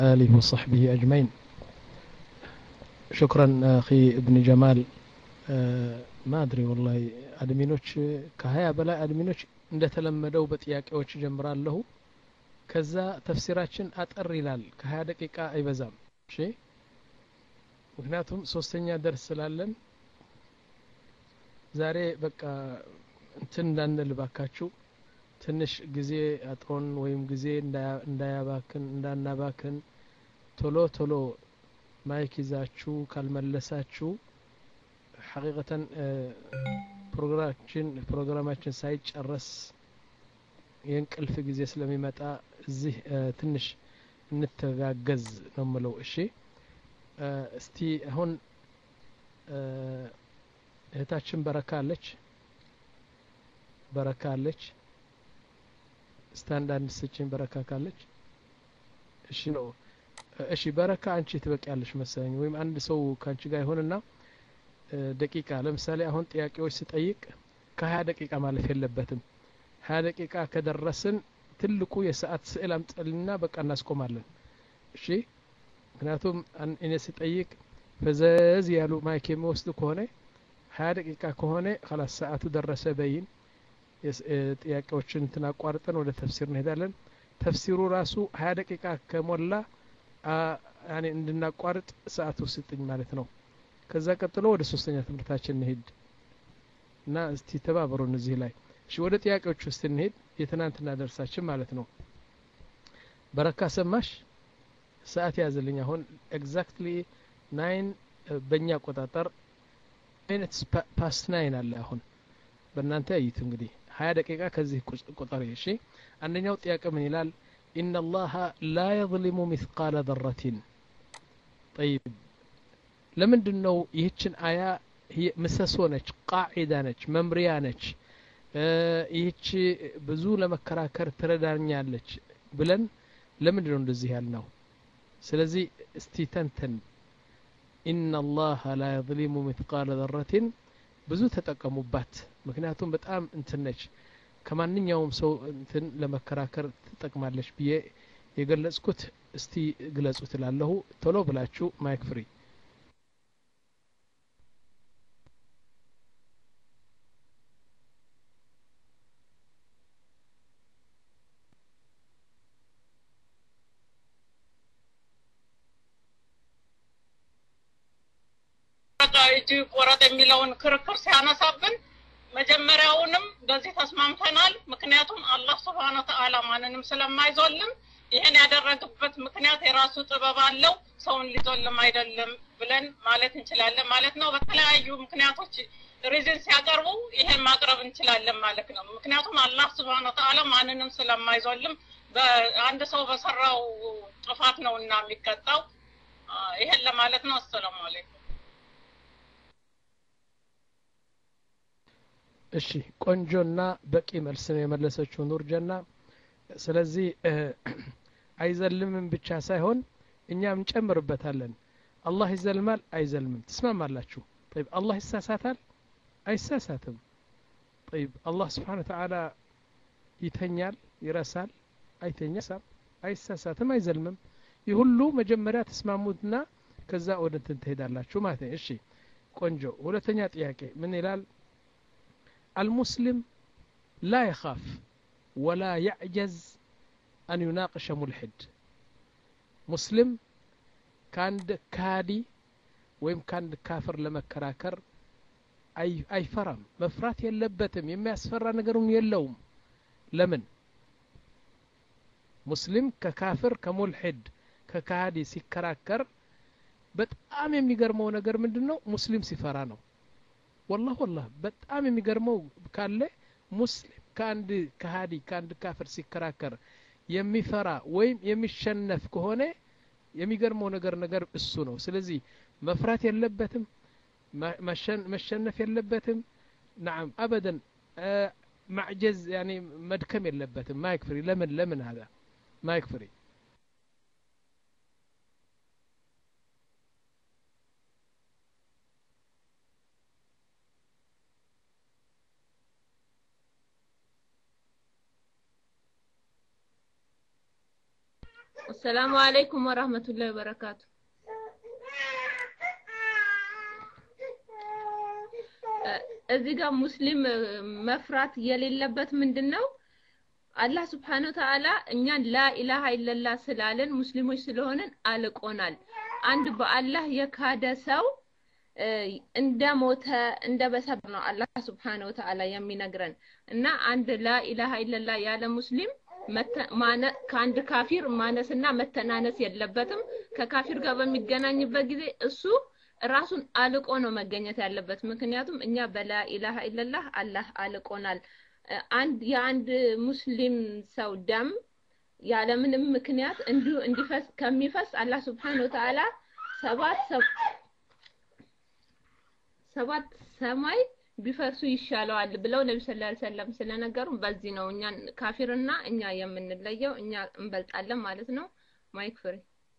آله وصحبه أجمعين شكرا أخي ابن جمال ما أدري والله አድሚኖች ከሀያ በላይ አድሚኖች እንደተለመደው በጥያቄዎች ጀምራለሁ ከዛ ተፍሲራችን አጠር ይላል ከሀያ ደቂቃ አይበዛም እሺ ምክንያቱም ሶስተኛ ደርስ ስላለን ዛሬ በቃ እንትን እንዳንል ባካችሁ ትንሽ ጊዜ አጥሮን ወይም ጊዜ እንዳያባክን እንዳናባክን ቶሎ ቶሎ ማይክ ይዛችሁ ካልመለሳችሁ ሐቂቀተን ፕሮግራማችን ፕሮግራማችን ሳይጨረስ የእንቅልፍ ጊዜ ስለሚመጣ እዚህ ትንሽ እንተጋገዝ ነው ምለው እሺ እስቲ አሁን እህታችን በረካ አለች በረካ አለች እስቲ አንዳንድ ስችን በረካ ካለች እሺ ነው እሺ በረካ አንቺ ትበቂያለሽ መሰለኝ ወይም አንድ ሰው ከአንቺ ጋር ይሆንና ደቂቃ ለምሳሌ አሁን ጥያቄዎች ስጠይቅ ከሀያ ደቂቃ ማለፍ የለበትም ሀያ ደቂቃ ከደረስን ትልቁ የሰዓት ስዕል አምጠልና በቃ እናስቆማለን እሺ ምክንያቱም እኔ ስጠይቅ ፈዘዝ ያሉ ማይክ የሚወስዱ ከሆነ ሀያ ደቂቃ ከሆነ ከላስ ሰዓቱ ደረሰ በይን ጥያቄዎችን እንትን አቋርጠን ወደ ተፍሲር እንሄዳለን ተፍሲሩ ራሱ ሀያ ደቂቃ ከሞላ እንድናቋርጥ ሰዓቱ ስጥኝ ማለት ነው ከዛ ቀጥሎ ወደ ሶስተኛ ትምህርታችን እንሄድ እና እስቲ ተባበሩን እዚህ ላይ እሺ ወደ ጥያቄዎች ውስጥ እንሄድ የትናንትና ደርሳችን ማለት ነው በረካ ሰማሽ ሰዓት ያዝልኝ አሁን ኤግዛክትሊ ናይን በእኛ አቆጣጠር ሚኒትስ ፓስት ናይን አለ አሁን በእናንተ እይቱ እንግዲህ ሀያ ደቂቃ ከዚህ ቁጠር እሺ አንደኛው ጥያቄ ምን ይላል ኢነ ላሀ ላ የظሊሙ ሚስቃለ ዘረቲን ጠይብ ለምንድን ነው ይህችን አያ ምሰሶ ነች ቃዒዳ ነች መምሪያ ነች ይህች ብዙ ለመከራከር ትረዳኛለች ብለን ለምንድን ነው እንደዚህ ያልነው ስለዚህ እስቲ ተንተን ኢነ ላሀ ላ የظሊሙ ሚትቃለ ዘረትን ብዙ ተጠቀሙባት ምክንያቱም በጣም እንትን ነች ከማንኛውም ሰው እንትን ለመከራከር ትጠቅማለች ብዬ የገለጽኩት እስቲ ግለጹ ትላለሁ ቶሎ ብላችሁ ማይክ ፍሪ እጅ ቆረጥ የሚለውን ክርክር ሲያነሳብን መጀመሪያውንም በዚህ ተስማምተናል። ምክንያቱም አላህ ስብሓነ ወተዓላ ማንንም ስለማይዞልም ይህን ያደረግበት ምክንያት የራሱ ጥበብ አለው። ሰውን ሊዞልም አይደለም ብለን ማለት እንችላለን ማለት ነው። በተለያዩ ምክንያቶች ሪዝን ሲያቀርቡ ይሄን ማቅረብ እንችላለን ማለት ነው። ምክንያቱም አላህ ስብሓነ ወተዓላ ማንንም ስለማይዞልም በአንድ ሰው በሰራው ጥፋት ነው እና የሚቀጣው። ይሄን ለማለት ነው። አሰላሙ አለይኩም። እሺ ቆንጆና በቂ መልስ ነው የመለሰችው ኑር ጀና ስለዚህ አይዘልምም ብቻ ሳይሆን እኛም እንጨምርበታለን አላህ ይዘልማል አይዘልምም ትስማማላችሁ طيب አላህ ይሳሳታል አይሳሳትም طيب አላህ ስብሓን ተዓላ ይተኛል ይረሳል አይተኛም አይሳሳትም አይዘልምም ይህ ሁሉ መጀመሪያ ተስማሙትና ከዛ ወደ እንትን ትሄዳላችሁ ማለት ነው እሺ ቆንጆ ሁለተኛ ጥያቄ ምን ይላል المسلم لا يخاف ولا يعجز أن يناقش ملحد مسلم كان كادي ወይም ከአንድ ካፍር ለመከራከር አይፈራም መፍራት የለበትም የሚያስፈራ ነገርም የለውም ለምን ሙስሊም ከካፍር ከሙልሒድ ከካሃዲ ሲከራከር በጣም የሚገርመው ነገር ምንድን ነው ሙስሊም ሲፈራ ነው ወላህ ወላህ በጣም የሚገርመው ካለ ሙስሊም ከአንድ ከሃዲ ከአንድ ካፍር ሲከራከር የሚፈራ ወይም የሚሸነፍ ከሆነ የሚገርመው ነገር ነገር እሱ ነው ስለዚህ መፍራት የለበትም መሸነፍ የለበትም ናም አበደን ማዕጀዝ ያኒ መድከም የለበትም ማይክ ፍሪ ለምን ለምን هذا ማይክ ፍሪ አሰላሙ አለይኩም ወራህመቱላሂ ወበረካቱ። እዚህ ጋር ሙስሊም መፍራት የሌለበት ምንድን ነው? አላህ ስብሓነ ወተዓላ እኛን ላኢላሃ ኢለላ ስላለን ሙስሊሞች ስለሆንን አልቆናል። አንድ በአላህ የካደ ሰው እንደ ሞተ እንደ በሰብ ነው አላህ ስብሓነ ወተዓላ የሚነግረን እና አንድ ላኢላሃ ኢለላ ያለ ሙስሊም ከአንድ ካፊር ማነስና መተናነስ የለበትም። ከካፊር ጋር በሚገናኝበት ጊዜ እሱ ራሱን አልቆ ነው መገኘት ያለበት። ምክንያቱም እኛ በላኢላሃ ኢለላህ አላህ አልቆናል። አንድ የአንድ ሙስሊም ሰው ደም ያለምንም ምክንያት እንዲሁ እንዲፈስ ከሚፈስ አላህ ስብሓነ ወተዓላ ሰባት ሰባት ሰማይ ቢፈርሱ ይሻለዋል ብለው ነቢ ስለ ላ ሰለም ስለነገሩ በዚህ ነው እኛን ካፊርና እኛ የምንለየው እኛ እንበልጣለን ማለት ነው። ማይክ ፍሪ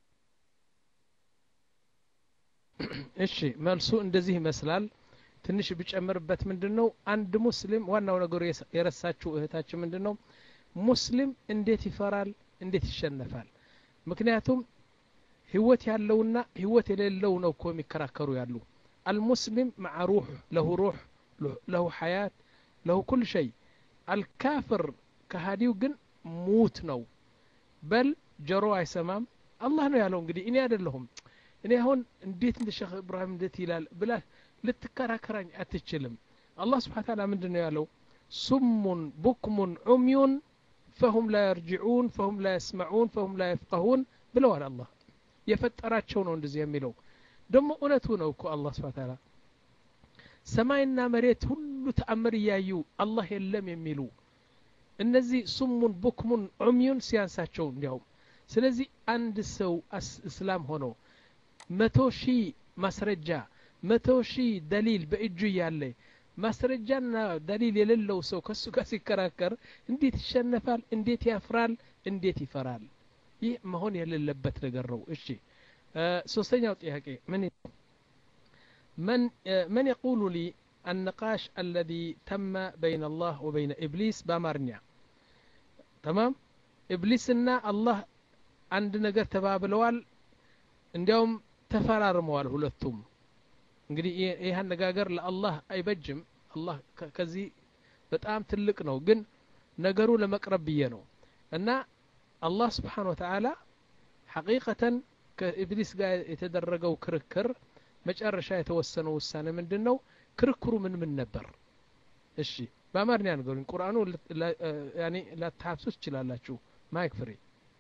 እሺ መልሱ እንደዚህ ይመስላል። ትንሽ ብጨምርበት ምንድን ነው አንድ ሙስሊም ዋናው ነገሩ የረሳችው እህታችን ምንድን ነው ሙስሊም እንዴት ይፈራል እንዴት ይሸነፋል ምክንያቱም ህይወት ያለውና ህይወት የሌለው ነው እኮ የሚከራከሩ ያሉ አልሙስሊም መዓ ሩህ ለሁ ሩህ ለሁ ሐያት ለሁ ኩል ሸይ አልካፍር ከሃዲው ግን ሙት ነው በል ጆሮ አይሰማም አላህ ነው ያለው እንግዲህ እኔ አይደለሁም እኔ አሁን እንዴት እንደ ሼክ እብራሂም እንዴት ይላል ብላ ልትከራከራኝ አትችልም አላህ ስብሓን ታላ ምንድን ነው ያለው ሱሙን ቡክሙን ዑምዩን ፈሁም ላ የርጅዑን ፈሁም ላ የስመዑን ፈሁም ላ የፍቀሁን ብለዋል አላህ የፈጠራቸው ነው እንደዚህ የሚለው ደግሞ እውነቱ ነው እኮ አላህ ስብሓን ታላ ሰማይና መሬት ሁሉ ተአምር እያዩ አላህ የለም የሚሉ እነዚህ ሱሙን ቡክሙን ዑምዩን ሲያንሳቸው እንዲያውም ስለዚህ አንድ ሰው እስላም ሆኖ መቶ ሺህ ማስረጃ መቶ ሺህ ደሊል በእጁ እያለ ማስረጃና ደሊል የሌለው ሰው ከሱ ጋር ሲከራከር እንዴት ይሸነፋል እንዴት ያፍራል እንዴት ይፈራል ይህ መሆን የሌለበት ነገር ነው እሺ ሶስተኛው ጥያቄ ምን من من يقول لي النقاش الذي تم بين الله وبين إبليس بامارنيا تمام إبليسنا الله عند نجر تبابلوال እንዲያውም ተፈራርመዋል ሁለቱም እንግዲህ ይህ አነጋገር ለአላህ አይበጅም አላህ ከዚህ በጣም ትልቅ ነው ግን ነገሩ ለመቅረብ ብዬ ነው እና አላህ ስብሓን ወተዓላ ሐቂቀተን ከኢብሊስ ጋር የተደረገው ክርክር መጨረሻ የተወሰነው ውሳኔ ምንድን ነው ክርክሩ ምን ምን ነበር እሺ በአማርኛ ነገሩኝ ቁርአኑ ላታሀብሱ ትችላላችሁ ማይክ ፍሬ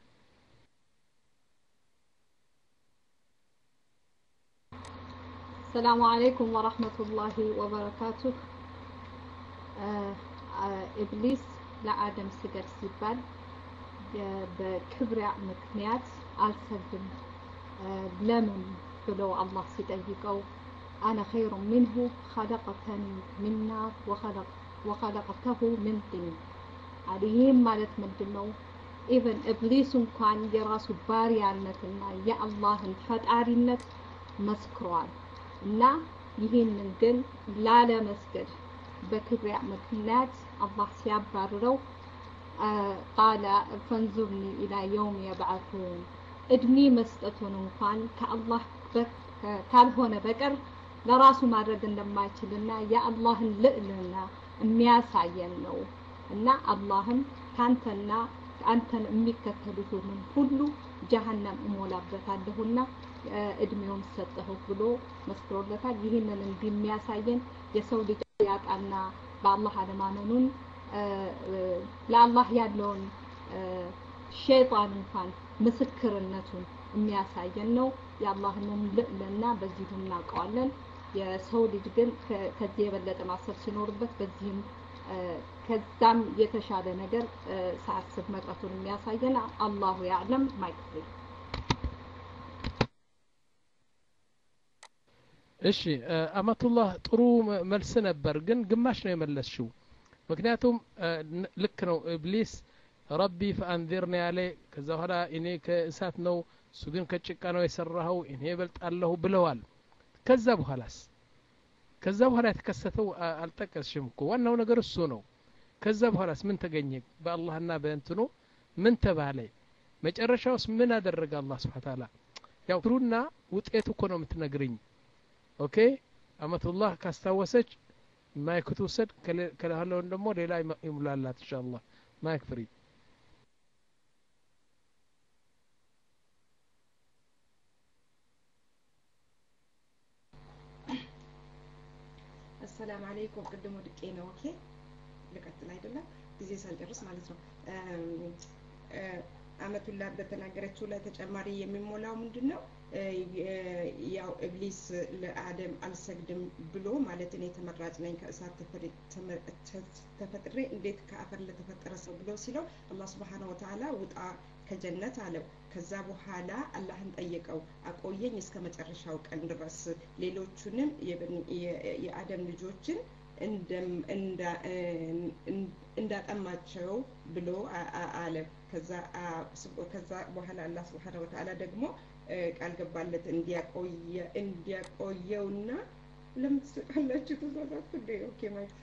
السلام عليكم ورحمة الله وبركاته ኢብሊስ ለአደም ስገድ ሲባል በክብሪያ ምክንያት አልሰግድም ለምን ብሎ አላህ ሲጠይቀው አነ ኸይሩ ሚንሁ ኸለቀተኒ ሚን ናር ወኸለቀተሁ ሚን ጢን ይህም ማለት ምንድን ነው ኢቨን ኢብሊስ እንኳን የራሱ ባሪያነትና የአላህን ፈጣሪነት መስክሯል እና ይህንን ግን ላለመስገድ በክብሪያ ምክንያት አላህ ሲያባርረው ቃለ ፈንዙርኒ ኢላ የውም የብዓቱን እድሜ መስጠቱን እንኳን ከአላህ ካልሆነ በቀር ለራሱ ማድረግ እንደማይችልና የአላህን ልዕልና የሚያሳየን ነው እና አላህም ካንተና አንተን የሚከተሉትን ሁሉ ጀሀነም እሞላበታለሁና እድሜውን ሰጠሁ ብሎ መስክሮለታል። ይህንን እንዲህ የሚያሳየን የሰው ልጅ ያጣና በአላህ አለማመኑን ለአላህ ያለውን ሸይጣን እንኳን ምስክርነቱን የሚያሳየን ነው። የአላህንም ልዕልና በዚሁ እናውቀዋለን። የሰው ልጅ ግን ከዚህ የበለጠ ማሰብ ሲኖርበት በዚህም ከዛም የተሻለ ነገር ሳያስብ መቅረቱን የሚያሳየን አላሁ ያዕለም ማይክፍል እሺ አመቱላህ ጥሩ መልስ ነበር ግን ግማሽ ነው የመለስሽው ምክንያቱም ልክ ነው ኢብሊስ ረቢ ፈአንዚርኒ ያለ ከዛ በኋላ እኔ ከእሳት ነው እሱ ግን ከጭቃ ነው የሰራኸው እኔ እበልጣለሁ ብለዋል ከዛ በኋላስ ከዛ በኋላ የተከሰተው አልጠቀስሽም እኮ ዋናው ነገር እሱ ነው ከዛ በኋላስ ምን ተገኘ በአላህና በእንትኑ ምን ተባለ መጨረሻውስ ምን አደረገ አላህ ስብሓን ታላ ያው ትሩና ውጤቱ እኮ ነው የምትነግርኝ ኦኬ አመቱላህ ካስታወሰች ማይክ ትውሰድ ከለውን ደግሞ ሌላ ይሙላላት እንሻ አላህ ማይክ ፍሪ አሰላም አለይኩም ቅድም ወድቄ ነው ኦኬ ልቀጥል አይደለም ጊዜ ሳልጨርስ ማለት ነው አመቱላ በተናገረችው ላይ ተጨማሪ የሚሞላው ምንድን ነው ያው እብሊስ ለአደም አልሰግድም ብሎ ማለት እኔ ተመራጭ ነኝ ከእሳት ተፈጥሬ እንዴት ከአፈር ለተፈጠረ ሰው ብሎ ሲለው አላህ ስብሓን ወተላ ውጣ ከጀነት አለው ከዛ በኋላ አላህን ጠየቀው አቆየኝ እስከ መጨረሻው ቀን ድረስ ሌሎቹንም የአደም ልጆችን እንዳጠማቸው ብሎ አለ ከዛ በኋላ አላህ ስብሓን ወተላ ደግሞ ቃል ገባለት እንዲያቆየውና ለምትስቃላችሁ ተሳሳትኩ እንዴ ኦኬ ማይክ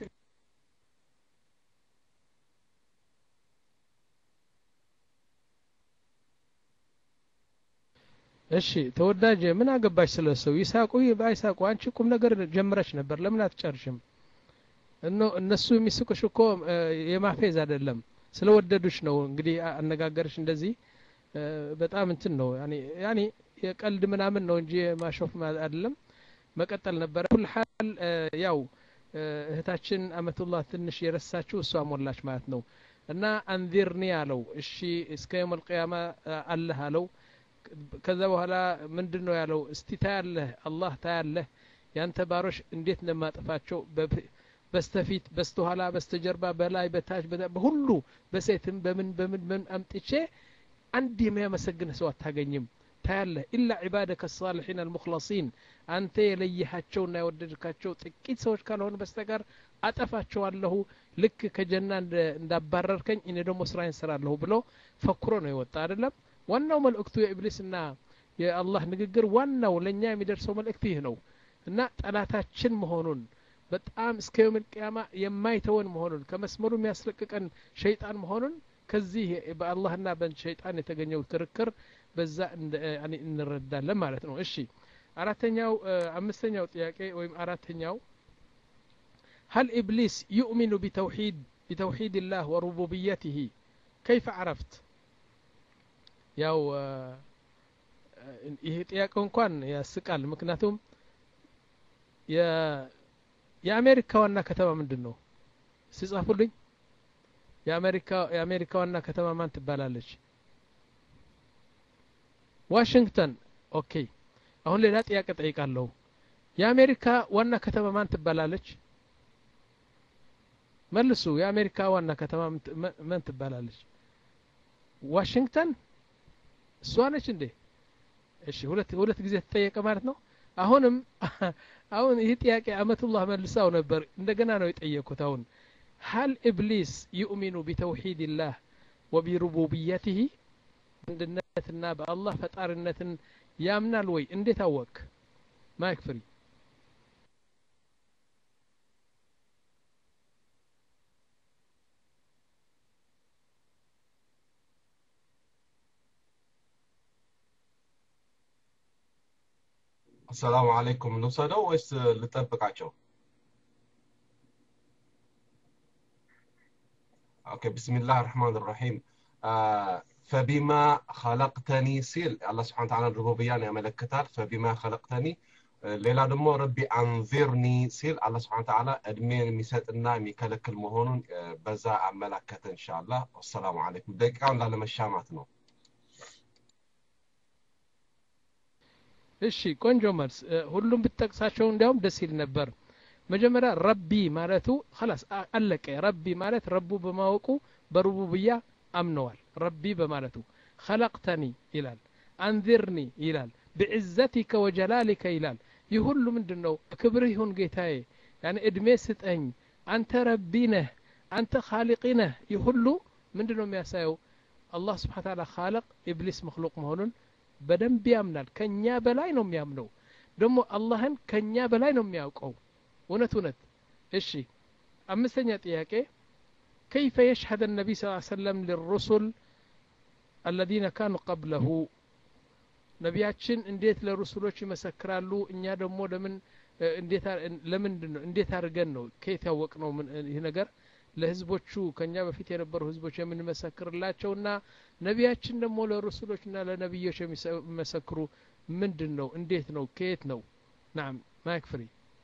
እሺ ተወዳጅ ምን አገባሽ ስለ ሰው ይሳቁ ባይሳቁ አንቺ ቁም ነገር ጀምረሽ ነበር ለምን አትጨርሽም እነሱ የሚስቁሽ እኮ የማፌዝ አይደለም ስለወደዱሽ ነው እንግዲህ አነጋገርሽ እንደዚህ በጣም እንትን ነው ያኔ የቀልድ ምናምን ነው እንጂ ማሾፍ አይደለም መቀጠል ነበረ ኩል ሀል ያው እህታችን አመቱላህ ትንሽ የረሳችው እሷ ሞላች ማለት ነው እና አንዚርኒ አለው እሺ እስከ የውም አልቅያማ አለህ አለው ከዛ በኋላ ምንድን ነው ያለው እስቲ ታያለህ አላህ ታያለህ ያንተ ባሮች እንዴት እንደማጠፋቸው በስተፊት በስተኋላ በስተጀርባ በላይ በታች በሁሉ በሴትም በምን በምን በምን አምጥቼ አንድ የሚያመሰግንህ ሰው አታገኝም ታያለህ ኢላ ዒባደከ ሳልሒን አልሙክለሲን አንተ የለየሃቸውና የወደድካቸው ጥቂት ሰዎች ካልሆኑ በስተቀር አጠፋቸዋለሁ ልክ ከጀና እንዳባረርከኝ እኔ ደግሞ ስራዬን ስራለሁ ብሎ ፈኩሮ ነው የወጣ አይደለም ዋናው መልእክቱ የኢብሊስና የአላህ ንግግር ዋናው ለእኛ የሚደርሰው መልእክት ይህ ነው እና ጠላታችን መሆኑን በጣም እስከ የውም ቅያማ የማይተወን መሆኑን ከመስመሩ የሚያስለቅቀን ሸይጣን መሆኑን ከዚህ በአላህና በሸይጣን የተገኘው ክርክር በዛ እንረዳለን ማለት ነው እሺ አራተኛው አምስተኛው ጥያቄ ወይም አራተኛው هل إبليس يؤمن بتوحيد بتوحيد الله وربوبيته كيف عرفت ያው ይሄ ጥያቄ እንኳን ያስቃል ምክንያቱም የአሜሪካ ዋና ከተማ ምንድን ነው ሲጻፉልኝ የአሜሪካ ዋና ከተማ ማን ትባላለች ዋሽንግተን ኦኬ አሁን ሌላ ጥያቄ ጠይቃለሁ የአሜሪካ ዋና ከተማ ማን ትባላለች መልሱ የአሜሪካ ዋና ከተማ ማን ትባላለች ዋሽንግተን እሷ ነች እንዴ እሺ ሁለት ሁለት ጊዜ ተጠየቀ ማለት ነው አሁንም አሁን ይህ ጥያቄ አመቱላህ መልሳው ነበር እንደገና ነው የጠየቁት አሁን هل إبليس يؤمن بتوحيد الله وبربوبيته አንድነትና በአላህ ፈጣሪነትን ያምናል ወይ እንዴት አወቅ ማይክ ፍሪ አሰላሙ አለይኩም ልውሰደው ወይስ ልጠብቃቸው? ኦኬ ብስሚላህ ራህማን ራሒም ፈቢማ ኸለቅተኒ ሲል አላህ ስብሓን ተዓላ ሩቡብያን ያመለክታል። ፈቢማ ኸለቅተኒ ሌላ ደግሞ ረቢ አንዚርኒ ሲል አላህ ስብሓን ተዓላ እድሜን የሚሰጥና የሚከለክል መሆኑን በዛ አመላከተ እንሻአላህ። ወሰላሙ አለይኩም። ደቂቃውን ላለመሻማት ነው። እሺ ቆንጆ መልስ ሁሉም ብትጠቅሳቸው እንዲያውም ደስ ይል ነበር መጀመሪያ ረቢ ማለቱ خلاص አለቀ ረቢ ማለት ረቡ በማወቁ በሩቡብያ አምነዋል ረቢ በማለቱ خلقተኒ ይላል አንዚርኒ ይላል ብዕዘቲከ ወጀላሊከ ይላል ይህ ሁሉ ምንድን ነው ክብርህ ይሁን ጌታዬ ያኔ እድሜ ስጠኝ አንተ ረቢ ነህ አንተ ካሊቂ ነህ ይህ ሁሉ ምንድን ነው የሚያሳየው አላህ ስብሓን ታላ ካለቅ ኢብሊስ መክሉቅ መሆኑን በደንብ ያምናል ከኛ በላይ ነው የሚያምነው ደግሞ አላህን ከኛ በላይ ነው የሚያውቀው እውነት እውነት እሺ አምስተኛ ጥያቄ كيف يشهد النبي صلى الله عليه وسلم للرسل አለዚነ ካኑ ቀብለሁ ነቢያችን እንዴት ለሩሱሎች ይመሰክራሉ እኛ ደግሞ ለምን እንዴት ለምንድን ነው እንዴት አድርገን ነው ከየት ያወቅ ነው ይህ ነገር ለህዝቦቹ ከኛ በፊት የነበሩ ህዝቦች የምንመሰክርላቸውና ነቢያችን ደግሞ ለሩሱሎችና ለነቢዮች የሚመሰክሩ ምንድን ነው እንዴት ነው ከየት ነው ናም ማይክ ፍሪ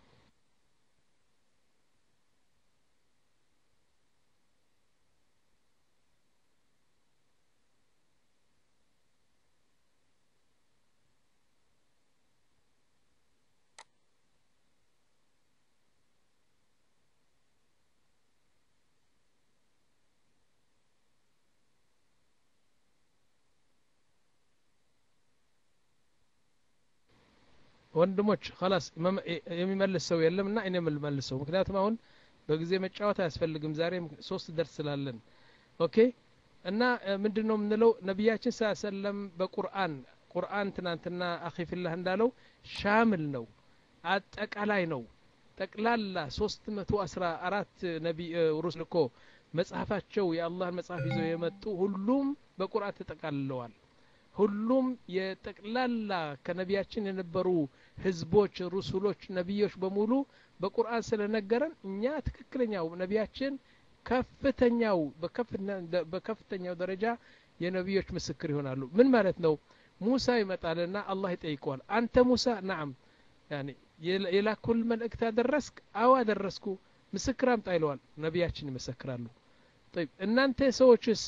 ወንድሞች ላስ የሚመልስ ሰው የለም እና እኔ የምልመልሰው ምክንያቱም አሁን በጊዜ መጫወት አያስፈልግም ዛሬም ሶስት ደርስ ስላለን ኦኬ እና ምንድን ነው የምንለው ነቢያችን ስ ሰለም በቁርአን ቁርአን ትናንትና አኺፊላህ እንዳለው ሻምል ነው አጠቃላይ ነው ጠቅላላ ሶስት መቶ አስራ አራት ነቢ ሩስ ልኮ መጽሐፋቸው የአላህን መጽሐፍ ይዘው የመጡ ሁሉም በቁርአን ተጠቃልለዋል ሁሉም የጠቅላላ ከነቢያችን የነበሩ ህዝቦች ሩሱሎች ነቢዮች በሙሉ በቁርአን ስለነገረን እኛ ትክክለኛው ነቢያችን ከፍተኛው በከፍተኛው ደረጃ የነቢዮች ምስክር ይሆናሉ ምን ማለት ነው ሙሳ ይመጣልና አላህ ይጠይቀዋል አንተ ሙሳ ናም ያኒ የላኩል መልእክት አደረስክ አዎ አደረስኩ ምስክር አምጣ ይለዋል ነቢያችን ይመሰክራሉ طيب እናንተ ሰዎችስ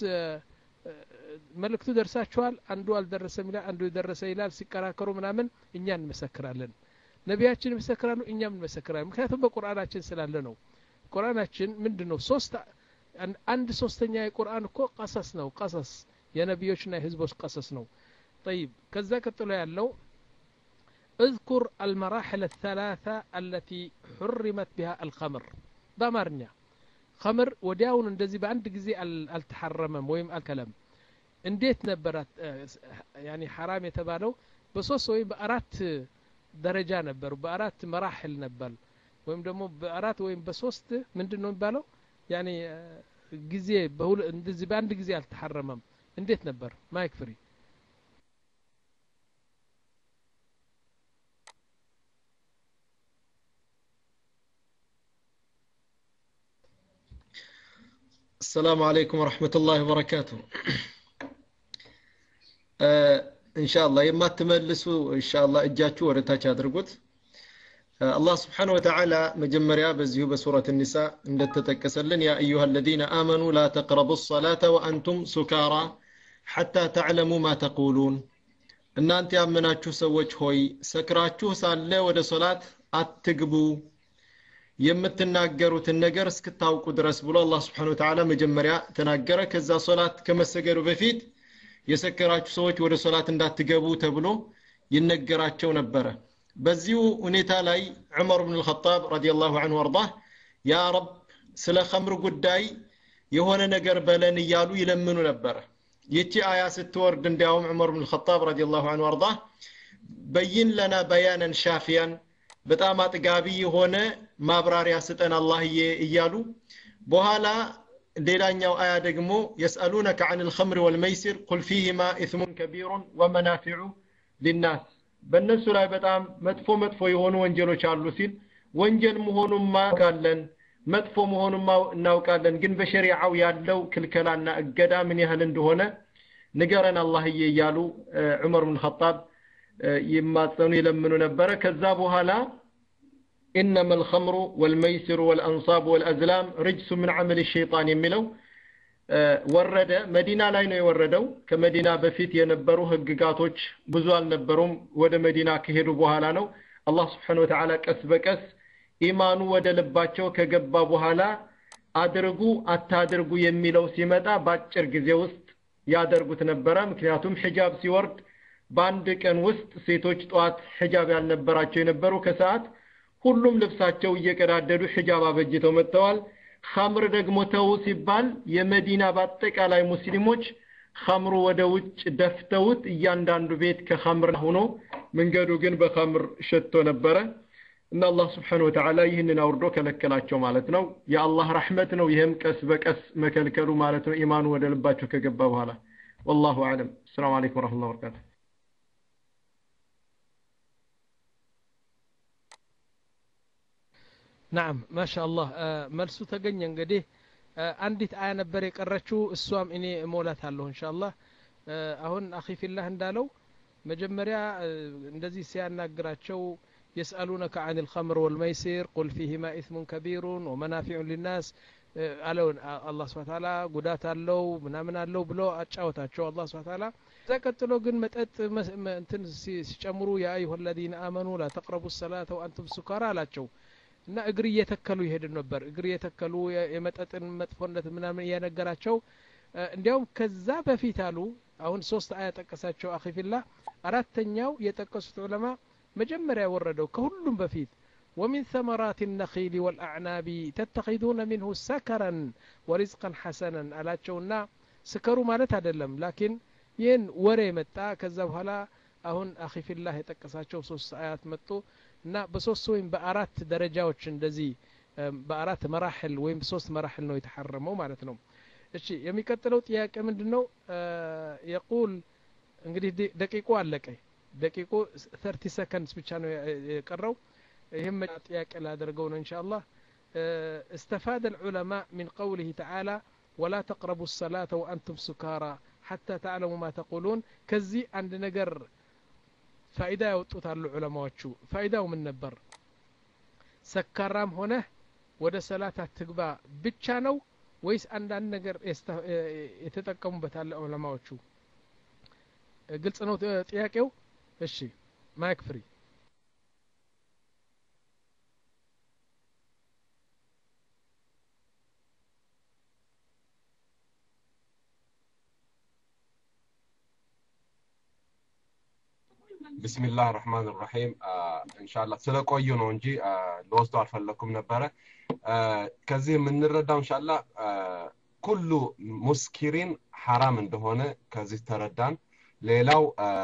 መልእክቱ ደርሳችኋል አንዱ አልደረሰም ይላል አንዱ የደረሰ ይላል ሲከራከሩ ምናምን እኛ እንመሰክራለን ነቢያችን ይመሰክራሉ እኛም እንመሰክራለን ምክንያቱም በቁርአናችን ስላለ ነው ቁርአናችን ምንድን ነው ሶስት አንድ ሶስተኛ የቁርአን እኮ ቀሰስ ነው ቀሰስ የነቢዮችና የህዝቦች ቀሰስ ነው طيب ከዛ ቀጥሎ ያለው اذكر المراحل الثلاثة التي حرمت بها الخمر በአማርኛ خمر ወዲያውን እንደዚህ በአንድ ጊዜ አልተሐረመም ወይም አልከለም እንዴት ነበራት ያኒ ሐራም የተባለው በሶስት ወይም በአራት ደረጃ ነበር በአራት መራሕል ነበር ወይም ደግሞ በአራት ወይም በሶስት ምንድን ነው የሚባለው ያኒ ጊዜ እንደዚህ በአንድ ጊዜ አልተሐረመም እንዴት ነበር ማይክ ፍሪ السلام عليكم ورحمة الله وبركاته إن شاء الله يما تملسوا إن شاء الله إجاتوا ورتاج أدرقوت الله سبحانه وتعالى مجمريا بزيو بسورة النساء عند تتكسلن يا أيها الذين آمنوا لا تقربوا الصلاة وأنتم سكارى حتى تعلموا ما تقولون እናንተ ያመናችሁ ሰዎች ሆይ ሰክራችሁ ሳለ ወደ ሶላት አትግቡ የምትናገሩትን ነገር እስክታውቁ ድረስ ብሎ አላህ ስብሓን ወተዓላ መጀመሪያ ተናገረ ከዛ ሶላት ከመሰገዱ በፊት የሰከራችሁ ሰዎች ወደ ሶላት እንዳትገቡ ተብሎ ይነገራቸው ነበረ በዚሁ ሁኔታ ላይ ዑመር ብን ልኸጣብ ረዲየላሁ አንሁ አርዳህ ያ ረብ ስለ ኸምር ጉዳይ የሆነ ነገር በለን እያሉ ይለምኑ ነበረ ይቺ አያ ስትወርድ እንዲያውም ዑመር ብን ልኸጣብ ረዲየላሁ አንሁ አርዳህ በይን ለና በያነን ሻፊያን በጣም አጥጋቢ የሆነ ማብራሪያ ስጠን አላህዬ እያሉ በኋላ ሌላኛው አያ ደግሞ የስአሉነከ አን ልኸምር ወልመይሲር ቁል ፊህማ ኢስሙን ከቢሩን ወመናፊዑ ሊናስ በእነሱ ላይ በጣም መጥፎ መጥፎ የሆኑ ወንጀሎች አሉ ሲል ወንጀል መሆኑን ማውቃለን መጥፎ መሆኑን እናውቃለን ግን በሸሪዓው ያለው ክልከላና እገዳ ምን ያህል እንደሆነ ንገረን አላህዬ እያሉ ዑመር ብን ኸጣብ ይማጸኑ ይለምኑ ነበረ ከዛ በኋላ إنما الخمر والميسر والأنصاب والأزلام رجس من عمل الشيطان يميلو ወረደ መዲና ላይ ነው የወረደው ከመዲና በፊት የነበሩ ህግጋቶች ብዙ አልነበሩም ወደ መዲና ከሄዱ በኋላ ነው አላህ ስብሓን ወተዓላ ቀስ በቀስ ኢማኑ ወደ ልባቸው ከገባ በኋላ አድርጉ አታድርጉ የሚለው ሲመጣ በአጭር ጊዜ ውስጥ ያደርጉት ነበረ ምክንያቱም ሒጃብ ሲወርድ በአንድ ቀን ውስጥ ሴቶች ጠዋት ሒጃብ ያልነበራቸው የነበሩ ከሰዓት ሁሉም ልብሳቸው እየቀዳደዱ ሒጃብ አበጅተው መጥተዋል ኸምር ደግሞ ተው ሲባል የመዲና በአጠቃላይ ሙስሊሞች ኸምሩ ወደ ውጭ ደፍተውት እያንዳንዱ ቤት ከኸምር ሆኖ መንገዱ ግን በኸምር ሸቶ ነበረ እና አላህ ስብሓን ወተዓላ ይህንን አውርዶ ከለከላቸው ማለት ነው የአላህ ረሕመት ነው ይህም ቀስ በቀስ መከልከሉ ማለት ነው ኢማኑ ወደ ልባቸው ከገባ በኋላ ወላሁ አዕለም ሰላም አለይኩም ወረሕመቱላሂ ወበረካቱ ናም ማሻአላህ መልሱ ተገኘ እንግዲህ አንዲት አያ ነበር የቀረችው እሷም እኔ እሞላታለሁ እንሻአላህ አሁን አኺፊላህ እንዳለው መጀመሪያ እንደዚህ ሲያናግራቸው يسألونك عن الخمر والميسر قل فيهما إثم كبير ومنافع للناس አለውን አላህ ስብሐ ተዓላ ጉዳት አለው ምናምን አለው ብሎ አጫወታቸው አላህ ስብሐ ተዓላ እዛ ቀጥሎ ግን መጠጥ እንትን ሲጨምሩ ያ አዩሀ አለዚነ አመኑ ላ ተቅረቡ ሰላተ ወአንቱም ሱካራ አላቸው እና እግር እየተከሉ ይሄድ ነበር እግር እየተከሉ የመጠጥን መጥፎነት ምናምን እያነገራቸው እንዲያውም ከዛ በፊት አሉ አሁን ሶስት አያ ጠቀሳቸው አኺፊላ አራተኛው የጠቀሱት ዑለማ መጀመሪያ የወረደው ከሁሉም በፊት ومن ثمرات النخيل والأعناب تتخذون منه سكرا ورزقا حسنا አላቸውና ስከሩ ማለት አይደለም ላኪን ይህን ወሬ መጣ ከዛ በኋላ አሁን አኺፊላህ የጠቀሳቸው ሶስት አያት መጡ እና በሶስት ወይም በአራት ደረጃዎች እንደዚህ በአራት መራሕል ወይም ሶስት መራሕል ነው የተሐረመው ማለት ነው እሺ የሚቀጥለው ጥያቄ ምንድን ነው የቁል እንግዲህ ደቂቁ አለቀ ደቂቁ ተርቲ ሰከንድስ ብቻ ነው የቀረው ይህም ጥያቄ ላደርገው ነው እንሻ አላህ استفاد العلماء من قوله تعالى ولا تقربوا الصلاة وأنتم سكارى حتى تعلموا ما تقولون كزي عند نجر فائدة يوطوت على العلماء فائدة من نبر سكرام هنا ወደ ሰላት አትግባ ብቻ ነው ወይስ አንዳንድ ነገር የተጠቀሙበታል ዑለማዎቹ ግልጽ ነው ጥያቄው እሺ ማይክ ፍሪ ቢስሚላህ ራህማን ራሒም እንሻላ ስለቆዩ ነው እንጂ ለወስዶ አልፈለኩም ነበረ ከዚህ የምንረዳው እንሻላ ኩሉ ሙስኪሪን ሐራም እንደሆነ ከዚህ ተረዳን ሌላው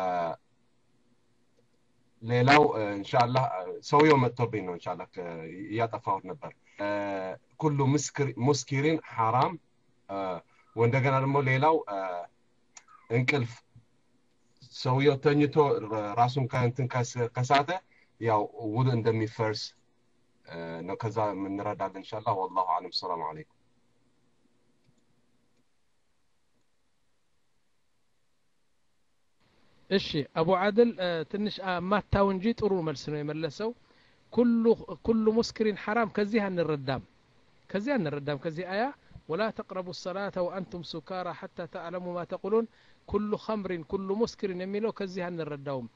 ሌላው እንሻላ ሰውየው መጥቶብኝ ነው እንሻላ እያጠፋሁት ነበር ኩሉ ሙስኪሪን ሐራም ወንደገና ደግሞ ሌላው እንቅልፍ ሰውየው ተኝቶ ራሱን ከእንትን ከሳተ ያው ውድ እንደሚፈርስ ነው ከዛ የምንረዳለን እንሻላ ወላሁ አለም ሰላም አለይኩም እሺ አቡ አድል ትንሽ ማታው እንጂ ጥሩ መልስ ነው የመለሰው ኩሉ ሙስክሪን ሐራም ከዚህ አንረዳም ከዚህ አንረዳም ከዚህ አያ ولا تقربوا الصلاة وأنتم سكارى حتى تعلموا ما تقولون ኩሉ ኸምሪን ኩሉ ሙስክሪን የሚለው ከዚህ አንረዳውም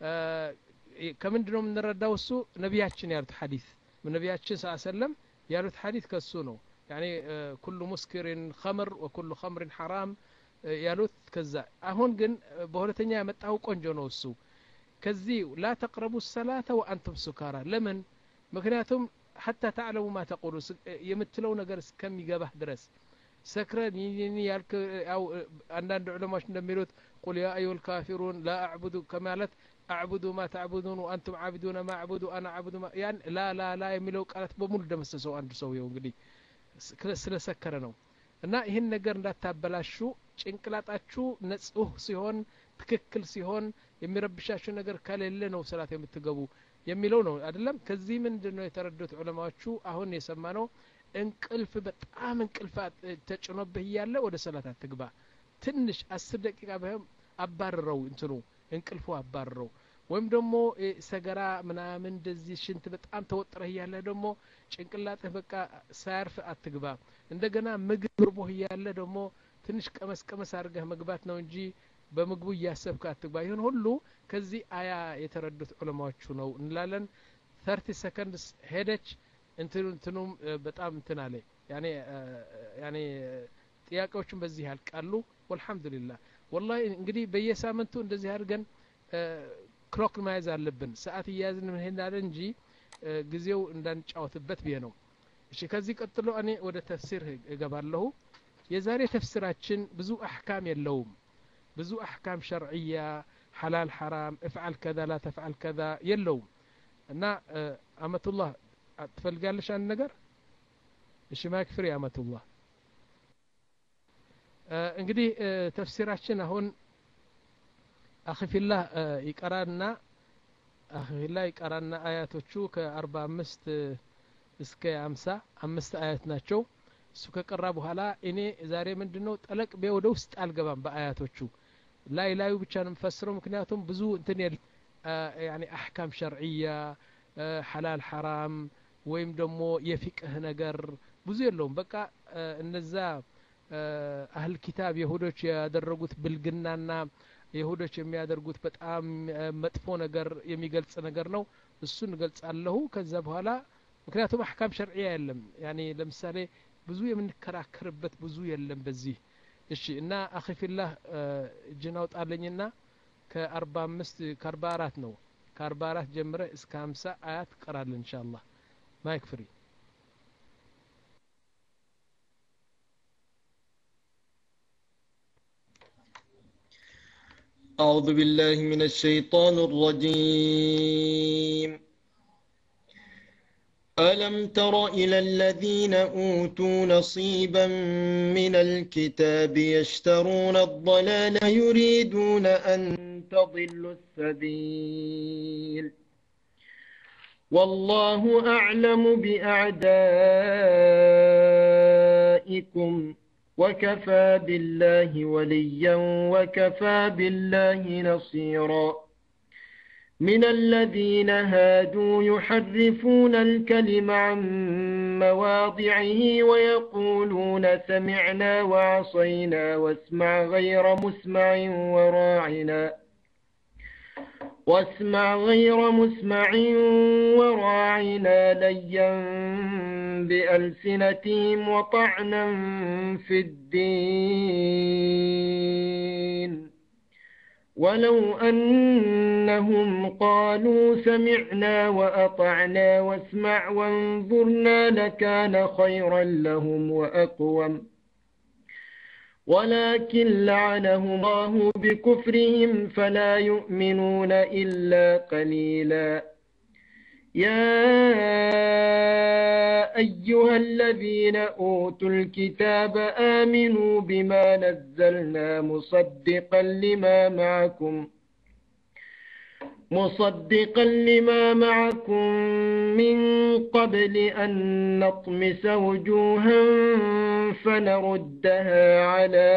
ከምንድ ነው የምንረዳው እሱ ነቢያችን ያሉት ሐዲስ ነቢያችን ስ ሰለም ያሉት ሐዲስ ከሱ ነው ያኒ ኩሉ ሙስክሪን ኸምር ወኩሉ ኸምሪን ሐራም ያሉት ከዛ አሁን ግን በሁለተኛ ያመጣው ቆንጆ ነው እሱ ከዚህ ላ ተቅረቡ ሰላተ ወአንቱም ሱካራ ለምን ምክንያቱም ሐታ ተዕለሙ ማ ተቁሉ የምትለው ነገር እስከሚገባህ ድረስ ሰክረን ይህን ያልክ ያው አንዳንድ ዑለማዎች እንደሚሉት ቁል ያ አዩሀ ልካፊሩን ላ አዕቡዱ ከማለት አዕቡዱ ማ ተዕቡዱን ወአንቱም ዓቢዱነ ማ አዕቡዱ አና አዕቡዱ ያን ላ ላ ላ የሚለው ቃላት በሙሉ ደመሰሰው አንዱ ሰውየው እንግዲህ ስለሰከረ ነው እና ይህን ነገር እንዳታበላሹ ጭንቅላጣችሁ ነጽህ ሲሆን ትክክል ሲሆን የሚረብሻችሁ ነገር ከሌለ ነው ሰላት የምትገቡ የሚለው ነው አይደለም ከዚህ ምንድን ነው የተረዱት ዑለማዎቹ አሁን የሰማ ነው እንቅልፍ በጣም እንቅልፍ ተጭኖብህ እያለ ወደ ሰላት አትግባ ትንሽ አስር ደቂቃ ቢሆን አባርረው እንትኑ እንቅልፉ አባርረው ወይም ደግሞ ሰገራ ምናምን እንደዚህ ሽንት በጣም ተወጥረህ እያለ ደግሞ ጭንቅላጥህ በቃ ሳያርፍ አትግባ እንደገና ምግብ ርቦህ እያለ ደግሞ ትንሽ ቀመስ ቀመስ አድርገህ መግባት ነው እንጂ በምግቡ እያሰብክ አትግባ ይህን ሁሉ ከዚህ አያ የተረዱት ዑለማዎቹ ነው እንላለን ተርቲ ሰከንድስ ሄደች እንትኑ እንትኑም በጣም እንትን አለ ያኔ ያኔ ጥያቄዎችን በዚህ ያልቃሉ ወልሐምዱሊላህ ወላሂ እንግዲህ በየሳምንቱ እንደዚህ አድርገን ክሎክ መያዝ አለብን ሰዓት እያያዝን እንሄዳለን እንጂ ጊዜው እንዳንጫወትበት ብዬ ነው እሺ ከዚህ ቀጥሎ እኔ ወደ ተፍሲር እገባለሁ የዛሬ ተፍሲራችን ብዙ አሕካም የለውም ብዙ አሕካም ሸርዕያ ሐላል ሐራም እፍዓል ከዛ ላ ተፍዓል ከዛ የለውም እና አመቱላህ ትፈልጋለሽ አንድ ነገር እሺ ማይክ ፍሪ አመቱላህ እንግዲህ ተፍሲራችን አሁን አኺፊላህ ይቀራና አኺፊላህ ይቀራና አያቶቹ ከአርባ አምስት እስከ አምሳ አምስት አያት ናቸው እሱ ከቀራ በኋላ እኔ ዛሬ ምንድን ነው ጠለቅ ቤ ወደ ውስጥ አልገባም በአያቶቹ ላይ ላዩ ብቻ ነው የምፈስረው ምክንያቱም ብዙ እንትን የለ ያኒ አሕካም ሸርዕያ ሐላል ሐራም ወይም ደግሞ የፊቅህ ነገር ብዙ የለውም በቃ እነዛ አህል ኪታብ የሁዶች ያደረጉት ብልግናና የሁዶች የሚያደርጉት በጣም መጥፎ ነገር የሚገልጽ ነገር ነው እሱን እገልጻለሁ ከዛ በኋላ ምክንያቱም አሕካም ሸርዕያ የለም ያኒ ለምሳሌ ብዙ የምንከራከርበት ብዙ የለም በዚህ እሺ እና አኺፊላህ እጅን አውጣለኝና ከአርባ አምስት ከአርባ አራት ነው ከአርባ አራት ጀምረ እስከ ሀምሳ አያት ቀራለን እንሻ አላህ ማይክ ፍሪ أعوذ بالله من الشيطان الرجيم ألم تر إلى الذين أوتوا نصيبا من الكتاب يشترون الضلال يريدون أن تضلوا السبيل والله أعلم بأعدائكم وكفى بالله وليا وكفى بالله نصيرا من الذين هادوا يحرفون الكلم عن مواضعه ويقولون سمعنا وعصينا واسمع غير مسمع وراعنا واسمع غير مسمع وراعنا ليا بألسنتهم وطعنا في الدين ولو أنهم قالوا سمعنا وأطعنا واسمع وانظرنا لكان خيرا لهم وأقوم ولكن لعنهم الله بكفرهم فلا يؤمنون إلا قليلا يا أيها الذين أوتوا الكتاب آمنوا بما نزلنا مصدقا لما معكم مصدقا لما معكم من قبل أن نطمس وجوها فنردها على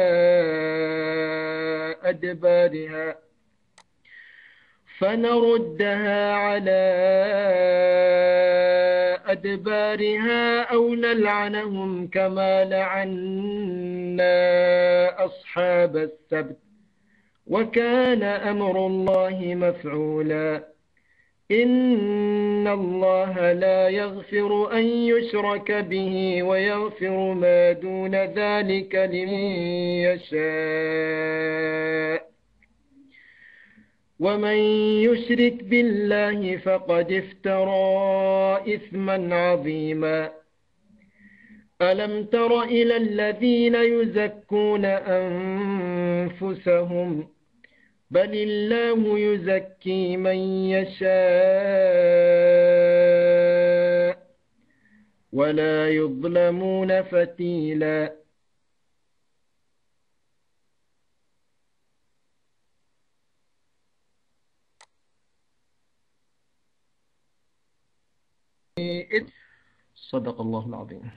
أدبارها فنردها على أدبارها أو نلعنهم كما لعنا أصحاب السبت وكان أمر الله مفعولا إن الله لا يغفر أن يشرك به ويغفر ما دون ذلك لمن يشاء ومن يشرك بالله فقد افترى إثما عظيما ألم تر إلى الذين يزكون أنفسهم بل الله يزكي من يشاء ولا يظلمون فتيلا صدق الله العظيم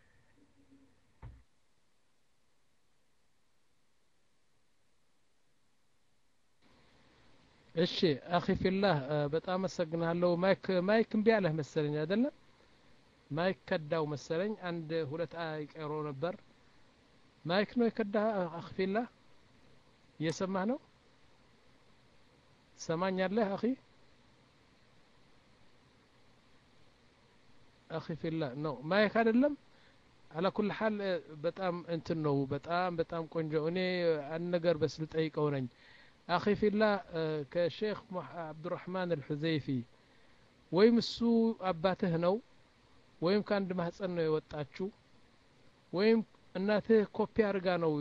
እሺ አኺ ፊላህ በጣም አመሰግናለሁ ማይክ ማይክ እምቢ አለህ መሰለኝ አይደለም ማይክ ከዳው መሰለኝ አንድ ሁለት አይቀሮ ነበር ማይክ ነው የከዳ አኺ ፊላህ እየሰማህ ነው ሰማኛለህ አኺ አኺ ፊላህ ነው ማይክ አይደለም አላ ኩል ሐል በጣም እንትን ነው በጣም በጣም ቆንጆ እኔ አንድ ነገር በስ ልጠይቀው ነኝ አኺ ፊላህ ከሼክ አብዱራህማን አልሑዘይፊ ወይም እሱ አባትህ ነው ወይም ከአንድ ማህፀን ነው የወጣችሁ ወይም እናትህ ኮፒ አርጋ ነው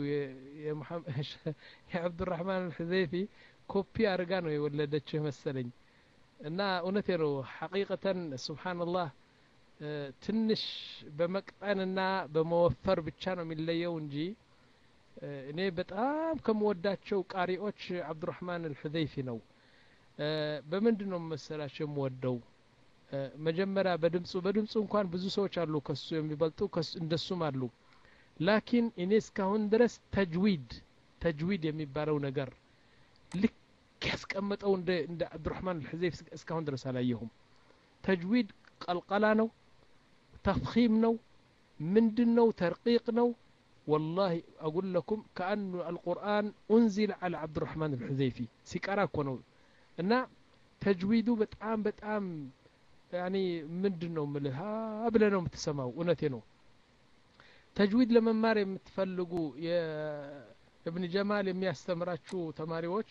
የአብዱራህማን አልሑዘይፊ ኮፒ አርጋ ነው የወለደችህ መሰለኝ እና እውነቴ ነው ሐቂቀተን ሱብሓንላህ ትንሽ በመቅጠንና በመወፈር ብቻ ነው የሚለየው እንጂ እኔ በጣም ከምወዳቸው ቃሪዎች አብዱራህማን አልሑዘይፊ ነው በምንድን ነው መሰላቸው የምወደው መጀመሪያ በድምፁ በድምፁ እንኳን ብዙ ሰዎች አሉ ከሱ የሚበልጡ እንደሱም አሉ ላኪን እኔ እስካሁን ድረስ ተጅዊድ ተጅዊድ የሚባለው ነገር ልክ ያስቀመጠው እንደ እንደ አብዱራህማን አልሑዘይፍ እስካሁን ድረስ አላየሁም ተጅዊድ ቀልቀላ ነው ተፍኺም ነው ምንድን ነው ተርቂቅ ነው والله أقول لكم كأن القرآن أنزل على عبد الرحمن الحذيفي سيكارا كونو እና ተጅዊዱ በጣም በጣም ያኒ ምንድን ነው ምልህ ብለ ነው የምትሰማው እውነቴ ነው ተጅዊድ ለመማር የምትፈልጉ የእብን ጀማል የሚያስተምራችሁ ተማሪዎች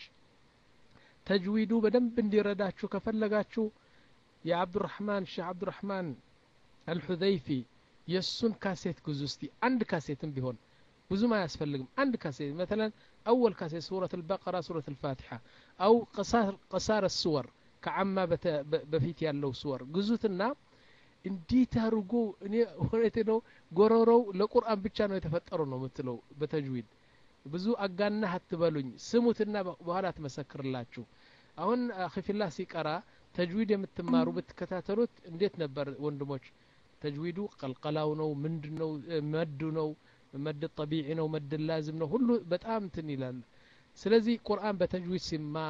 ተጅዊዱ በደንብ እንዲረዳችሁ ከፈለጋችሁ የአብዱራህማን ሼህ አብዱራህማን አልሑዘይፊ የእሱን ካሴት ግዙ እስቲ አንድ ካሴትም ቢሆን ብዙም አያስፈልግም አንድ ካሴት መተለን أول كاسيت سورة البقرة سورة الفاتحة أو قصار, قصار السور كعما بفيت ያለው سور ግዙትና እንዴት አድርጎ እኔ እውነቴ ነው ጎረሮው ለቁርአን ብቻ ነው የተፈጠረው ነው የምትለው በተጅዊድ ብዙ አጋናህ አትበሉኝ ስሙትና በኋላ ትመሰክርላችሁ አሁን አኺፊላህ ሲቀራ ተጅዊድ የምትማሩ ብትከታተሉት እንዴት ነበር ወንድሞች ተጅዊዱ ቀልቀላው ነው ምንድን ነው መዱ ነው መድ ጠቢዒ ነው መድ ላዝም ነው ሁሉ በጣም እንትን ይላል ስለዚህ ቁርአን በተጅዊድ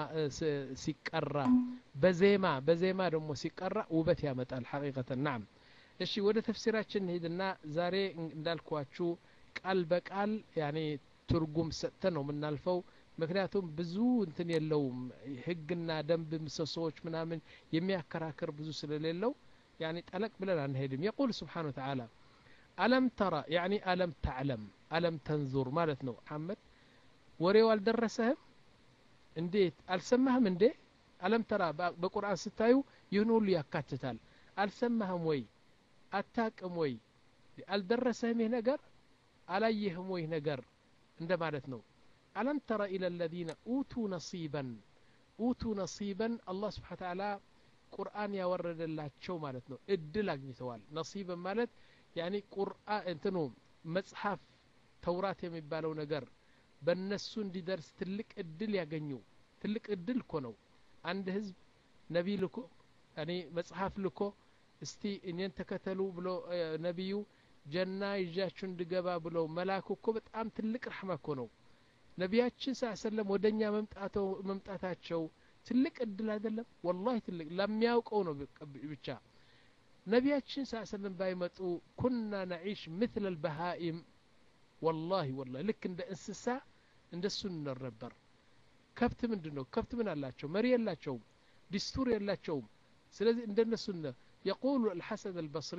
ሲቀራ በዜማ በዜማ ደግሞ ሲቀራ ውበት ያመጣል ሐቂቀተን ናም እሺ ወደ ተፍሲራችን እንሂድና ዛሬ እንዳልኳችሁ ቃል በቃል ያኔ ትርጉም ሰጥተን ነው የምናልፈው ምክንያቱም ብዙ እንትን የለውም ህግና ደንብ ምሰሶዎች ምናምን የሚያከራክር ብዙ ስለሌለው ያኔ ጠለቅ ብለን አንሄድም የቁል ስብሓን ወተዓላ አለም ተራ ያኒ አለም ተዕለም አለም ተንዙር ማለት ነው መሐመድ ወሬው አልደረሰህም እንዴት አልሰማህም እንዴ አለም ተራ በቁርአን ስታዩ ይህን ሁሉ ያካትታል አልሰማህም ወይ አታቅም ወይ አልደረሰህም ይህ ነገር አላየህም ወይ ነገር እንደ ማለት ነው አለም ተረ ኢለ ለዚነ ኡቱ ነሲበን ኡቱ ነሲበን አላህ ስብሓን ተዓላ ቁርአን ያወረደላቸው ማለት ነው እድል አግኝተዋል ነሲበን ማለት ያኒ ቁርአን እንትኑ መጽሐፍ ተውራት የሚባለው ነገር በእነሱ እንዲደርስ ትልቅ እድል ያገኙ ትልቅ እድል እኮ ነው አንድ ህዝብ ነቢ ልኮ ያኒ መጽሐፍ ልኮ እስቲ እኔን ተከተሉ ብሎ ነቢዩ ጀና ይዣችሁ እንድገባ ብለው መላኩ እኮ በጣም ትልቅ ረሕማ እኮ ነው ነቢያችን ስ ሰለም ወደ እኛ መምጣታቸው ትልቅ እድል አይደለም ወላሂ ትልቅ ለሚያውቀው ነው ብቻ ነቢያችን ስ ሰለም ባይመጡ ኩና ነዒሽ ምትለ ልበሃኢም ወላሂ ወላሂ ልክ እንደ እንስሳ እንደሱ እንኖር ነበር ከብት ምንድን ነው ከብት ምን አላቸው መሪ የላቸውም ዲስቱር የላቸውም ስለዚህ እንደነሱ የቁሉ አልሐሰን አልበስሪ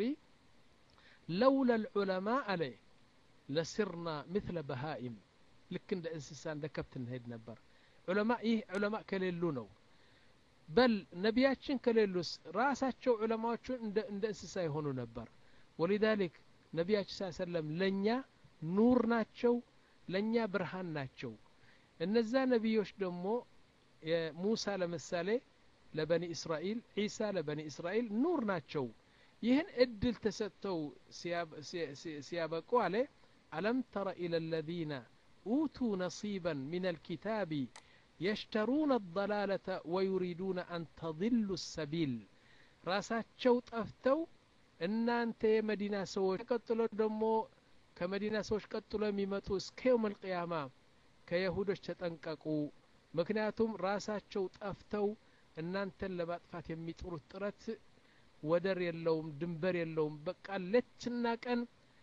ለውላ ልዑለማ አለ ለስርና ምትለ በሃኢም ልክ እንደ እንስሳ እንደ ከብት እንሄድ ነበር ዑለማ ይህ ዑለማ ከሌሉ ነው በል ነቢያችን ከሌሉስ ራሳቸው ዑለማዎቹን እንደ እንስሳ የሆኑ ነበር ወሊዛሊክ ነቢያችን ስ ሰለም ለእኛ ኑር ናቸው ለእኛ ብርሃን ናቸው እነዛ ነቢዮች ደግሞ ሙሳ ለምሳሌ ለበኒ እስራኤል ዒሳ ለበኒ እስራኤል ኑር ናቸው ይህን እድል ተሰጥተው ሲያበቁ አለ አለም ተረ ኢለ ለዚነ ኡቱ ነሲበን ምን አልኪታቢ يشترون الضلالة ويريدون أن تضلوا السبيل ራሳቸው ጠፍተው እናንተ የመዲና ሰዎች ቀጥሎ ደግሞ ከመዲና ሰዎች ቀጥሎ የሚመጡ እስከ የውም አልቅያማ ከየሁዶች ተጠንቀቁ ምክንያቱም ራሳቸው ጠፍተው እናንተን ለማጥፋት የሚጥሩት ጥረት ወደር የለውም ድንበር የለውም በቃ ሌትና ቀን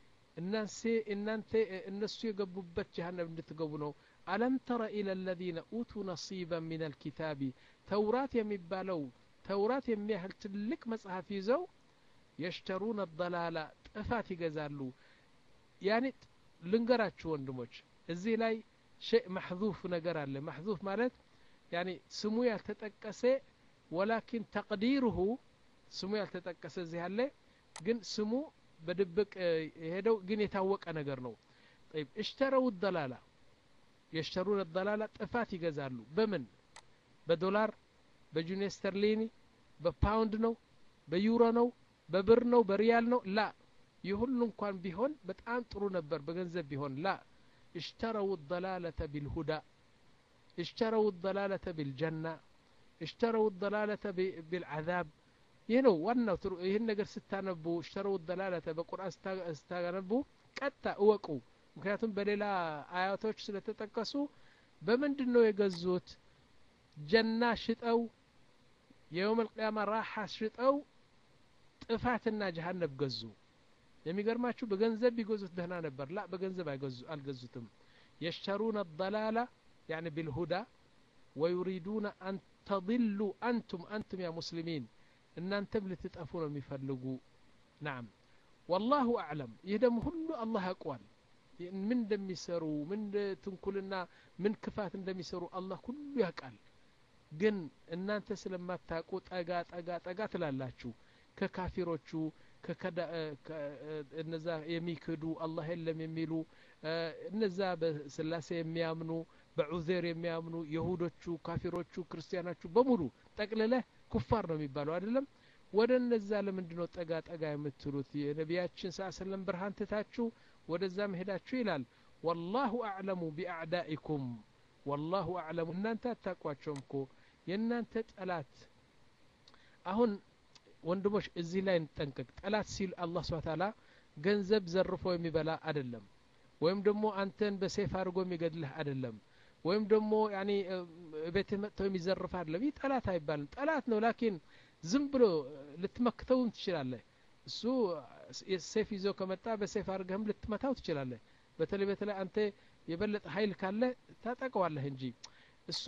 እናንተ እነሱ የገቡበት ጀሃነም እንድትገቡ ነው አለም ተረ ኢለ ለዚነ ኡቱ ነሲበን ምን አልኪታቢ ተውራት የሚባለው ተውራት የሚያህል ትልቅ መጽሐፍ ይዘው የሽተሩነ ደላላ ጥፋት ይገዛሉ ያኔ ልንገራችሁ ወንድሞች እዚህ ላይ ሸይ ማሕዙፍ ነገር አለ ማሕዙፍ ማለት ያኔ ስሙ ያልተጠቀሰ ወላኪን ተቅዲሩሁ ስሙ ያልተጠቀሰ እዚህ አለ ግን ስሙ በድብቅ የሄደው ግን የታወቀ ነገር ነው طيب اشتروا الضلاله يشترون الضلاله ጥፋት ይገዛሉ በምን በዶላር በጁኒ ስተርሊኒ በፓውንድ ነው በዩሮ ነው በብር ነው በሪያል ነው ላ ይህ ሁሉ እንኳን ቢሆን በጣም ጥሩ ነበር በገንዘብ ቢሆን ላ اشتروا الضلالة بالهدى اشتروا الضلالة بالجنة اشتروا الضلالة بالعذاب ይህ ነው ዋናው ይህን ነገር ስታነቡ እሽተረው ደላለተ በቁርአን ስታነቡ ቀጥታ እወቁ ምክንያቱም በሌላ አያቶች ስለተጠቀሱ በምንድን ነው የገዙት ጀና ሽጠው የየውም ልቅያማ ራሓ ሽጠው ጥፋትና ጀሃነብ ገዙ የሚገርማችሁ በገንዘብ ቢገዙት ደህና ነበር ላ በገንዘብ አልገዙትም የሽተሩነ ደላላ يعني بالهدى ويريدون أن تضلوا أنتم أنتم يا مسلمين እናንተም ልትጠፉ ነው የሚፈልጉ ናም ወላሁ አዕለም ይህ ደግሞ ሁሉ አላህ ያውቀዋል ምን እንደሚሰሩ ምን ትንኩልና ምን ክፋት እንደሚሰሩ አላህ ሁሉ ያውቃል ግን እናንተ ስለማታውቁ ጠጋ ጠጋ ጠጋ ትላላችሁ ከካፊሮቹ እነዛ የሚክዱ አላህ የለም የሚሉ እነዛ በስላሴ የሚያምኑ በዑዜር የሚያምኑ የሁዶቹ ካፊሮቹ ክርስቲያኖቹ በሙሉ ጠቅልለህ ኩፋር ነው የሚባለው አይደለም ወደ እነዛ ለምንድ ነው ጠጋ ጠጋ የምትሉት የነቢያችን ስ ሰለም ብርሃን ትታችሁ ወደዛ መሄዳችሁ ይላል ወላሁ አዕለሙ ቢአዕዳኢኩም ወላሁ አዕለሙ እናንተ አታቋቸውም እኮ የእናንተ ጠላት አሁን ወንድሞች እዚህ ላይ እንጠንቀቅ ጠላት ሲል አላህ ስብሓ ታላ ገንዘብ ዘርፎ የሚበላ አይደለም ወይም ደግሞ አንተን በሴፍ አድርጎ የሚገድልህ አይደለም ወይም ደግሞ ያኒ ቤትህ መጥተው የሚዘርፍ አይደለም ይህ ጠላት አይባልም ጠላት ነው ላኪን ዝም ብሎ ልትመክተውም ትችላለህ እሱ ሴፍ ይዞ ከመጣ በሴፍ አድርገህም ልትመታው ትችላለህ በተለይ በተለይ አንተ የበለጠ ሀይል ካለ ታጠቀዋለህ እንጂ እሱ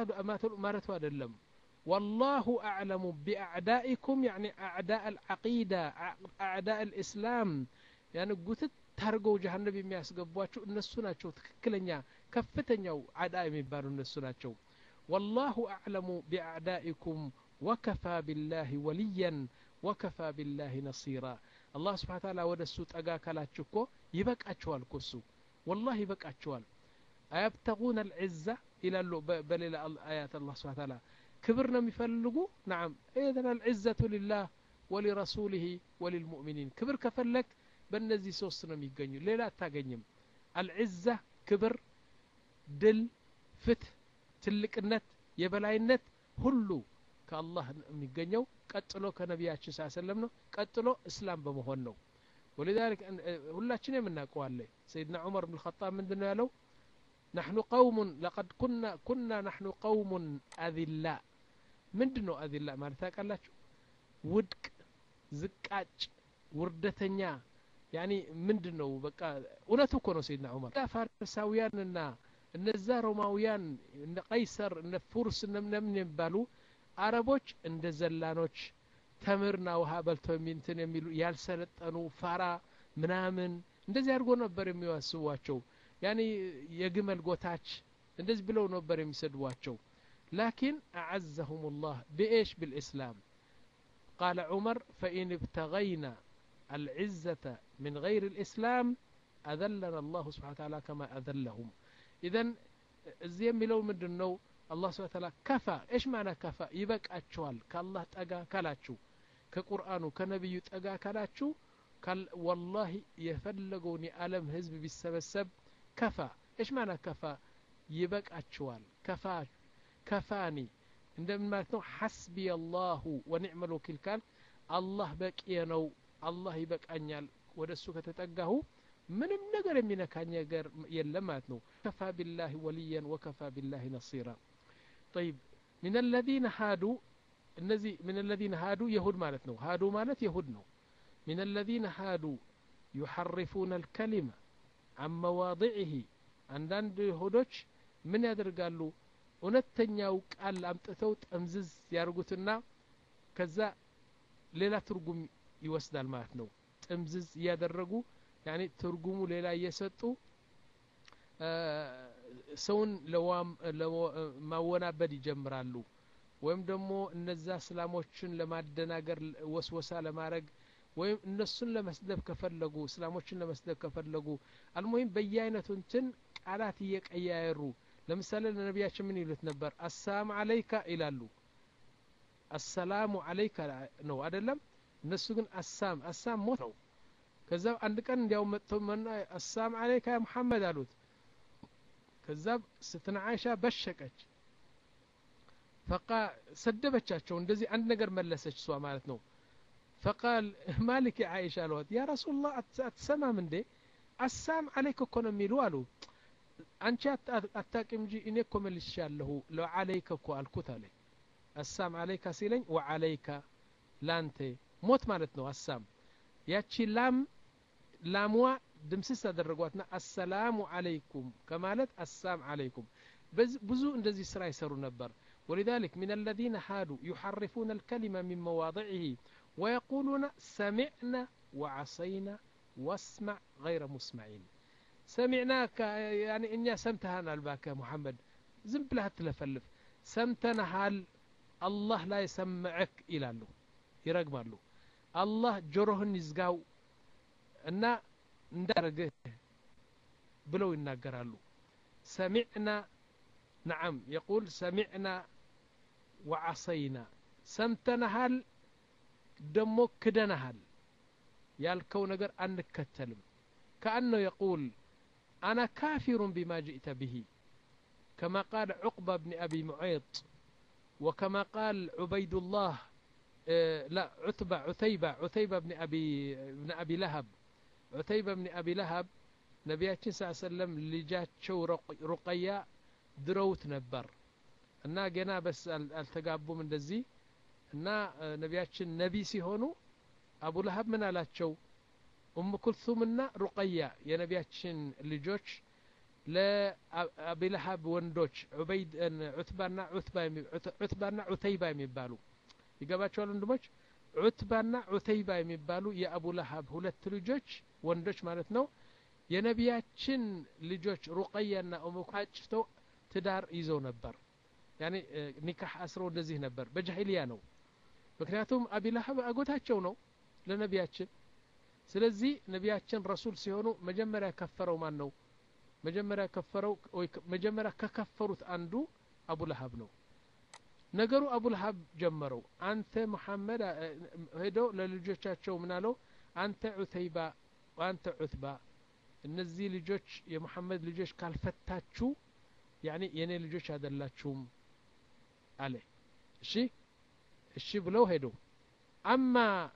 ማለቱ አይደለም والله أعلم بأعدائكم يعني أعداء العقيدة أعداء الإسلام يعني قلت ታርገው ጀሀነብ የሚያስገቧቸው እነሱ ናቸው ትክክለኛ ከፍተኛው አዳ የሚባሉ እነሱ ናቸው ወላሁ አዕለሙ ቢአዕዳኢኩም ወከፋ ቢላህ ወልያን ወከፋ ቢላህ ነሲራ አላህ ስብሓን ታላ ወደ እሱ ጠጋ ካላችሁ እኮ ይበቃችኋል እኮ እሱ ወላህ ይበቃችኋል አያብተጉነ አልዕዛ ይላሉ በሌላ አያት አላህ ስብሓን ታላ ክብር ነው የሚፈልጉ ናም ኢዘን አልዕዘቱ ሊላህ ወሊረሱሊህ ወሊልሙእሚኒን ክብር ከፈለግ በእነዚህ ሶስት ነው የሚገኙ ሌላ አታገኝም አልዕዛ ክብር ድል ፍትህ ትልቅነት የበላይነት ሁሉ ከአላህ የሚገኘው ቀጥሎ ከነቢያችን ስ ሰለም ነው ቀጥሎ እስላም በመሆን ነው ولذلك ሁላችን የምናውቀዋለ ሰይድና ዑመር ብን ልኸጣብ ምንድን ነው ያለው نحن قوم لقد كنا كنا نحن قوم أذلاء ምንድን ነው አዚላ ማለት ታውቃላችሁ ውድቅ ዝቃጭ ውርደተኛ ያኒ ምንድን ነው በቃ እውነቱ እኮ ነው ሰይድና ዑመር ፋርሳውያንና እነዛ ሮማውያን እነ ቀይሰር እነ ፉርስ እነምን የሚባሉ አረቦች እንደ ዘላኖች ተምርና ውሃ በልተው የሚንትን የሚሉ ያልሰለጠኑ ፋራ ምናምን እንደዚህ አድርጎ ነበር የሚያስቧቸው ያኒ የግመል ጎታች እንደዚህ ብለው ነበር የሚሰድቧቸው ላኪን አዓዘሁም ላህ ብኤሽ ብልእስላም ቃለ ዑመር ፈኢን ابتغينا العزة من غير الإسلام أذلنا الله سبحانه وتعالى كما أذلهم إذا እዚህ የሚለው ምንድን ነው አላህ ስብሐ ተዓላ ከፋ እሽ ማና ከፋ ይበቃችኋል ከአላህ ጠጋ ካላችሁ ከቁርአኑ ከነቢዩ ጠጋ ካላችሁ ወላሂ የፈለገውን የዓለም ህዝብ ቢሰበሰብ ከፋ እሽ ማና ከፋ ይበቃችኋል ከፋ ከፋኒ እንደምን ማለት ነው ሐስቢ አላሁ ወኒዕመል ወኪል ካል አላህ በቂየ ነው አላህ ይበቃኛል ወደ እሱ ከተጠጋሁ ምንም ነገር የሚነካኝ ነገር የለም ማለት ነው ከፋ ቢላህ ወልያን ወከፋ ቢላህ ነሲራ ጠይብ ምን አለዚነ ሃዱ እነዚህ ምን አለዚነ ሃዱ የሁድ ማለት ነው ሃዱ ማለት የሁድ ነው ምን አለዚነ ሃዱ ዩሐርፉነ አልከሊመ አን መዋضዕህ አንዳንድ ይሁዶች ምን ያደርጋሉ እውነተኛው ቃል አምጥተው ጠምዝዝ ያርጉትና ከዛ ሌላ ትርጉም ይወስዳል ማለት ነው ጥምዝዝ እያደረጉ ያኔ ትርጉሙ ሌላ እየሰጡ ሰውን ማወናበድ ይጀምራሉ ወይም ደግሞ እነዛ እስላሞችን ለማደናገር ወስወሳ ለማድረግ ወይም እነሱን ለመስደብ ከፈለጉ እስላሞችን ለመስደብ ከፈለጉ አልሙሂም በየአይነቱ እንትን ቃላት እየቀያየሩ ለምሳሌ ለነቢያችን ምን ይሉት ነበር አሰላም አለይካ ይላሉ አሰላሙ አለይካ ነው አደለም እነሱ ግን አሳም አሳም ሞት ነው ከዛ አንድ ቀን እንዲያውም መጥተው መና አሰላም አለይካ ያ ሙሐመድ አሉት ከዛ ስትነ አይሻ በሸቀች ፈቃ ሰደበቻቸው እንደዚህ አንድ ነገር መለሰች እሷ ማለት ነው ፈቃል ማሊክ የአይሻ አልዋት ያ ረሱላህ አትሰማም እንዴ አሳም አለይክ እኮ ነው የሚሉ አሉ አንቺ አታቂም እንጂ እኔ እኮ መልሻለሁ ለዓለይከ እኮ አልኩት አለ አሳም አለይካ ሲለኝ ወዓለይካ ላንተ ሞት ማለት ነው አሳም ያቺ ላም ላምዋ ድምስስ አደረጓትና አሰላሙ አለይኩም ከማለት አሳም አለይኩም ብዙ እንደዚህ ስራ ይሰሩ ነበር ولذلك من الذين حادوا يحرفون الكلمة من مواضعه ويقولون سمعنا وعصينا واسمع غير مسمعين سمعناك يعني إني سمتها الباك محمد زم بلها تلفلف سمتنا هال الله لا يسمعك إلى له يرقم له الله جرهن يزقاو እና እንዳረገህ ብለው ይናገራሉ ሰሚዕና ነዓም የቁል ሰሚዕና ወዓሰይና ሰምተናሃል ደሞ ክደናሃል ያልከው ነገር አንከተልም كأنه يقول أنا كافر بما جئت به كما قال عقبة بن أبي معيط وكما قال عبيد الله لا عتبة عتيبة عتيبة بن أبي بن أبي لهب عتيبة بن أبي لهب ነቢያችን ስ ሰለም ልጃቸው ሩቀያ ድረውት ነበር እና ገና በስ አልተጋቡም እንደዚህ እና ነቢያችን ነቢ ሲሆኑ አቡ ለሀብ ምን አላቸው ኡም ኩልሱምና ሩቀያ የነቢያችን ልጆች ለአቢለሀብ ወንዶች ዑትባና ዑትባና ዑተይባ የሚባሉ ይገባቸዋል ወንድሞች ዑትባና ዑተይባ የሚባሉ የአቡ ለሀብ ሁለት ልጆች ወንዶች ማለት ነው የነቢያችን ልጆች ሩቀያና ኡሙካጭተው ትዳር ይዘው ነበር ያኔ ኒካህ አስረው እንደዚህ ነበር በጃሂልያ ነው ምክንያቱም አቢላሀብ አጎታቸው ነው ለነቢያችን ስለዚህ ነቢያችን ረሱል ሲሆኑ መጀመሪያ ከፈረው ማን ነው መጀመሪያ ከፈረው ወይ መጀመሪያ ከከፈሩት አንዱ አቡ ለሀብ ነው ነገሩ አቡ ለሀብ ጀመረው አንተ ሙሐመድ ሄዶ ለልጆቻቸው ምናለው አንተ ዑተይባ ወአንተ ዑትባ እነዚህ ልጆች የሙሐመድ ልጆች ካልፈታችሁ ያኒ የኔ ልጆች አይደላችሁም አለ እሺ እሺ ብለው ሄዱ አማ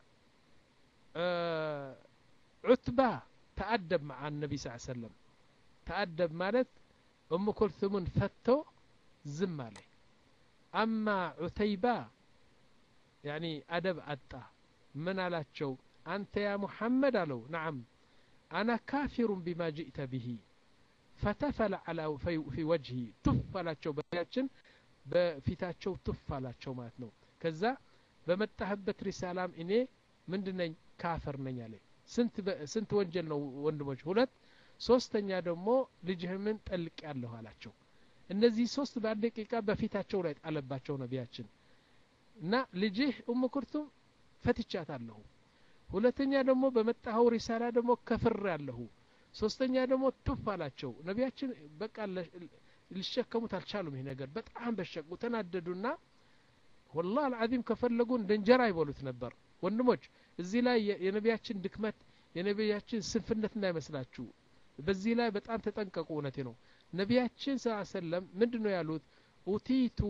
ዑትባ ተአደብ መዓ ነቢ ስ ሰለም ተአደብ ማለት እሙ ኩልثሙን ፈቶ ዝም አለ አማ ዑተይባ ያኒ አደብ አጣ ምን አላቸው አንተ ያ ሙሐመድ አለው ነዓም أنا كافر بما جئت به فتفل على في, في وجهي تف አላቸው በያችን በፊታቸው ትፍ አላቸው ማለት ነው ከዛ በመጣህበት ሪሳላም እኔ ምንድነኝ ካፈር ነኝ አለ ስንት ወንጀል ነው ወንድሞች ሁለት ሶስተኛ ደግሞ ልጅህምን ጠልቅ ያለሁ አላቸው እነዚህ ሶስት በአንድ ደቂቃ በፊታቸው ላይ ጣለባቸው ነቢያችን እና ልጅህ ኡም ኩርቱም ፈትቻታለሁ ሁለተኛ ደግሞ በመጣኸው ሪሳላ ደግሞ ከፍር ያለሁ ሶስተኛ ደግሞ ቱፍ አላቸው ነቢያችን በቃ ሊሸከሙት አልቻሉም ይህ ነገር በጣም በሸቁ ተናደዱና ወላ አልዓዚም ከፈለጉ እንደ እንጀራ ይበሉት ነበር ወንድሞች እዚህ ላይ የነቢያችን ድክመት የነቢያችን ስንፍነት እንዳይመስላችሁ በዚህ ላይ በጣም ተጠንቀቁ እውነቴ ነው ነቢያችን ስ ሰለም ምንድን ነው ያሉት ኡቲቱ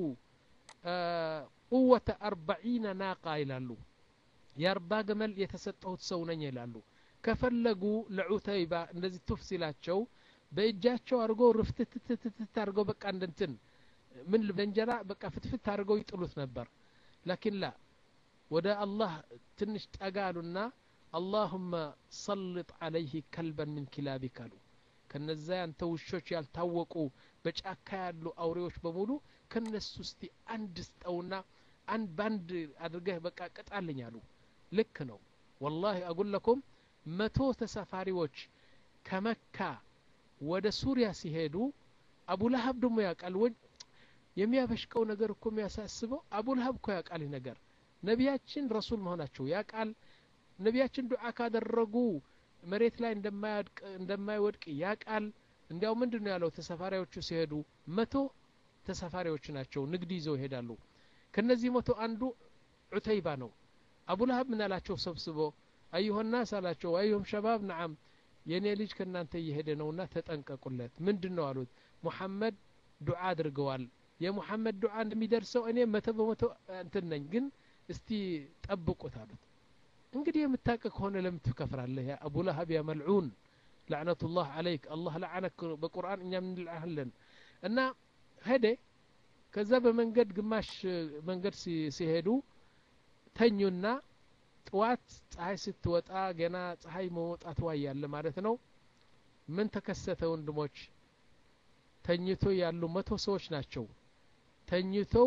ቁወተ አርባዒነ ናቃ ይላሉ የአርባ ገመል የተሰጠሁት ሰው ነኝ ይላሉ ከፈለጉ ለዑተይባ እንደዚህ ቱፍ ሲላቸው በእጃቸው አድርገው ርፍትትትትት አድርገው በቃ እንደንትን ምን ለእንጀራ በቃ ፍትፍት አድርገው ይጥሉት ነበር ላኪን ላ ወደ አላህ ትንሽ ጠጋ አሉና አላሁመ ሰልጥ አለይህ ከልበን ምን ኪላቢክ አሉ ከነዛ ያንተ ውሾች ያልታወቁ በጫካ ያሉ አውሬዎች በሙሉ ከነሱ እስቲ አንድ ስጠውና አንድ ባንድ አድርገህ በቃ ቅጣልኝ አሉ ልክ ነው ወላሂ አጉለኩም መቶ ተሳፋሪዎች ከመካ ወደ ሱሪያ ሲሄዱ አቡላሀብ ደግሞ ያውቃል የሚያበሽቀው ነገር እኮ የሚያሳስበው አቡልሀብ እኮ ያውቃል ይህ ነገር ነቢያችን ረሱል መሆናቸው ያውቃል ነቢያችን ዱዓ ካደረጉ መሬት ላይ እንደማይወድቅ ያውቃል እንዲያው ምንድን ነው ያለው ተሳፋሪዎቹ ሲሄዱ መቶ ተሳፋሪዎች ናቸው ንግድ ይዘው ይሄዳሉ ከነዚህ መቶ አንዱ ዑተይባ ነው አቡልሀብ ምን አላቸው ሰብስቦ አዩሆናስ አላቸው አዩሁም ሸባብ ነዓም የእኔ ልጅ ከእናንተ እየሄደ ነውና ተጠንቀቁለት ምንድን ነው አሉት ሙሐመድ ዱዓ አድርገዋል የሙሐመድ ዱዓ እንደሚደርሰው እኔ መቶ በመቶ እንትን ነኝ ግን እስቲ ጠብቁት አሉት እንግዲህ የምታውቅ ከሆነ ለምን ትከፍራለህ ያ አቡ ለሀብ ያ መልዑን ላዕነቱላህ አለይክ አላህ ለዓነክ በቁርአን እኛም እንልዓለን እና ሄደ ከዛ በመንገድ ግማሽ መንገድ ሲሄዱ ተኙና ጥዋት ፀሐይ ስትወጣ ገና ፀሐይ መውጣትዋ እያለ ማለት ነው ምን ተከሰተ ወንድሞች ተኝቶ ያሉ መቶ ሰዎች ናቸው ተኝተው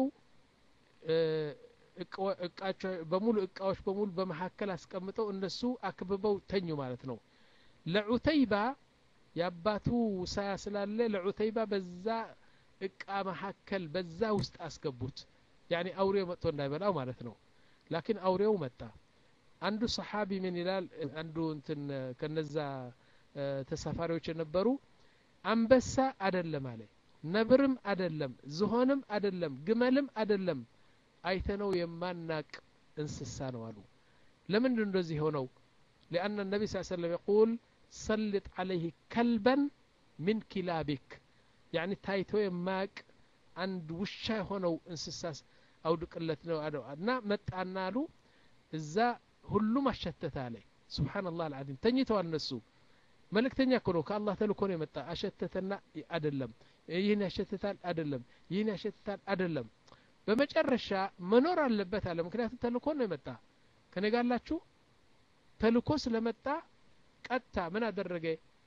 እቃቸው በሙሉ እቃዎች በሙሉ በመካከል አስቀምጠው እነሱ አክብበው ተኙ ማለት ነው ለዑተይባ የአባቱ ውሳያ ስላለ ለዑተይባ በዛ እቃ መካከል በዛ ውስጥ አስገቡት ያኒ አውሬው መጥቶ እንዳይበላው ማለት ነው ላኪን አውሬው መጣ አንዱ ሰሓቢ ምን ይላል አንዱ እንትን ከነዛ ተሳፋሪዎች የነበሩ አንበሳ አደለም አለ ነብርም አደለም ዝሆንም አደለም ግመልም አደለም አይተነው የማናቅ እንስሳ ነው አሉ ለምንድን እንደዚህ ሆነው لأن النبي صلى الله عليه وسلم يقول سلط عليه كلبا من كلابك يعني ታይቶ የማያቅ አንድ ውሻ የሆነው እንስሳስ አውድቅለት ነው እና መጣና አሉ እዛ ሁሉም አሸተተ አለ ስብሓንላህ አልዓዚም ተኝተዋል እነሱ መልእክተኛ እኮ ነው ከአላህ ተልኮ ነው የመጣ አሸተተና አደለም ይህን ያሸትታል አደለም ይህን ያሸትታል አደለም በመጨረሻ መኖር አለበት አለ ምክንያቱም ተልኮ ነው የመጣ ከነጋላችሁ ተልኮ ስለመጣ ቀጥታ ምን አደረገ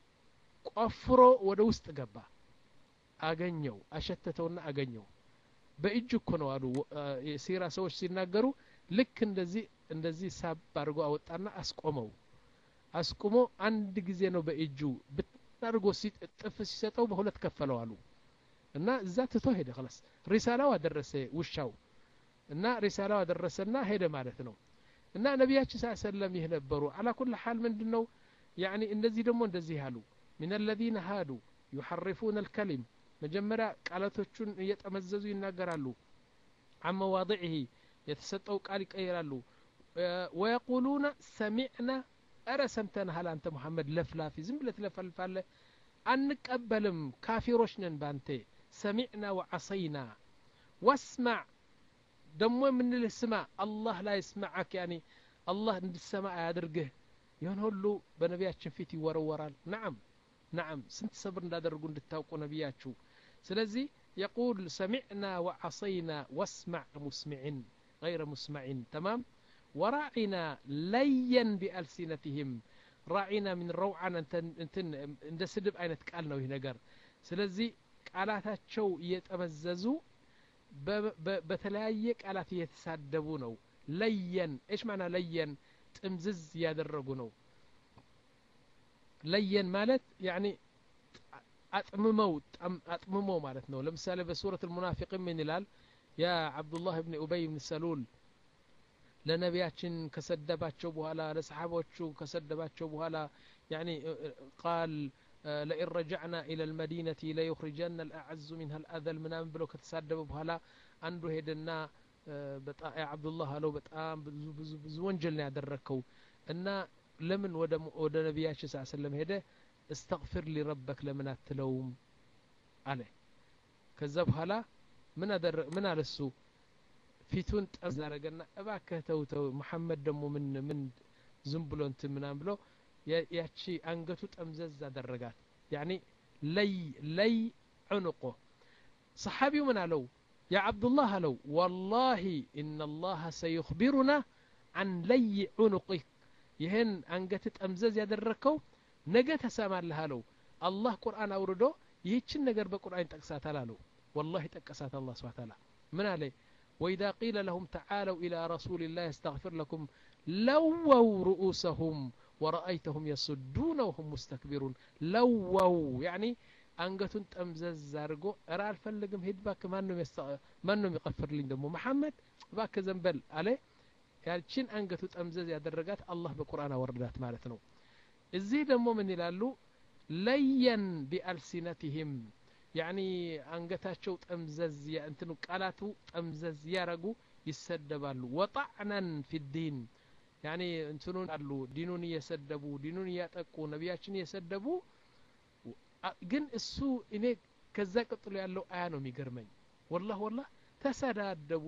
ቆፍሮ ወደ ውስጥ ገባ አገኘው አሸተተውና አገኘው በእጅ እኮ ነው አሉ የሲራ ሰዎች ሲናገሩ ልክ እንደዚህ እንደዚህ ሳብ አድርጎ አወጣና አስቆመው አስቁሞ አንድ ጊዜ ነው በእጁ ብታርጎ ጥፍ ሲሰጠው በሁለት ከፈለው አሉ እና እዛ ትቶ ሄደ ክላስ ሪሳላው አደረሰ ውሻው እና ሪሳላው አደረሰና ሄደ ማለት ነው እና ነቢያችን ስ ሰለም ይህ ነበሩ አላ ኩል ሓል ምንድን ነው ያኒ እንደዚህ ደግሞ እንደዚህ አሉ ምን አለዚነ ሃዱ ዩሐርፉን አልከሊም መጀመሪያ ቃላቶቹን እየጠመዘዙ ይናገራሉ አን መዋضዕህ የተሰጠው ቃል ይቀይራሉ ወየቁሉነ ሰሚዕና እረ ሰምተንሃል አንተ ሙሐመድ ለፍላፊ ዝም ብለ ትለፈልፋለ አንቀበልም ካፊሮች ነን ባንቴ ሰሚዕና ወዓሰይና ወስማዕ ደሞ የምንልህ ስማ አላህ ላይ ስማዓክ ያኒ አላህ እንድሰማ አያድርግህ ይህን ሁሉ በነቢያችን ፊት ይወረወራል ናዓም ናዓም ስንት ሰብር እንዳደረጉ እንድታውቁ ነቢያችሁ ስለዚህ يقول سمعنا وعصينا واسمع مسمعين غير مسمعين تمام وراعنا ليا بألسنتهم راعنا من روعا እንትን እንደ ስድብ አይነት ቃል ነው ይህ ነገር ስለዚህ ቃላታቸው እየጠመዘዙ በተለያየ ቃላት እየተሳደቡ ነው ለየን እሽ ማና ለየን ጥምዝዝ እያደረጉ ነው ለየን ማለት ያኒ አጥምመው አጥምመው ማለት ነው ለምሳሌ በሱረት ልሙናፊቅን ምን ይላል ያ አብዱላህ ብን ኡበይ ብን ሰሉል ለነቢያችን ከሰደባቸው በኋላ ለሰሓቦቹ ከሰደባቸው በኋላ ያኒ ቃል ለኢን ረጃዕና ኢለ ልመዲነቲ ለዩኽሪጀና ልአዐዙ ሚንሃ ልአዘል ምናምን ብለው ከተሳደበ በኋላ አንዱ ሄደና አብዱላህ አለው በጣም ብዙ ብዙ ብዙ ወንጀል ነው ያደረግከው እና ለምን ወደ ነቢያችን ስ ሰለም ሄደ እስተግፊር ሊረበክ ለምን አትለውም አለ ከዛ በኋላ ምን አለ እሱ ፊቱን ጠዝ አረገና እባክህ ተው ተው መሐመድ ደግሞ ምን ምን ዝም ብሎ እንትን ምናም ብሎ ያቺ አንገቱ ጠምዘዝ አደረጋት ያኒ ለይ ለይ ዑንቆ ሰሓቢው ምን አለው ያ ዓብዱላህ አለው ወላሂ ኢነ ላሀ ሰዩኽቢሩና አን ለይ ዑኑቅክ ይህን አንገት ጠምዘዝ ያደረግከው ነገ ተሰማለህ አለው አላህ ቁርአን አውርዶ ይህችን ነገር በቁርአን ይጠቅሳታል አለው ወላሂ ጠቀሳት አላህ ስብሓ ታላ ምን አለ وإذا قيل لهم تعالوا إلى رسول الله يستغفر لكم لووا رؤوسهم ورأيتهم يصدون وهم مستكبرون لووا يعني አንገቱን ጠምዘዝ አድርጎ እረ አልፈልግም ሂድ ባክ ማንም ይቀፍርልኝ ደግሞ መሐመድ ባክ ዘንበል አለ ያችን አንገቱ ጠምዘዝ ያደረጋት አላህ በቁርአን አወረዳት ማለት ነው እዚህ ደግሞ ምን ይላሉ ለየን ቢአልሲነትህም ያኒ አንገታቸው ጠምዘዝ እንትኑ ቃላቱ ጠምዘዝ ያረጉ ይሰደባሉ ወጣዕናን ፊ ዲን ያኒ እንትኑን አሉ ዲኑን እየሰደቡ ዲኑን እያጠቁ ነቢያችን እየሰደቡ ግን እሱ እኔ ከዛ ቀጥሎ ያለው አያ ነው የሚገርመኝ ወላህ ወላህ ተሰዳደቡ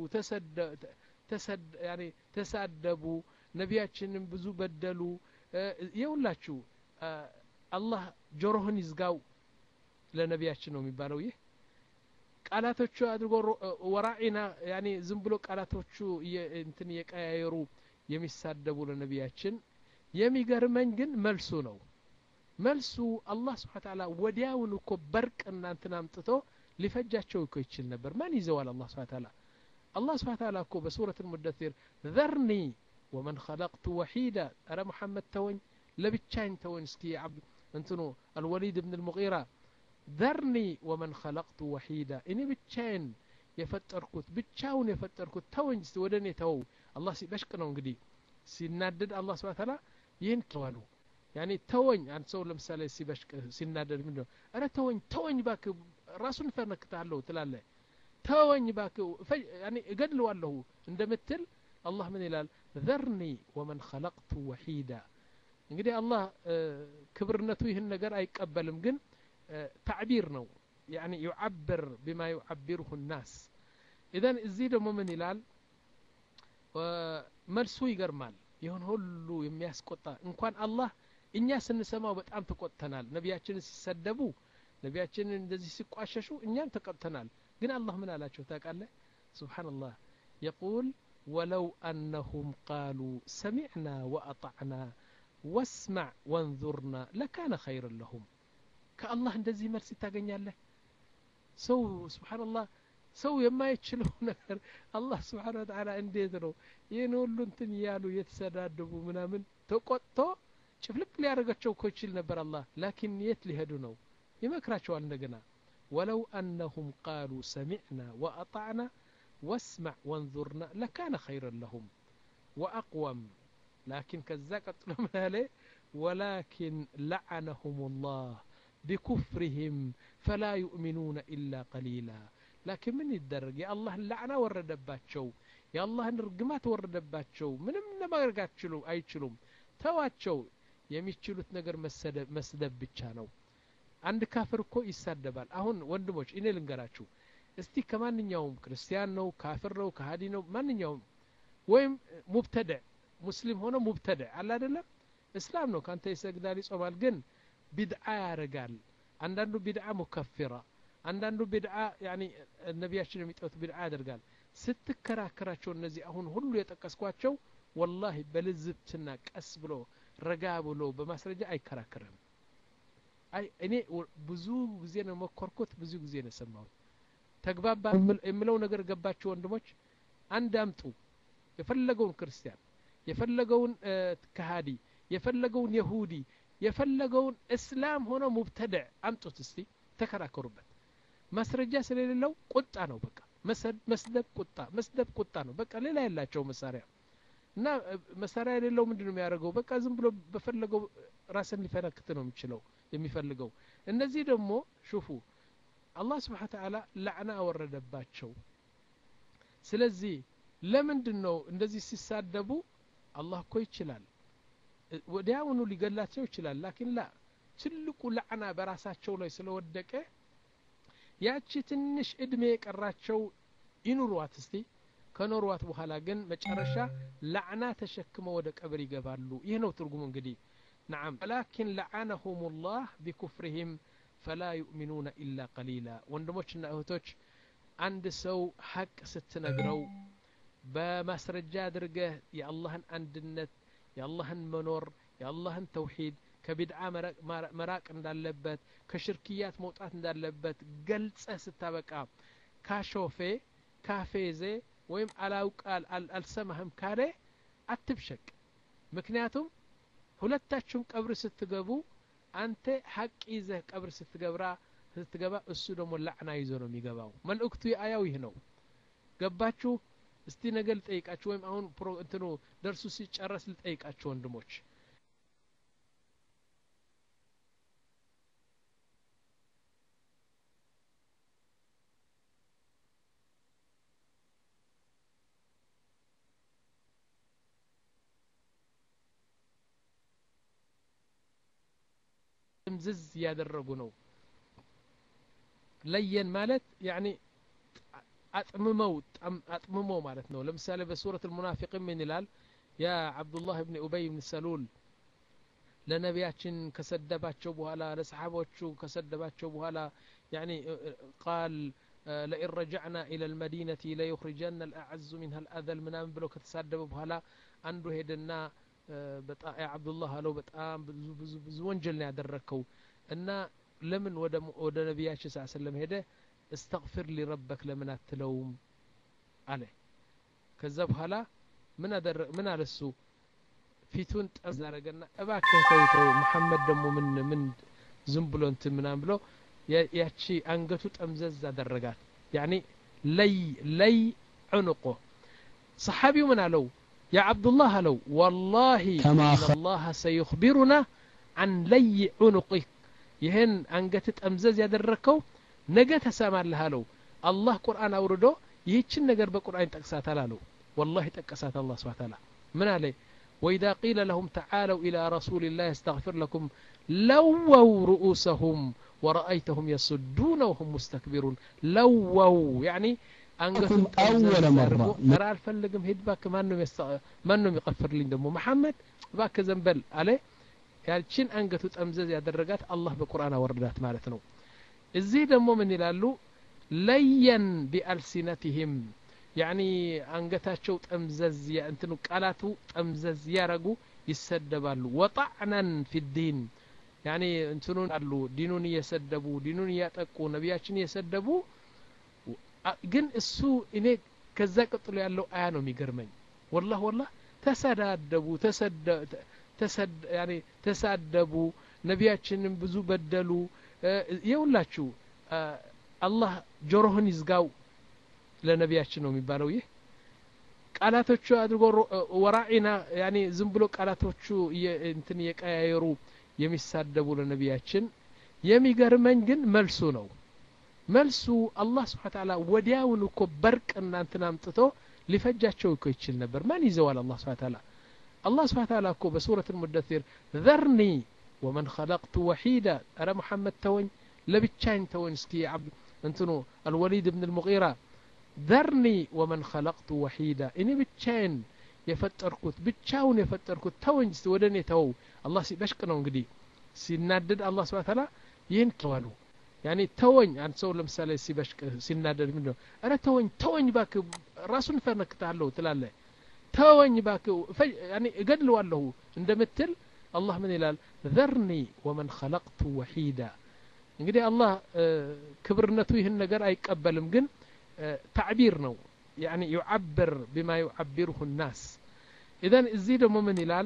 ተሳደቡ ነቢያችንን ብዙ በደሉ የውላችሁ አላህ ጆሮህን ይዝጋው ለነቢያችን ነው የሚባለው ይህ ቃላቶቹ አድርጎ ወራዒና ያኔ ዝም ብሎ ቃላቶቹ እንትን እየቀያየሩ የሚሳደቡ ለነቢያችን የሚገርመኝ ግን መልሱ ነው መልሱ አላህ ስብሓን ታላ ወዲያውን እኮ በርቅ እናንትን አምጥቶ ሊፈጃቸው እኮ ይችል ነበር ማን ይዘዋል አላህ ስብሓን ታላ አላህ ስብሓን ታላ እኮ በሱረት ልሙደሲር ዘርኒ ወመን ኸለቅቱ ወሒዳ አረ ሙሐመድ ተወኝ ለብቻኝ ተወኝ እስኪ እንትኑ አልወሊድ ብን ልሙቂራ ዘርኒ ወመን ኸለቅቱ ወሒዳ እኔ ብቻዬን የፈጠርኩት ብቻውን የፈጠርኩት ተወኝ እስቲ ወደ እኔ ተወው አላህ ሲበሽቅ ነው እንግዲህ ሲናደድ አላህ ስብሓን ታላ ይህን ዋሉ ያኔ ተወኝ አንድ ሰው ለምሳሌ ሲበሽቅ ሲናደድ ምንድን ነው እረ ተወኝ ተወኝ ባክ ራሱን ፈነክታለሁ ትላለ ተወኝ ባክ ያኔ እገድለዋለሁ እንደምትል አላህ ምን ይላል ዘርኒ ወመን ኸለቅቱ ወሒዳ እንግዲህ አላህ ክብርነቱ ይህን ነገር አይቀበልም ግን ታዕቢር ነው ያኒ ዩዓብር ቢማ ዩዓቢርሁ ናስ ኢዘን እዚህ ደግሞ ምን ይላል መልሱ ይገርማል ይሁን ሁሉ የሚያስቆጣ እንኳን አላህ እኛ ስንሰማው በጣም ተቆጥተናል ነቢያችንን ሲሰደቡ ነቢያችንን እንደዚህ ሲቋሸሹ እኛም ተቆጥተናል ግን አላህ ምን አላቸው ታውቃለህ ስብሓንላህ የቁል ወለው አነሁም ቃሉ ሰሚዕና ወአጣዕና ወስማዕ ወንዙርና ለካነ ኸይርን ለሁም ከአላህ እንደዚህ መልስ ታገኛለህ ሰው ስብሓንላህ ሰው የማይችለው ነገር አላህ ስብሓን ወተላ እንዴት ነው ይህን ሁሉ እንትን እያሉ የተሰዳደቡ ምናምን ተቆጥቶ ጭፍልቅ ሊያደርጋቸው እኮ ይችል ነበር አላህ ላኪን የት ሊሄዱ ነው ይመክራቸዋል እንደገና ወለው አነሁም ቃሉ ሰሚዕና ወአጣዕና ወስማዕ ወንዙርና ለካነ ኸይረን ለሁም ወአቅወም ላኪን ከዛ ቀጥሎ ምን አለ ወላኪን ለዓነሁም ላህ ቢኩፍርህም ፈላ ዩእሚኑነ ኢላ ቀሊላ ላኪን ምን ይደረግ የአላህን ላዕና ወረደባቸው የአላህን ርግማት ወረደባቸው ምንም ለማድረግ አይችሉም ተዋቸው የሚችሉት ነገር መስደብ ብቻ ነው አንድ ካፍር እኮ ይሳደባል አሁን ወንድሞች እኔ ልንገራችሁ እስቲ ከማንኛውም ክርስቲያን ነው ካፍር ነው ከሀዲ ነው ማንኛውም ወይም ሙብተደዕ ሙስሊም ሆነ ሙብተደዕ አለ አይደለም እስላም ነው ካንተ ይሰግዳል ይጾማል ግን ቢድዓ ያደርጋል አንዳንዱ ቢድዓ ሙከፊራ አንዳንዱ ቢድዓ ያኒ ነቢያችን የሚጠሩት ቢድዓ ያደርጋል ስትከራከራቸው እነዚህ አሁን ሁሉ የጠቀስኳቸው ወላሂ በልዝብትና ቀስ ብሎ ረጋ ብሎ በማስረጃ አይከራከርም አይ እኔ ብዙ ጊዜ ነው መኮርኩት ብዙ ጊዜ ነው የሰማሁት ተግባባ የምለው ነገር ገባቸው ወንድሞች አንድ አምጡ የፈለገውን ክርስቲያን የፈለገውን ከሃዲ የፈለገውን የሁዲ የፈለገውን እስላም ሆኖ ሙብተድዕ አምጡት እስቲ ተከራከሩበት ማስረጃ ስለሌለው ቁጣ ነው በቃ መስደብ ቁጣ መስደብ ቁጣ ነው በቃ ሌላ ያላቸው መሳሪያ እና መሳሪያ የሌለው ምንድን ነው የሚያደርገው በቃ ዝም ብሎ በፈለገው ራስን ሊፈነክት ነው የሚችለው የሚፈልገው እነዚህ ደግሞ ሹፉ አላህ ስብሓን ተዓላ ላዕና አወረደባቸው ስለዚህ ለምንድን ነው እንደዚህ ሲሳደቡ አላህ እኮ ይችላል ወዲያውኑ ሊገላቸው ይችላል ላኪን ላ ትልቁ ላዕና በራሳቸው ላይ ስለወደቀ ያቺ ትንሽ እድሜ የቀራቸው ይኑሯት እስቲ ከኖሯት በኋላ ግን መጨረሻ ላዕና ተሸክመው ወደ ቀብር ይገባሉ ይህ ነው ትርጉሙ እንግዲህ نعم ولكن لعنهم الله بكفرهم فلا يؤمنون إلا قليلا ወንድሞችና እህቶች አንድ ሰው ሀቅ ስትነግረው በማስረጃ አድርገህ የአላህን አንድነት የአላህን መኖር የአላህን ተውሂድ ከቢድዓ መራቅ እንዳለበት ከሽርክያት መውጣት እንዳለበት ገልጸህ ስታበቃ ካሾፌ ካፌዜ ወይም አላውቃል አልሰማህም ካለ አትብሸቅ ምክንያቱም ሁለታችሁም ቀብር ስትገቡ አንተ ሀቅ ይዘህ ቀብር ስትገብራ ስትገባ እሱ ደግሞ ላዕና ይዞ ነው የሚገባው መልእክቱ የአያው ይህ ነው ገባችሁ እስቲ ነገ ልጠይቃችሁ ወይም አሁን እንትኑ ደርሱ ሲጨረስ ልጠይቃችሁ ወንድሞች ዝዝ እያደረጉ ነው ለየን ማለት ያኒ አጥምመው አጥምመው ማለት ነው ለምሳሌ በሱረት ልሙናፊቅን ምን ይላል ያ አብዱላህ ብን ኡበይ ብን ሰሉል ለነቢያችን ከሰደባቸው በኋላ ለሰሓቦቹ ከሰደባቸው በኋላ ያኒ ቃል ለኢን ረጃዕና ኢላ ልመዲነቲ ለዩኽሪጀና ልአዐዙ ሚንሃ ልአዘል ምናምን ብለው ከተሳደበ በኋላ አንዱ ሄደና አብዱላህ አለው በጣም ብዙ ብዙ ብዙ ወንጀል ነው ያደረግከው እና ለምን ወደ ነቢያችን ስ ሰለም ሄደ እስተግፊር ሊረበክ ለምን አትለውም አለ ከዛ በኋላ ምን አደረ ምን አለ እሱ ፊቱን ጠዝ አረገና እባክህ ተውተው መሐመድ ደግሞ ምን ምን ዝም ብሎ እንትን ምናም ብሎ ያቺ አንገቱ ጠምዘዝ አደረጋት ያኒ ለይ ለይ ዑንቆ ሰሓቢው ምን አለው ያ ዓብዱላህ አለው ወላሂ አላህ ሰዩኽቢሩና አን ለይ ዑኑቂክ ይህን አንገት ጠምዘዝ ያደረግከው ነገ ተሰማለህ አለው አላህ ቁርአን አውርዶ ይህችን ነገር በቁርአን ይጠቅሳታል አለው ወላሂ ጠቀሳት አላህ ስብሓ ታላ ምን አለ وإذا قيل لهم تعالوا إلى رسول الله يستغفر لكم لووا رؤوسهم ورأيتهم يصدون وهم مستكبرون لووا يعني አንገቱን أول مرة ኧረ አልፈልግም ሂድ እባክህ ማንም ይቀፍርልኝ ደግሞ መሐመድ እባክህ ዘንበል አለ ያችን አንገቱ ጠምዘዝ ያደረጋት አላህ በቁርአን አወረዳት ማለት ነው እዚህ ደግሞ ምን ይላሉ ለየን ቢአልሲነትህም ያኒ አንገታቸው ጠምዘዝ እንትኑ ቃላቱ ጠምዘዝ ያረጉ ይሰደባሉ ወጣዕናን ፊ ዲን ያኒ እንትኑን አሉ ዲኑን እየሰደቡ ዲኑን እያጠቁ ነቢያችን እየሰደቡ ግን እሱ እኔ ከዛ ቀጥሎ ያለው አያ ነው የሚገርመኝ ወላህ ወላህ ተሰዳደቡ ተሳደቡ ነቢያችንም ብዙ በደሉ የውላችሁ አላህ ጆሮህን ይዝጋው ለነቢያችን ነው የሚባለው ይህ ቃላቶቹ አድርጎ ወራዒና ያኔ ዝም ብሎ ቃላቶቹ እንትን እየቀያየሩ የሚሳደቡ ለነቢያችን የሚገርመኝ ግን መልሱ ነው መልሱ አላህ ስብሓን ታላ ወዲያውን እኮ በርቅ እናንትን አምጥቶ ሊፈጃቸው እኮ ይችል ነበር ማን ይዘዋል አላህ ስብሓን ታላ አላህ ስብሓን ታላ እኮ በሱረት ሙደሲር ዘርኒ ወመን ኸለቅቱ ወሒዳ አረ ሙሐመድ ተወኝ ለብቻኝ ተወኝ እስኪ እንትኑ አልወሊድ ብን ልሙቂራ ዘርኒ ወመን ኸለቅቱ ወሒዳ እኔ ብቻዬን የፈጠርኩት ብቻውን የፈጠርኩት ተወኝ ስ ወደ እኔ ተወው አላህ ሲበሽቅ ነው እንግዲህ ሲናደድ አላህ ስብሓን ታላ ይህን ዋሉ ያኔ ተወኝ አንድ ሰው ለምሳሌ ሲበሽቅ ሲናደድ ምንድነው እረ ተወኝ ተወኝ ባክ ራሱን ፈነክታለሁ ትላለ ተወኝ ባክ ያኔ እገድለዋለሁ እንደምትል አላህ ምን ይላል ዘርኒ ወመን ኸለቅቱ ወሒዳ እንግዲህ አላህ ክብርነቱ ይህን ነገር አይቀበልም ግን ታዕቢር ነው ያኒ ዩዓብር ቢማ ዩዓቢርሁ ናስ ኢዘን እዚህ ደግሞ ምን ይላል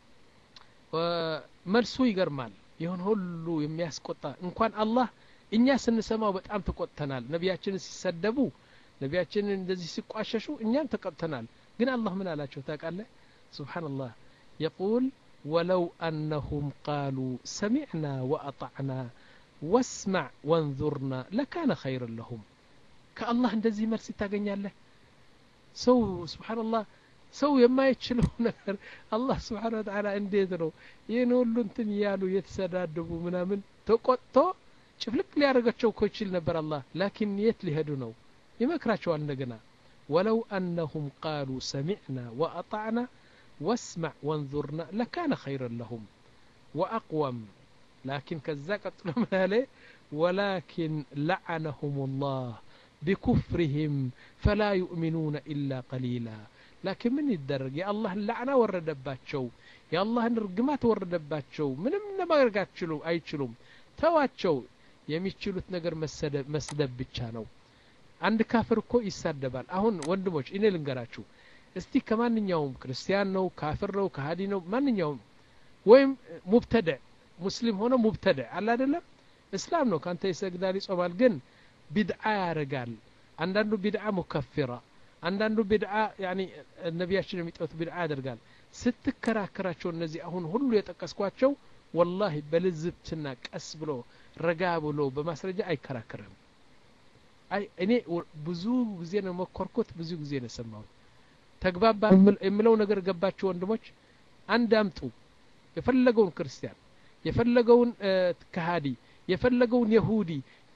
መልሱ ይገርማል ይሁን ሁሉ የሚያስቆጣ እንኳን አላህ እኛ ስንሰማው በጣም ተቆጥተናል ነቢያችንን ሲሰደቡ ነቢያችንን እንደዚህ ሲቋሸሹ እኛም ተቆጥተናል ግን አላህ ምን አላቸው ታውቃለህ ስብሓንላህ የቁል ወለው አነሁም ቃሉ ሰሚዕና ወአጣዕና ወስማዕ ወንዙርና ለካነ ኸይርን ለሁም ከአላህ እንደዚህ መልስ ታገኛለህ ሰው ስብሓንላህ ሰው የማይችለው ነገር አላህ ስብሓን ወተዓላ እንዴት ነው ይህን ሁሉ እንትን እያሉ የተሰዳደቡ ምናምን ተቆጥቶ ጭፍልቅ ሊያደርጋቸው እኮ ይችል ነበር አላህ ላኪን የት ሊሄዱ ነው ይመክራቸዋል እንደገና ወለው አነሁም ቃሉ ሰሚዕና ወአጣዕና ወስማዕ ወንዙርና ለካነ ኸይረን ለሁም ወአቅወም ላኪን ከዛ ቀጥሎ ምን አለ ወላኪን ለዓነሁም ላህ ቢኩፍርህም ፈላ ዩእሚኑነ ኢላ ቀሊላ ላኪን ምን ይደረግ የአላህን ላዕና ወረደባቸው የአላህን ርግማት ወረደባቸው ምንም ለማድረግ አይችሉም ተዋቸው የሚችሉት ነገር መስደብ ብቻ ነው አንድ ካፍር እኮ ይሳደባል አሁን ወንድሞች እኔ ልንገራችሁ እስቲ ከማንኛውም ክርስቲያን ነው ካፍር ነው ከሀዲ ነው ማንኛውም ወይም ሙብተደዕ ሙስሊም ሆነ ሙብተደዕ አለ አይደለም እስላም ነው ካንተ ይሰግዳል ይጾማል ግን ቢድዓ ያደርጋል አንዳንዱ ቢድዓ ሙከፊራ አንዳንዱ ቢድዓ ያኒ ነቢያችን የሚጠት ቢድዓ ያደርጋል ስትከራከራቸው እነዚህ አሁን ሁሉ የጠቀስኳቸው ወላሂ በልዝብትና ቀስ ብሎ ረጋ ብሎ በማስረጃ አይከራከርም አይ እኔ ብዙ ጊዜ ነው መኮርኮት ብዙ ጊዜ ነው የሰማሁት ተግባባ የምለው ነገር ገባቸው ወንድሞች አንድ አምጡ የፈለገውን ክርስቲያን የፈለገውን ከሃዲ የፈለገውን የሁዲ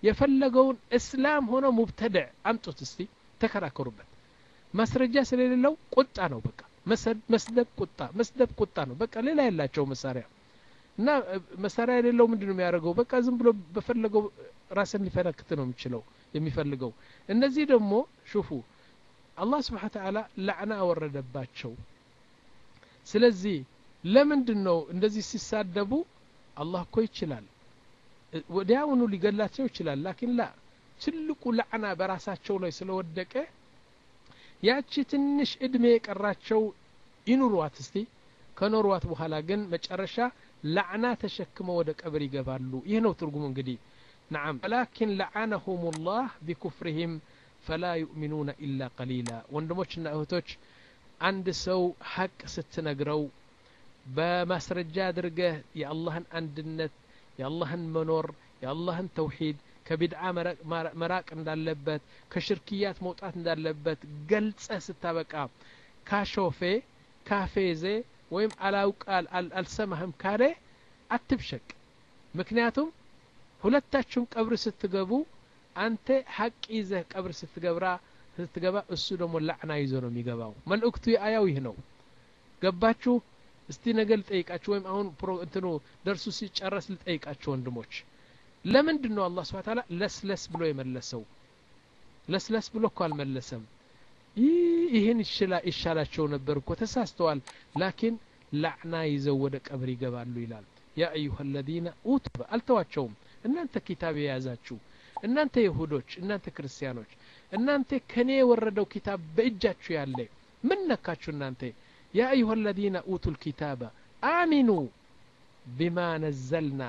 የፈለገውን እስላም ሆኖ ሙብተድዕ አምጡት እስቲ ተከራከሩበት ማስረጃ ስለሌለው ቁጣ ነው በቃ መስደብ ቁጣ መስደብ ቁጣ ነው በቃ ሌላ የላቸው መሳሪያ እና መሳሪያ የሌለው ምንድን ነው የሚያደርገው በቃ ዝም ብሎ በፈለገው ራስን ሊፈነክት ነው የሚችለው የሚፈልገው እነዚህ ደግሞ ሹፉ አላህ ስብሓን ተዓላ ላዕና አወረደባቸው ስለዚህ ለምንድን ነው እንደዚህ ሲሳደቡ አላህ እኮ ይችላል ወዲያውኑ ሊገላቸው ይችላል ላኪን ላ ትልቁ ላዕና በራሳቸው ላይ ስለወደቀ ያቺ ትንሽ እድሜ የቀራቸው ይኑሯት እስቲ ከኖሯት በኋላ ግን መጨረሻ ላዕና ተሸክመው ወደ ቀብር ይገባሉ ይህ ነው ትርጉሙ እንግዲህ نعم ولكن لعنهم الله بكفرهم فلا يؤمنون إلا قليلا ወንድሞችና እህቶች አንድ ሰው ሐቅ ስትነግረው በማስረጃ አድርገህ የአላህን አንድነት የአላህን መኖር የአላህን ተውሂድ ከቢድዓ መራቅ እንዳለበት ከሽርክያት መውጣት እንዳለበት ገልጸህ ስታበቃ ካሾፌ ካፌዜ ወይም አላውቃል አልሰማህም ካለ አትብሸቅ ምክንያቱም ሁለታችሁም ቀብር ስትገቡ አንተ ሐቅ ይዘህ ቀብር ስትገብራ ስትገባ እሱ ደግሞ ላዕና ይዞ ነው የሚገባው መልእክቱ የአያው ይህ ነው ገባችሁ እስቲ ነገ ልጠይቃችሁ ወይም አሁን እንትኑ ደርሱ ሲጨረስ ልጠይቃችሁ ወንድሞች ለምንድን ነው አላህ ስብሓን ታላ ለስለስ ብሎ የመለሰው ለስለስ ብሎ እኮ አልመለሰም ይህን ይሻላቸው ነበር እኮ ተሳስተዋል ላኪን ላዕና ይዘው ወደ ቀብር ይገባሉ ይላል ያ አዩሃ አለዚነ ኡቱ አልተዋቸውም እናንተ ኪታብ የያዛችሁ እናንተ ይሁዶች እናንተ ክርስቲያኖች እናንተ ከኔ የወረደው ኪታብ በእጃችሁ ያለ ምን ነካችሁ እናንተ ያ አዩሃ አለዚነ ኡቱ ልኪታበ አሚኑ ቢማ ነዘልና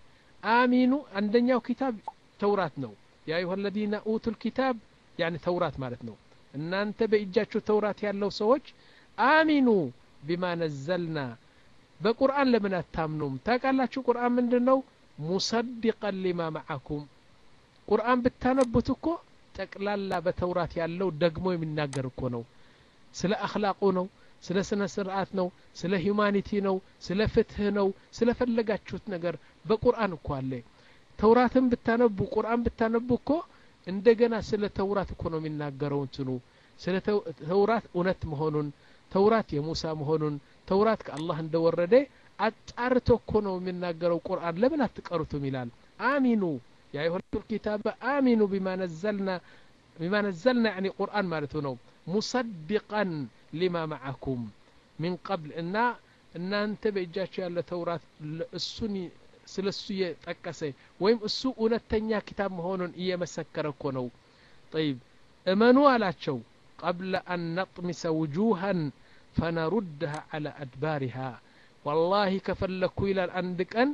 አሚኑ አንደኛው ኪታብ ተውራት ነው ያ አዩሃ አለዚነ ኡቱ ልኪታብ ያኒ ተውራት ማለት ነው እናንተ በእጃችሁ ተውራት ያለው ሰዎች አሚኑ ቢማ ነዘልና በቁርአን ለምን አታምኑም ታውቃላችሁ ቁርአን ምንድን ነው ሙሰድቀን ሊማ መዓኩም ቁርአን ብታነቡት እኮ ጠቅላላ በተውራት ያለው ደግሞ የሚናገር እኮ ነው ስለ አክላቁ ነው ስለ ስነ ስርዓት ነው ስለ ሂዩማኒቲ ነው ስለ ፍትህ ነው ስለ ፈለጋችሁት ነገር በቁርአን እኮ አለ ተውራትን ብታነቡ ቁርአን ብታነቡ እኮ እንደገና ስለ ተውራት እኮ ነው የሚናገረው እንትኑ ስለ ተውራት እውነት መሆኑን ተውራት የሙሳ መሆኑን ተውራት ከአላህ እንደወረደ አጣርቶ እኮ ነው የሚናገረው ቁርአን ለምን አትቀሩትም ይላል አሚኑ ያ አዩሀል ኪታበ አሚኑ ቢማ ነዘልና ቢማ ነዘልና ያኒ ቁርአን ማለቱ ነው ሙሰድቀን ሊማ መዓኩም ሚን ቀብል እና እናንተ በእጃቸው ያለ ተውራት እሱን ስለ እሱ እየጠቀሰ ወይም እሱ እውነተኛ ኪታብ መሆኑን እየመሰከረ እኮ ነው ጠይብ እመኑ አላቸው ቀብለ አን ነጥሚሰ ውጁሃን ፈነሩድሃ አላ አድባሪሃ ወላሂ ከፈለግኩ ይላል አንድ ቀን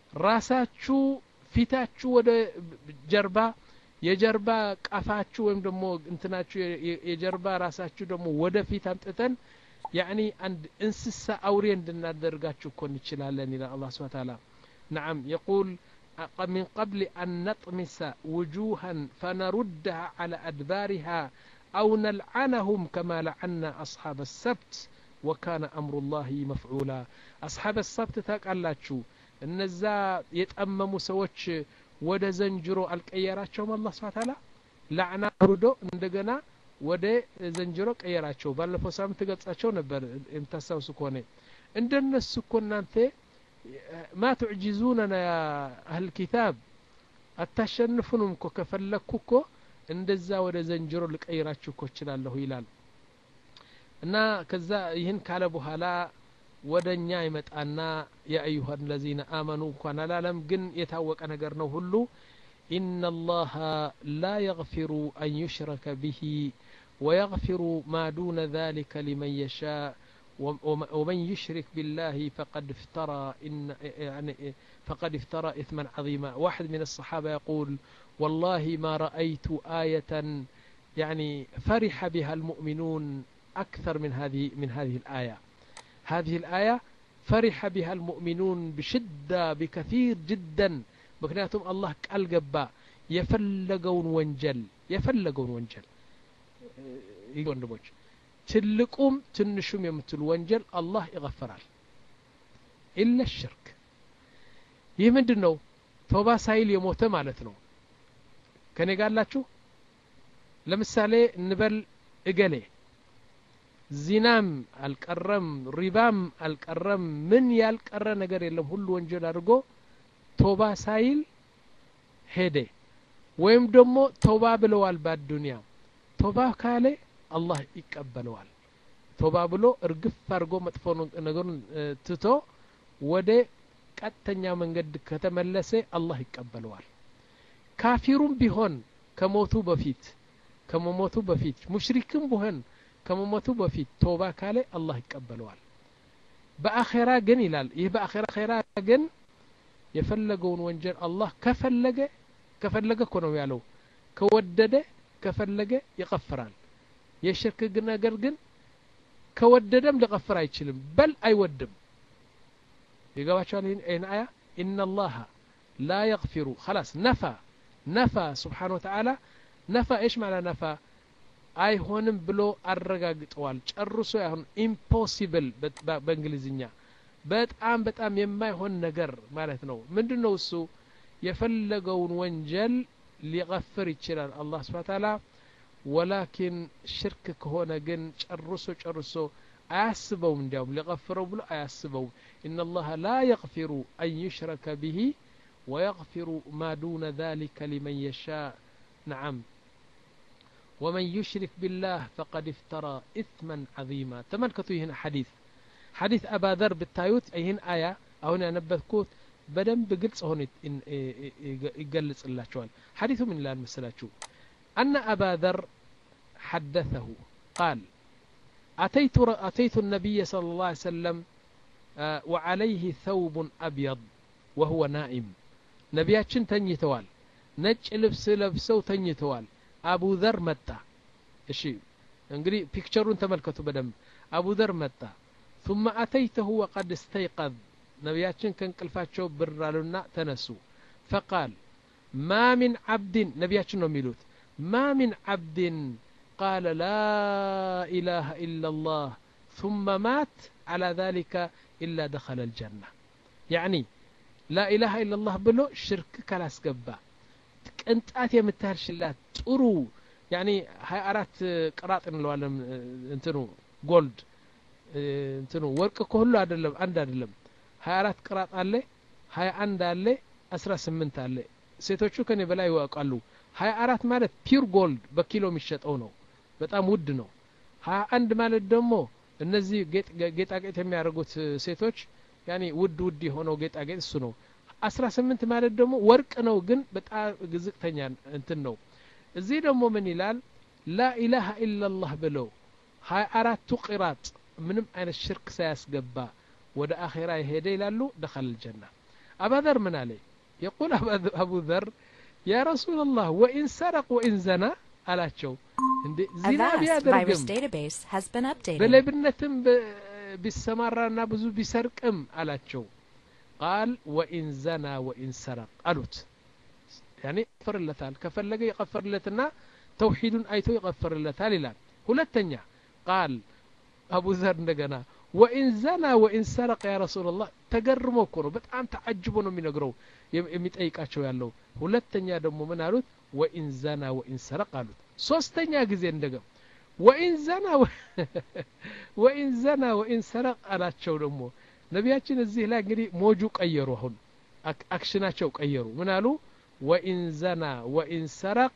ራሳችሁ ፊታችሁ ወደ ጀርባ የጀርባ ቃፋችሁ ወይም ደግሞ እንትናችሁ የጀርባ ራሳችሁ ደግሞ ወደ ፊት አምጥተን ያኒ አንድ እንስሳ አውሬ እንድናደርጋችሁ እኮ እንችላለን ይላል አላህ ስብሐ ተዓላ نعم يقول من قبل أن نطمس وجوها فنردها على أدبارها أو نلعنهم كما لعنا أصحاب السبت وكان أمر الله مفعولا أصحاب السبت تقالاتشو እነዛ የጠመሙ ሰዎች ወደ ዘንጅሮ አልቀየራቸውም አላህ ስብሐ ተዓላ ላዕና አውርዶ እንደገና ወደ ዘንጅሮ ቀየራቸው ባለፈው ሳምንት ገልጻቸው ነበር የምታስታውሱ ከሆነ እንደነሱ እኮ እናንተ ማ ትዕጂዙነና ያ አህል ኪታብ አታሸንፉንም እኮ ከፈለግኩ እኮ እንደዛ ወደ ዘንጅሮ ልቀይራችሁ እኮ እችላለሁ ይላል እና ከዛ ይህን ካለ በኋላ ወደ እኛ ይመጣና የአዩሀ ለዚነ አመኑ እንኳን አላለም ግን የታወቀ ነገር ነው ሁሉ إن الله لا يغفر أن يشرك به ويغفر ما دون ذلك لمن يشاء ومن يشرك بالله فقد افترى إن يعني فقد افترى إثما عظيما واحد من الصحابة يقول والله ما رأيت آية يعني فرح بها المؤمنون أكثر من هذه من هذه الآية هذه الآية فرح بها المؤمنون بشدة بكثير جدا مكنياتهم الله قال قبا يفلقون وانجل يفلقون وانجل ወንድሞች ትልቁም ትንሹም የምትሉ ወንጀል አላህ ይغፈራል ኢለ ሽርክ ይህ ምንድን ነው ቶባ ሳይል የሞተ ማለት ነው ከኔ ጋላችሁ ለምሳሌ እንበል እገሌ ዚናም አልቀረም ሪባም አልቀረም ምን ያልቀረ ነገር የለም ሁሉ ወንጀል አድርጎ ቶባ ሳይል ሄደ ወይም ደግሞ ቶባ ብለዋል በአዱንያ ቶባ ካለ አላህ ይቀበለዋል ቶባ ብሎ እርግፍ አድርጎ መጥፎ ነገሩን ትቶ ወደ ቀጥተኛ መንገድ ከተመለሰ አላህ ይቀበለዋል ካፊሩም ቢሆን ከሞቱ በፊት ከመሞቱ በፊት ሙሽሪክም ቢሆን ከመሞቱ በፊት ቶባ ካለ አላህ ይቀበለዋል በአኼራ ግን ይላል ይህ በአኼራ ግን የፈለገውን ወንጀል አላህ ከፈለገ ከፈለገ እኮ ነው ያለው ከወደደ ከፈለገ ይቀፍራል የሽርክ ነገር ግን ከወደደም ሊቀፍር አይችልም በል አይወድም ይገባቸዋል ይህን አያ ኢነ ላሀ ላ የግፊሩ خلاص ነፋ ነፋ ስብሓን ወተዓላ ነፋ እሽ ማለ ነፋ አይሆንም ብሎ አረጋግጠዋል ጨርሶ አይሆን ኢምፖሲብል በእንግሊዝኛ በጣም በጣም የማይሆን ነገር ማለት ነው ምንድን ነው እሱ የፈለገውን ወንጀል ሊቀፍር ይችላል አላህ ስብሓ ታላ ወላኪን ሽርክ ከሆነ ግን ጨርሶ ጨርሶ አያስበውም እንዲያውም ሊቀፍረው ብሎ አያስበውም إن الله لا يغفر أن يشرك به ويغفر ما دون ذلك لمن يشاء نعم ومن يشرك بالله فقد افترى إثما عظيما تملكتوا هنا حديث حديث أبا ذر بالتايوت أي هنا آية أو هنا نبذكوت بدن بقلص هون يقلص الله شوال حديث من الله المسلاتشو أن أبا ذر حدثه قال أتيت, أتيت النبي صلى الله عليه وسلم آه وعليه ثوب أبيض وهو نائم نبياتشن تنيتوال ነጭ ልብስ ለብሰው ተኝተዋል አቡ ዘር መጣ እሺ እንግዲህ ፒክቸሩን ተመልከቱ በደንብ አቡ ዘር መጣ ثم أتيته وقد استيقظ ነቢያችን ከእንቅልፋቸው ብር አሉና ተነሱ ፈቃል ማ ሚን ዓብድን ነቢያችን ነው የሚሉት ማ ሚን ዓብድን ቃለ ላ ኢላሃ ኢላ ላህ ثم مات على ذلك إلا دخل الجنة يعني لا إله إلا الله بلو شرك كلاس قبا ቅንጣት የምታህል ሽላት ጥሩ ያኒ ሀያ አራት ቅራጥ እንለዋለን እንትኑ ጎልድ እንትኑ ወርቅ እኮ ሁሉ አይደለም አንድ አይደለም ሀያ አራት ቅራጥ አለ ሀያ አንድ አለ አስራ ስምንት አለ ሴቶቹ ከኔ በላይ ይዋቃሉ ሀያ አራት ማለት ፒር ጎልድ በኪሎ የሚሸጠው ነው በጣም ውድ ነው ሀያ አንድ ማለት ደግሞ እነዚህ ጌጣጌጥ የሚያደርጉት ሴቶች ያኒ ውድ ውድ የሆነው ጌጣጌጥ እሱ ነው አስራ ስምንት ማለት ደግሞ ወርቅ ነው ግን በጣም ዝቅተኛ እንትን ነው እዚህ ደግሞ ምን ይላል ላኢላሃ ኢላላህ ብለው ሀያ አራቱ ቂራጥ ምንም አይነት ሽርክ ሳያስገባ ወደ አኼራ የሄደ ይላሉ ደኸል ልጀና አባዘር ምን አለ የቁል አቡ ዘር ያ ረሱላላህ ወኢን ሰረቅ ወኢን ዘና አላቸው እንዴ ዚና ቢያደርግም በሌብነትም ቢሰማራና ብዙ ቢሰርቅም አላቸው ቃል ወኢን ዘና ወኢን ሰረቅ አሉት ያኔ ይቀፍርለታል ከፈለገ ይቀፍርለትና ተውሒዱን አይቶ ይቀፍርለታል ይላል ሁለተኛ ቃል አቡ ዘር እንደገና ወኢን ዘና ወኢን ሰረቀ ያ ረሱላላህ ተገርሞ እኮ ነው በጣም ተዓጅቦ ነው የሚነግረው የሚጠይቃቸው ያለው ሁለተኛ ደግሞ ምን አሉት ወኢን ዘና ወኢን ሰረቅ አሉት ሶስተኛ ጊዜ እንደገም ወኢን ዘና ወኢን ዘና ወኢን ሰረቅ አላቸው ደግሞ ነቢያችን እዚህ ላይ እንግዲህ ሞጁ ቀየሩ አሁን አክሽናቸው ቀየሩ ምን አሉ ወኢን ዘና ወኢን ሰረቅ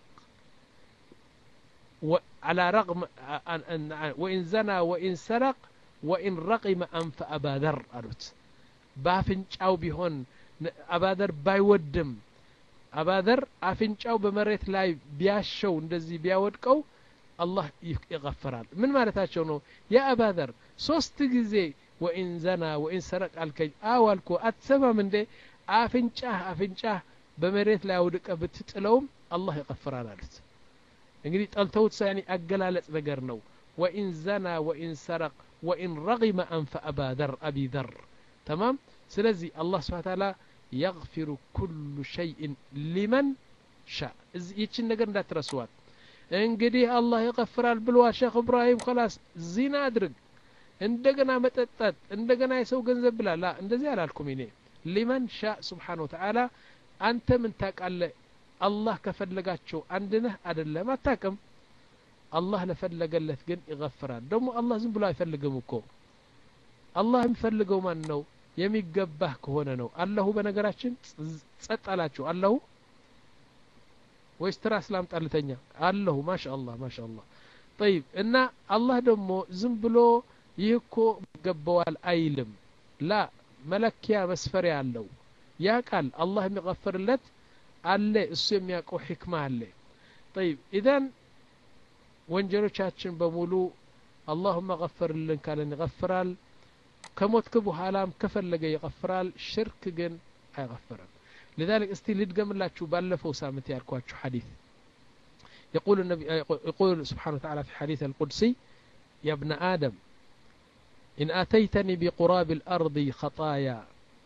على رغم وإن زنى وإن سرق وإن رقم أنف أبا ذر ألوت بافنጫው ቢሆን አባዘር ባይወድም አባዘር አፍንጫው በመሬት ላይ ቢያሸው እንደዚህ ቢያወድቀው አላህ ይገፈራል ምን ማለታቸው ነው ያ አባዘር ሶስት ጊዜ ወኢን ዘና ወኢን ሰረቅ አልከኝ አው አልኮ አትሰማም እንዴ አፍንጫህ አፍንጫህ በመሬት ላይ አውድቀ ብትጥለውም አላህ ይቀፍራል አሉት እንግዲህ ጠልተውት ሳያኒ አገላለጽ ነገር ነው ወኢን ዘና ወኢን ሰረቅ ወኢን ረጊመ አንፈ አባ ዘር አቢ ዘር ተማም ስለዚህ አላህ ስብሓ ታላ የግፊሩ ኩሉ ሸይእን ሊመን ሻ ይችን ነገር እንዳትረስዋት እንግዲህ አላህ ይቀፍራል ብለዋል ሼክ እብራሂም ከላስ ዚና አድርግ እንደገና መጠጣት እንደገና የሰው ገንዘብ ብላ ላ እንደዚህ አላልኩም እኔ ሊመን ሻ ስብሓን ወተዓላ አንተ ምን ታቃለ አላህ ከፈለጋቸው አንድ ነህ አይደለም አታቅም አላህ ለፈለገለት ግን ይገፍራል ደግሞ አላህ ዝም ብሎ አይፈልግም እኮ አላህ የሚፈልገው ማን ነው የሚገባህ ከሆነ ነው አለሁ በነገራችን ጸጥ አላችሁ አለሁ ወይስ ትራስ ላምጣልተኛ አለሁ ማሻ አላህ ማሻ አላህ ጠይብ እና አላህ ደግሞ ዝም ብሎ ይህ እኮ ይገባዋል አይልም ላ መለኪያ መስፈሪያ አለው ያ ቃል አላህ የሚቀፍርለት አለ እሱ የሚያውቀው ሕክማ አለ ጠይብ ኢዘን ወንጀሎቻችን በሙሉ አላሁመ ገፈርልን ካለን ይገፍራል ከሞትክ በኋላም ከፈለገ ይቀፍራል ሽርክ ግን አይቀፍርም لذلك እስቲ ልድገምላችሁ ባለፈው ሳምንት ያልኳችሁ ሐዲስ يقول النبي يقول سبحانه وتعالى في حديث القدسي يا ابن آدم إن أتيتني بقراب الأرض خطايا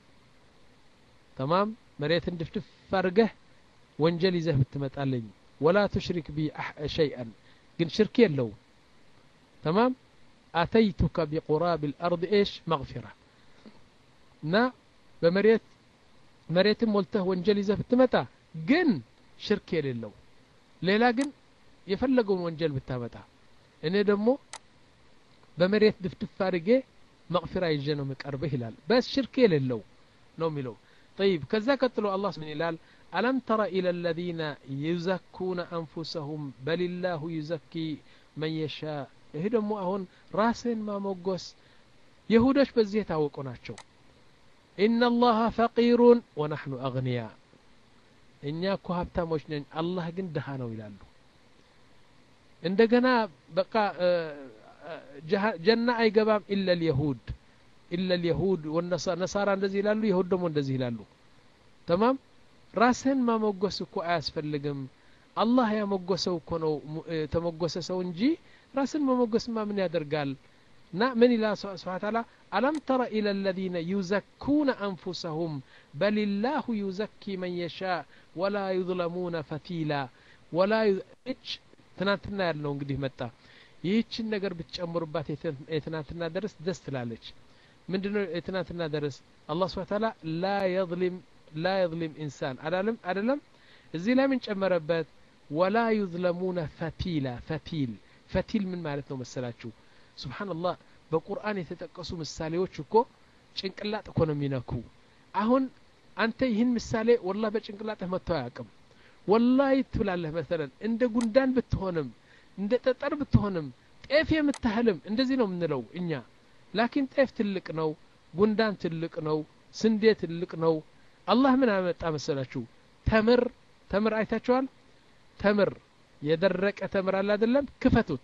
تمام مريت دفتف فرقه وانجل يزه بتمتالين ولا تشرك بي شيئا قل شرك يلو تمام أتيتك بقراب الأرض إيش مغفرة نا بمريت مريت مولته وانجل يزه بتمتا قن شرك يلو ሌላ ግን የፈለገውን ወንጀል ብታመጣ እኔ ደግሞ በመሬት ድፍድፍ አድርጌ መቅፊራ ይዤ ነው የምቀርብህ ይላል በስ ሽርክ የሌለው ነው የሚለው طيب ከዛ ቀጥሎ አላህ ምን ይላል አለም ተረ ኢለ الذين يزكون أنفسهم بل الله يزكي من يشاء ይህ ደግሞ አሁን ራስን ማሞገስ የሁዶች በዚህ የታወቁ ናቸው ኢነ አላህ ፈቂሩን ወናሕኑ አግንያ እኛ እኮ ሀብታሞች ነን አላህ ግን ድሃ ነው ይላሉ እንደገና በቃ ጀና አይገባም ኢለ ልየሁድ ኢለ ልየሁድ ነሳራ እንደዚህ ይላሉ የሁድ ደግሞ እንደዚህ ይላሉ ተማም ራስህን ማሞገስ እኮ አያስፈልግም አላህ ያሞገሰው እኮ ነው ተሞገሰ ሰው እንጂ ራስን መሞገስማ ምን ያደርጋል እና ምን ይላል ስብሓን ታላ አለም ተረ ኢለ الذين يزكون أنفسهم بل الله يزكي من يشاء ولا يظلمون فتيلا ولا እች ትናንትና ያልነው እንግዲህ መጣ ይህችን ነገር ብትጨምሩባት የትናንትና ደረስ ደስ ትላለች ምንድነው የትናንትና ደረስ አላህ ስብሓን ታላ ላ የظሊም ላ የظሊም ኢንሳን አላለም አደለም እዚህ ላይ ምን ጨመረበት ወላ ዩዝለሙነ ፈቲላ ፈቲል ፈቲል ምን ማለት ነው መሰላችሁ ስብሓንላህ በቁርአን የተጠቀሱ ምሳሌዎች እኮ ጭንቅላጥ እኮ ነው የሚነኩ አሁን አንተ ይህን ምሳሌ ወላ በጭንቅላጥህ መጥቶ አያውቅም ወላሂ ትብላለህ መሰለን እንደ ጉንዳን ብትሆንም እንደ ጠጠር ብትሆንም ጤፍ የምታህልም እንደዚህ ነው የምንለው እኛ ላኪን ጤፍ ትልቅ ነው ጉንዳን ትልቅ ነው ስንዴ ትልቅ ነው አላህ ምን አመጣ መሰላችሁ ተምር ተምር አይታችኋል ተምር የደረቀ ተምር አለ አይደለም ክፈቱት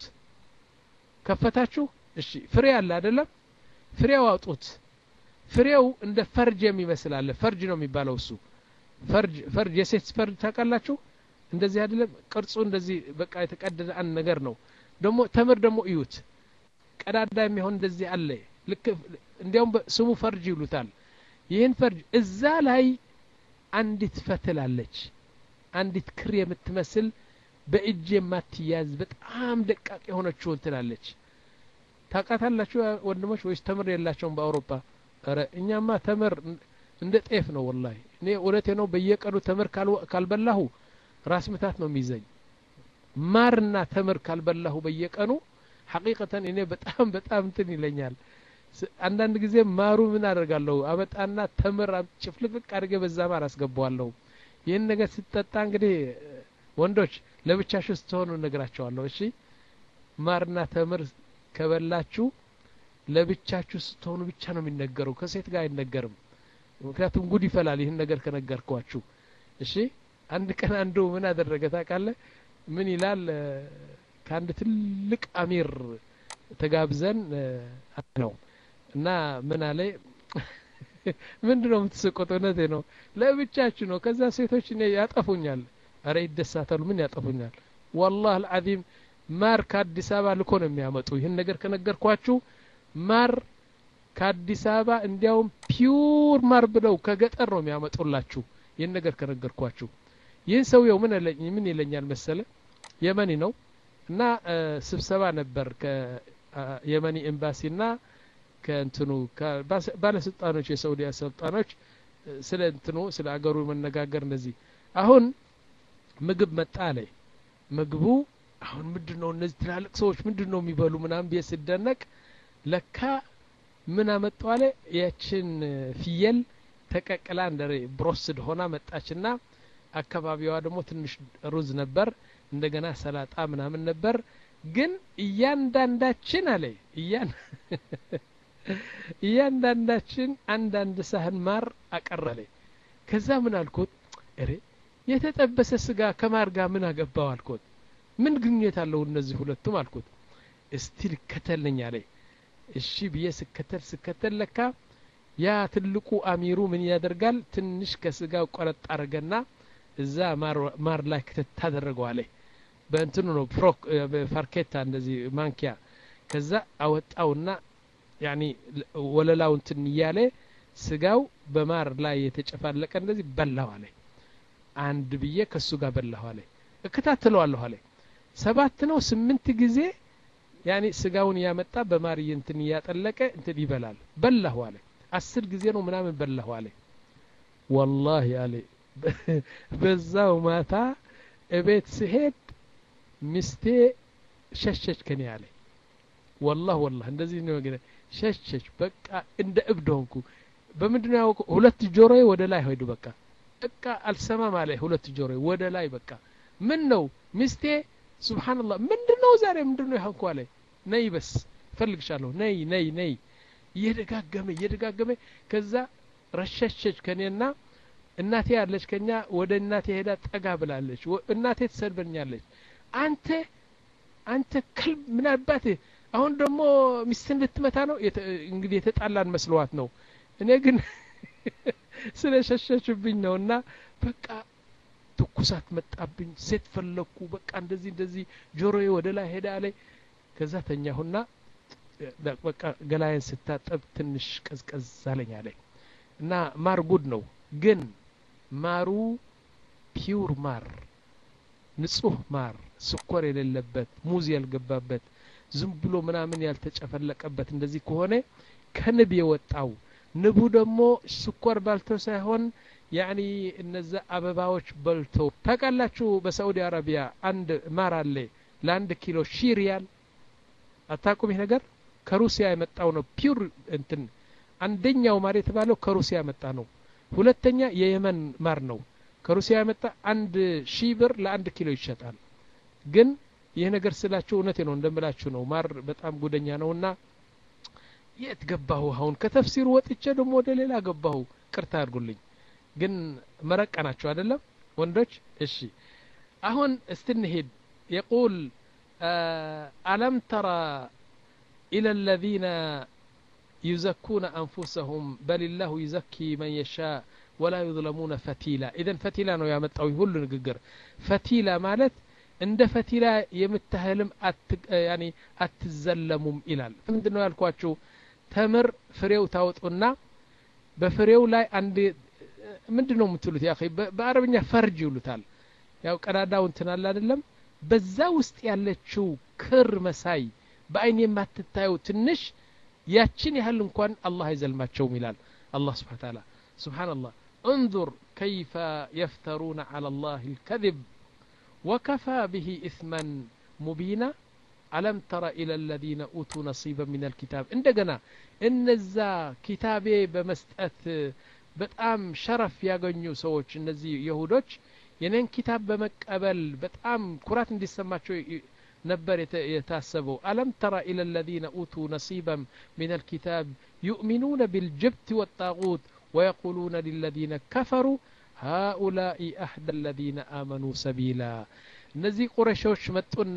ከፈታችሁ እሺ ፍሬ አለ አይደለም ፍሬው አውጡት ፍሬው እንደ ፈርጅ የሚመስል አለ ፈርጅ ነው የሚባለው እሱ ፈርጅ ፈርጅ የሴት ፈርጅ ታውቃላችሁ እንደዚህ አይደለም ቅርጹ እንደዚህ በቃ የተቀደደ አንድ ነገር ነው ደግሞ ተምር ደግሞ እዩት ቀዳዳ የሚሆን እንደዚህ አለ ልክ እንዲያውም ስሙ ፈርጅ ይሉታል ይህን ፈርጅ እዛ ላይ አንዲት ፈትል አለች አንዲት ክር የምትመስል በእጅ የማትያዝ በጣም ደቃቅ የሆነችውን ትላለች ታቃታላችሁ ወንድሞች ወይስ ተምር የላቸውም በአውሮፓ ረ እኛማ ተምር እንደ ጤፍ ነው ወላሂ እኔ እውነቴ ነው በየቀኑ ተምር ካልበላሁ ራስ ምታት ነው የሚይዘኝ ማርና ተምር ካልበላሁ በየቀኑ ሐቂቀተን እኔ በጣም በጣም እንትን ይለኛል አንዳንድ ጊዜ ማሩ ምን አደርጋለሁ አመጣና ተምር ጭፍልቅልቅ አድርጌ በዛ ማር አስገባዋለሁ ይህን ነገር ስትጠጣ እንግዲህ ወንዶች ለብቻችሁ ስትሆኑ እነግራቸዋለሁ እሺ ማርና ተምር ከበላችሁ ለብቻችሁ ስትሆኑ ብቻ ነው የሚነገረው ከሴት ጋር አይነገርም ምክንያቱም ጉድ ይፈላል ይህን ነገር ከነገርኳችሁ እሺ አንድ ቀን አንዱ ምን አደረገ ታውቃለ ምን ይላል ከአንድ ትልቅ አሚር ተጋብዘን ነው እና ምን አለ ምንድ ነው የምትስቁት እውነቴ ነው ለብቻችሁ ነው ከዛ ሴቶች እኔ ያጠፉኛል አረ ይደሳታሉ ምን ያጠፉኛል ወላህ አልዓዚም ማር ከአዲስ አበባ ልኮ ነው የሚያመጡ ይህን ነገር ከነገርኳችሁ ማር ከአዲስ አበባ እንዲያውም ፒውር ማር ብለው ከገጠር ነው የሚያመጡላችሁ ይህን ነገር ከነገርኳችሁ ይህን ሰውየው ምን ምን ይለኛል መሰለ የመኒ ነው እና ስብሰባ ነበር ከየመኒ ኤምባሲና ከእንትኑ ባለስልጣኖች የሳውዲ ስልጣኖች ስለ እንትኑ ስለ አገሩ መነጋገር እነዚህ አሁን ምግብ መጣ አለ ምግቡ አሁን ምንድን ነው እነዚህ ትላልቅ ሰዎች ምንድን ነው የሚበሉ ምናምን ብዬ ስደነቅ ለካ ምን አመጡ አለ ያችን ፍየል ተቀቅላ እንደ ብሮስድ ሆና መጣችና አካባቢዋ ደግሞ ትንሽ ሩዝ ነበር እንደገና ሰላጣ ምናምን ነበር ግን እያንዳንዳችን አለ እያንዳንዳችን አንዳንድ ሳህን ማር አቀረለ ከዛ ምን አልኩት እሬ የተጠበሰ ስጋ ከማር ጋር ምን አገባው አልኩት ምን ግንኙነት አለው እነዚህ ሁለቱም አልኩት እስቲ ልከተልኝ አለ እሺ ብዬ ስከተል ስከተል ለካ ያ ትልቁ አሚሩ ምን ያደርጋል ትንሽ ከስጋው ቆረጥ አረገና እዛ ማር ላይ ክትት ታደረገው አለ በእንትኑ ነው ፍሮክ ፋርኬታ እንደዚህ ማንኪያ ከዛ አወጣውና ያኒ ወለላው እንትን እያለ ስጋው በማር ላይ የተጨፋለቀ እንደዚህ በላው አለ አንድ ብዬ ከሱ ጋር በላሁ አለ እከታተለዋለሁ አለ ሰባት ነው ስምንት ጊዜ ያኒ ስጋውን እያመጣ በማር እንትን እያጠለቀ እንትን ይበላል በላሁ አለ አስር ጊዜ ነው ምናምን በላሁ አለ ወላሂ አለ በዛው ማታ እቤት ስሄድ ሚስቴ ሸሸች ከኔ አለ ወላህ ወላህ እንደዚህ ነው ግን ሸሸች በቃ እንደ እብድ ሆንኩ በምንድነው ያወቁ ሁለት ጆሮዬ ወደ ላይ ሄዱ በቃ በቃ አልሰማም አለ ሁለት ጆሮዬ ወደ ላይ በቃ ምን ነው ሚስቴ ሱብሃንአላህ ምንድነው ዛሬ ምንድነው ያንኩ አለ ነይ በስ ፈልግሻለሁ ነይ ነይ ነይ እየደጋገመ እየደጋገመ ከዛ ረሸሸች ከኔና እናቴ ያለች ከኛ ወደ እናቴ ሄዳ ጠጋ ብላለች እናቴ ትሰድበኛለች አንተ አንተ ክልብ ምን አባት አሁን ደግሞ ሚስትን ልትመታ ነው እንግዲህ የተጣላን መስለዋት ነው እኔ ግን ስለ ሸሸችብኝ ነው እና በቃ ትኩሳት መጣብኝ ሴት ፈለግኩ በቃ እንደዚህ እንደዚህ ጆሮዬ ወደ ላይ ሄዳ ላይ ከዛ ተኛሁና በቃ ገላዬን ስታጠብ ትንሽ ቀዝቀዝ አለኝ አለኝ እና ማር ጉድ ነው ግን ማሩ ፒውር ማር ንጹህ ማር ስኳር የሌለበት ሙዝ ያልገባበት ዝም ብሎ ምናምን ያልተጨፈለቀበት እንደዚህ ከሆነ ከንብ የወጣው ንቡ ደግሞ ስኳር ባልተው ሳይሆን ያኒ እነዛ አበባዎች በልቶ ታውቃላችሁ በሳዑዲ አረቢያ አንድ ማር አለ ለአንድ ኪሎ ሺ ሪያል አታቁም ይህ ነገር ከሩሲያ የመጣው ነው ፒውር እንትን አንደኛው ማር የተባለው ከሩሲያ የመጣ ነው ሁለተኛ የየመን ማር ነው ከሩሲያ የመጣ አንድ ሺህ ብር ለአንድ ኪሎ ይሸጣል ግን ይህ ነገር ስላችሁ እውነቴ ነው እንደምላችሁ ነው ማር በጣም ጉደኛ ነውና የት ገባሁ አሁን ከተፍሲሩ ወጥቼ ደግሞ ወደ ሌላ ገባሁ ቅርታ አድርጉልኝ ግን መረቀ ናቸው አይደለም ወንዶች እሺ አሁን እስትንሄድ የቁል አለም ተራ إلى الذين يزكون أنفسهم بل الله يزكي من يشاء ولا يظلمون فتيلا إذا فتيلا ነው ያመጣው ሁሉ ንግግር ፈቲላ ማለት እንደ ፈቲላ የምታህልም ያኒ አትዘለሙም ይላል ምንድነው ያልኳችሁ ተምር ፍሬው ታወጡና በፍሬው ላይ አንድ ምንድነው የምትሉት ያ በአረብኛ ፈርጅ ይሉታል ያው ቀዳዳው እንትን አለ አይደለም በዛ ውስጥ ያለችው ክር መሳይ በአይን የማትታየው ትንሽ ያችን ያህል እንኳን አላህ አይዘልማቸውም ይላል አላህ ስብሓን ታላ ስብሓንላህ انظر كيف يفترون على الله الكذب وكفى به إثما مبينا ألم تر إلى الذين أوتوا نصيبا من الكتاب عندنا إن الزا كتابي بمستأت በጣም ሸረፍ ያገኙ ሰዎች እነዚህ የሁዶች የኔን ኪታብ በመቀበል በጣም ኩራት እንዲሰማቸው ነበር የታሰበው አለም ተራ ኢለ الذين أوتوا نصيبا من الكتاب يؤمنون بالجبت والطاغوت ويقولون للذين كفروا هؤلاء أحد الذين آمنوا سبيلا እነዚህ ቁረሾች መጡና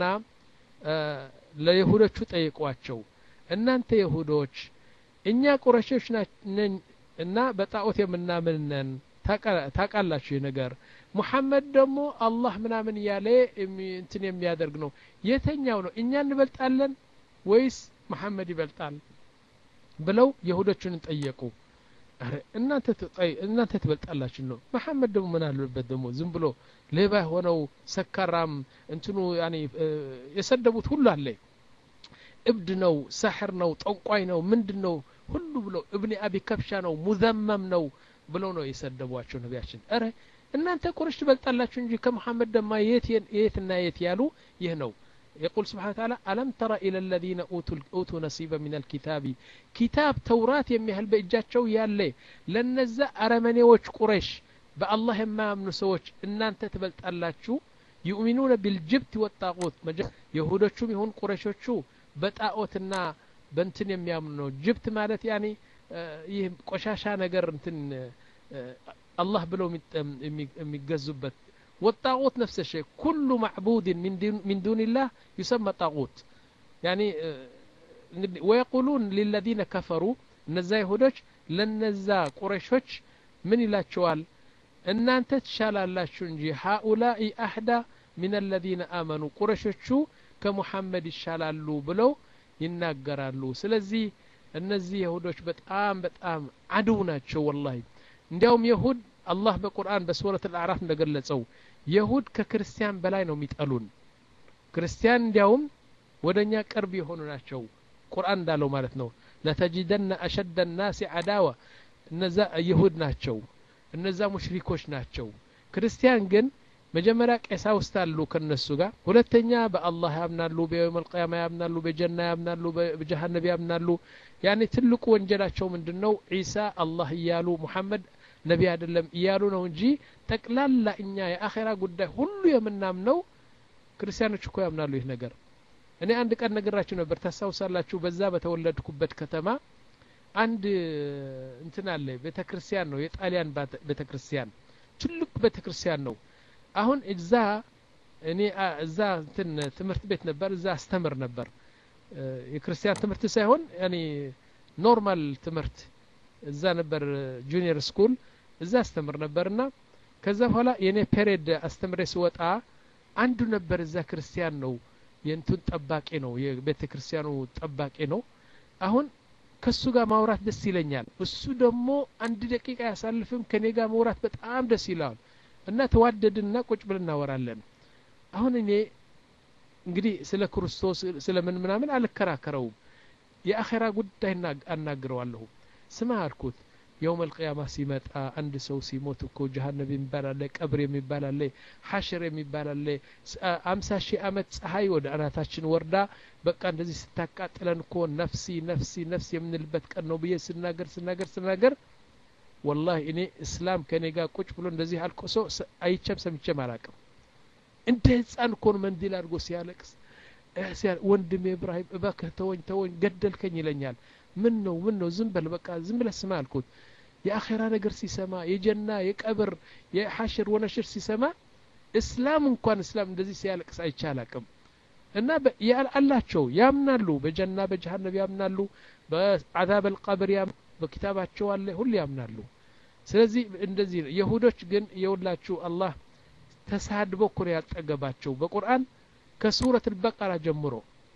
ለይሁዶቹ ጠይቋቸው እናንተ ይሁዶች እኛ ቁረሾች ነን እና በጣዖት የምናምን ነን ታቃላችሁ ይህ ነገር ሙሐመድ ደግሞ አላህ ምናምን እያለ እንትን የሚያደርግ ነው የተኛው ነው እኛ እንበልጣለን ወይስ መሐመድ ይበልጣል ብለው የሁዶቹን ጠየቁ እናንተ ትበልጣላችሁ ነው መሐመድ ደግሞ ምን አለበት ደግሞ ዝም ብሎ ሌባ የሆነው ሰካራም እንትኑ ያኔ የሰደቡት ሁሉ አለ እብድ ነው ሳሕር ነው ጠንቋይ ነው ምንድን ነው ሁሉ ብለው እብኒ አቢ ከብሻ ነው ሙዘመም ነው ብለው ነው የሰደቧቸው ነቢያችን እረ እናንተ ቁረሽ ትበልጣላችሁ እንጂ ከሙሐመድ ደማ የት የትና የት ያሉ ይህ ነው يقول سبحانه وتعالى ألم تر إلى الذين أوتوا, أوتوا نصيبا من الكتاب كتاب توراة يميهل بإجاتشو يالي لنزا أرمنيوش قريش بالله ما من سوش إن أنت تبلت ألاتشو يؤمنون بالجبت والطاغوت يهودوشو يهون قريشوشو بتاغوتنا بنتن يميامنو جبت مالت يعني ይህ ቆሻሻ ነገር እንትን አላህ ብለው የሚገዙበት والطاغوت نفس الشيء كل معبود من دون, من دون الله يسمى طاغوت يعني ويقولون للذين كفروا እነዛ ይሁዶች ለነዛ ቁረሾች ምን ይላቸዋል እናንተ ትሻላላችሁ እንጂ ሃኡላኢ አህዳ ሚን አለዚነ አመኑ ቁረሾቹ ከሙሐመድ ይሻላሉ ብለው ይናገራሉ ስለዚህ እነዚህ የሁዶች በጣም በጣም አድው ናቸው ወላሂ እንዲያውም የሁድ አላህ በቁርአን በሱረት አልአዕራፍ እንደገለጸው የሁድ ከክርስቲያን በላይ ነው የሚጠሉን ክርስቲያን እንዲያውም ወደ እኛ ቅርብ የሆኑ ናቸው ቁርአን እንዳለው ማለት ነው ለተጅደነ አሸደ ናሲ አዳዋ እነዛ ይሁድ ናቸው እነዛ ሙሽሪኮች ናቸው ክርስቲያን ግን መጀመሪያ ቀሳውስት አሉ ከነሱ ጋር ሁለተኛ በአላህ ያምናሉ በየውም አልቅያማ ያምናሉ በጀና ያምናሉ በጀሃነብ ያምናሉ ያኔ ትልቁ ወንጀላቸው ምንድን ነው ዒሳ አላህ እያሉ ሙሐመድ ነቢ አይደለም እያሉ ነው እንጂ ጠቅላላ እኛ የአኼራ ጉዳይ ሁሉ የምናምነው ክርስቲያኖች እኮ ያምናሉ ይህ ነገር እኔ አንድ ቀን ነገራችሁ ነበር ታስታውሳላችሁ በዛ በተወለድኩበት ከተማ አንድ እንትን አለ ቤተ ክርስቲያን ነው የጣሊያን ቤተ ክርስቲያን ትልቅ ቤተ ክርስቲያን ነው አሁን እዛ እኔ እዛ እንትን ትምህርት ቤት ነበር እዛ አስተምር ነበር የክርስቲያን ትምህርት ሳይሆን ያኔ ኖርማል ትምህርት እዛ ነበር ጁኒየር ስኩል እዛ አስተምር ነበርና ከዛ በኋላ የኔ ፔሬድ አስተምሬ ስወጣ አንዱ ነበር እዛ ክርስቲያን ነው የእንቱን ጠባቂ ነው የቤተ ክርስቲያኑ ጠባቂ ነው አሁን ከሱ ጋር ማውራት ደስ ይለኛል እሱ ደግሞ አንድ ደቂቃ ያሳልፍም ከኔ ጋር ማውራት በጣም ደስ ይለዋል እና ተዋደድና ቁጭ ብለን እናወራለን አሁን እኔ እንግዲህ ስለ ክርስቶስ ስለ ምን ምናምን አልከራከረውም የአኼራ ጉዳይ አናግረዋለሁ ስማ አልኩት የውም አልቅያማ ሲመጣ አንድ ሰው ሲሞት እኮ ጀሀነብ የሚባል አለ ቀብር የሚባል አለ ሐሽር የሚባል አለ አምሳ ሺህ አመት ፀሐይ ወደ አናታችን ወርዳ በቃ እንደዚህ ስታቃጥለን እኮ ነፍሲ ነፍሲ ነፍሲ የምንልበት ቀን ነው ብዬ ስናገር ስናገር ስናገር ወላሂ እኔ እስላም ከኔ ጋር ቁጭ ብሎ እንደዚህ አልቆሶ አይቸም ሰምቼም አላቅም እንደ ህፃን እኮ ነው መንዲል አድርጎ ሲያለቅስ ወንድሜ ኢብራሂም እባክህ ተወኝ ተወኝ ገደልከኝ ይለኛል ምን ነው ምን ነው ዝም በል በቃ ዝም ብለህ ስማ አልኩት የአኼራ ነገር ሲሰማ የጀና የቀብር የሐሽር ወነሽር ሲሰማ እስላም እንኳን እስላም እንደዚህ ሲያለቅስ አይቼ አላቅም እና አላቸው ያምናሉ በጀና በጀሃነብ ያምናሉ በአዛብ አልቀብር በኪታባቸው አለ ሁሉ ያምናሉ ስለዚህ እንደዚህ ነው የሁዶች ግን የሁላችሁ አላህ ተሳድቦ እኮ ነው ያልጠገባቸው በቁርአን ከሱረት አልበቀራ ጀምሮ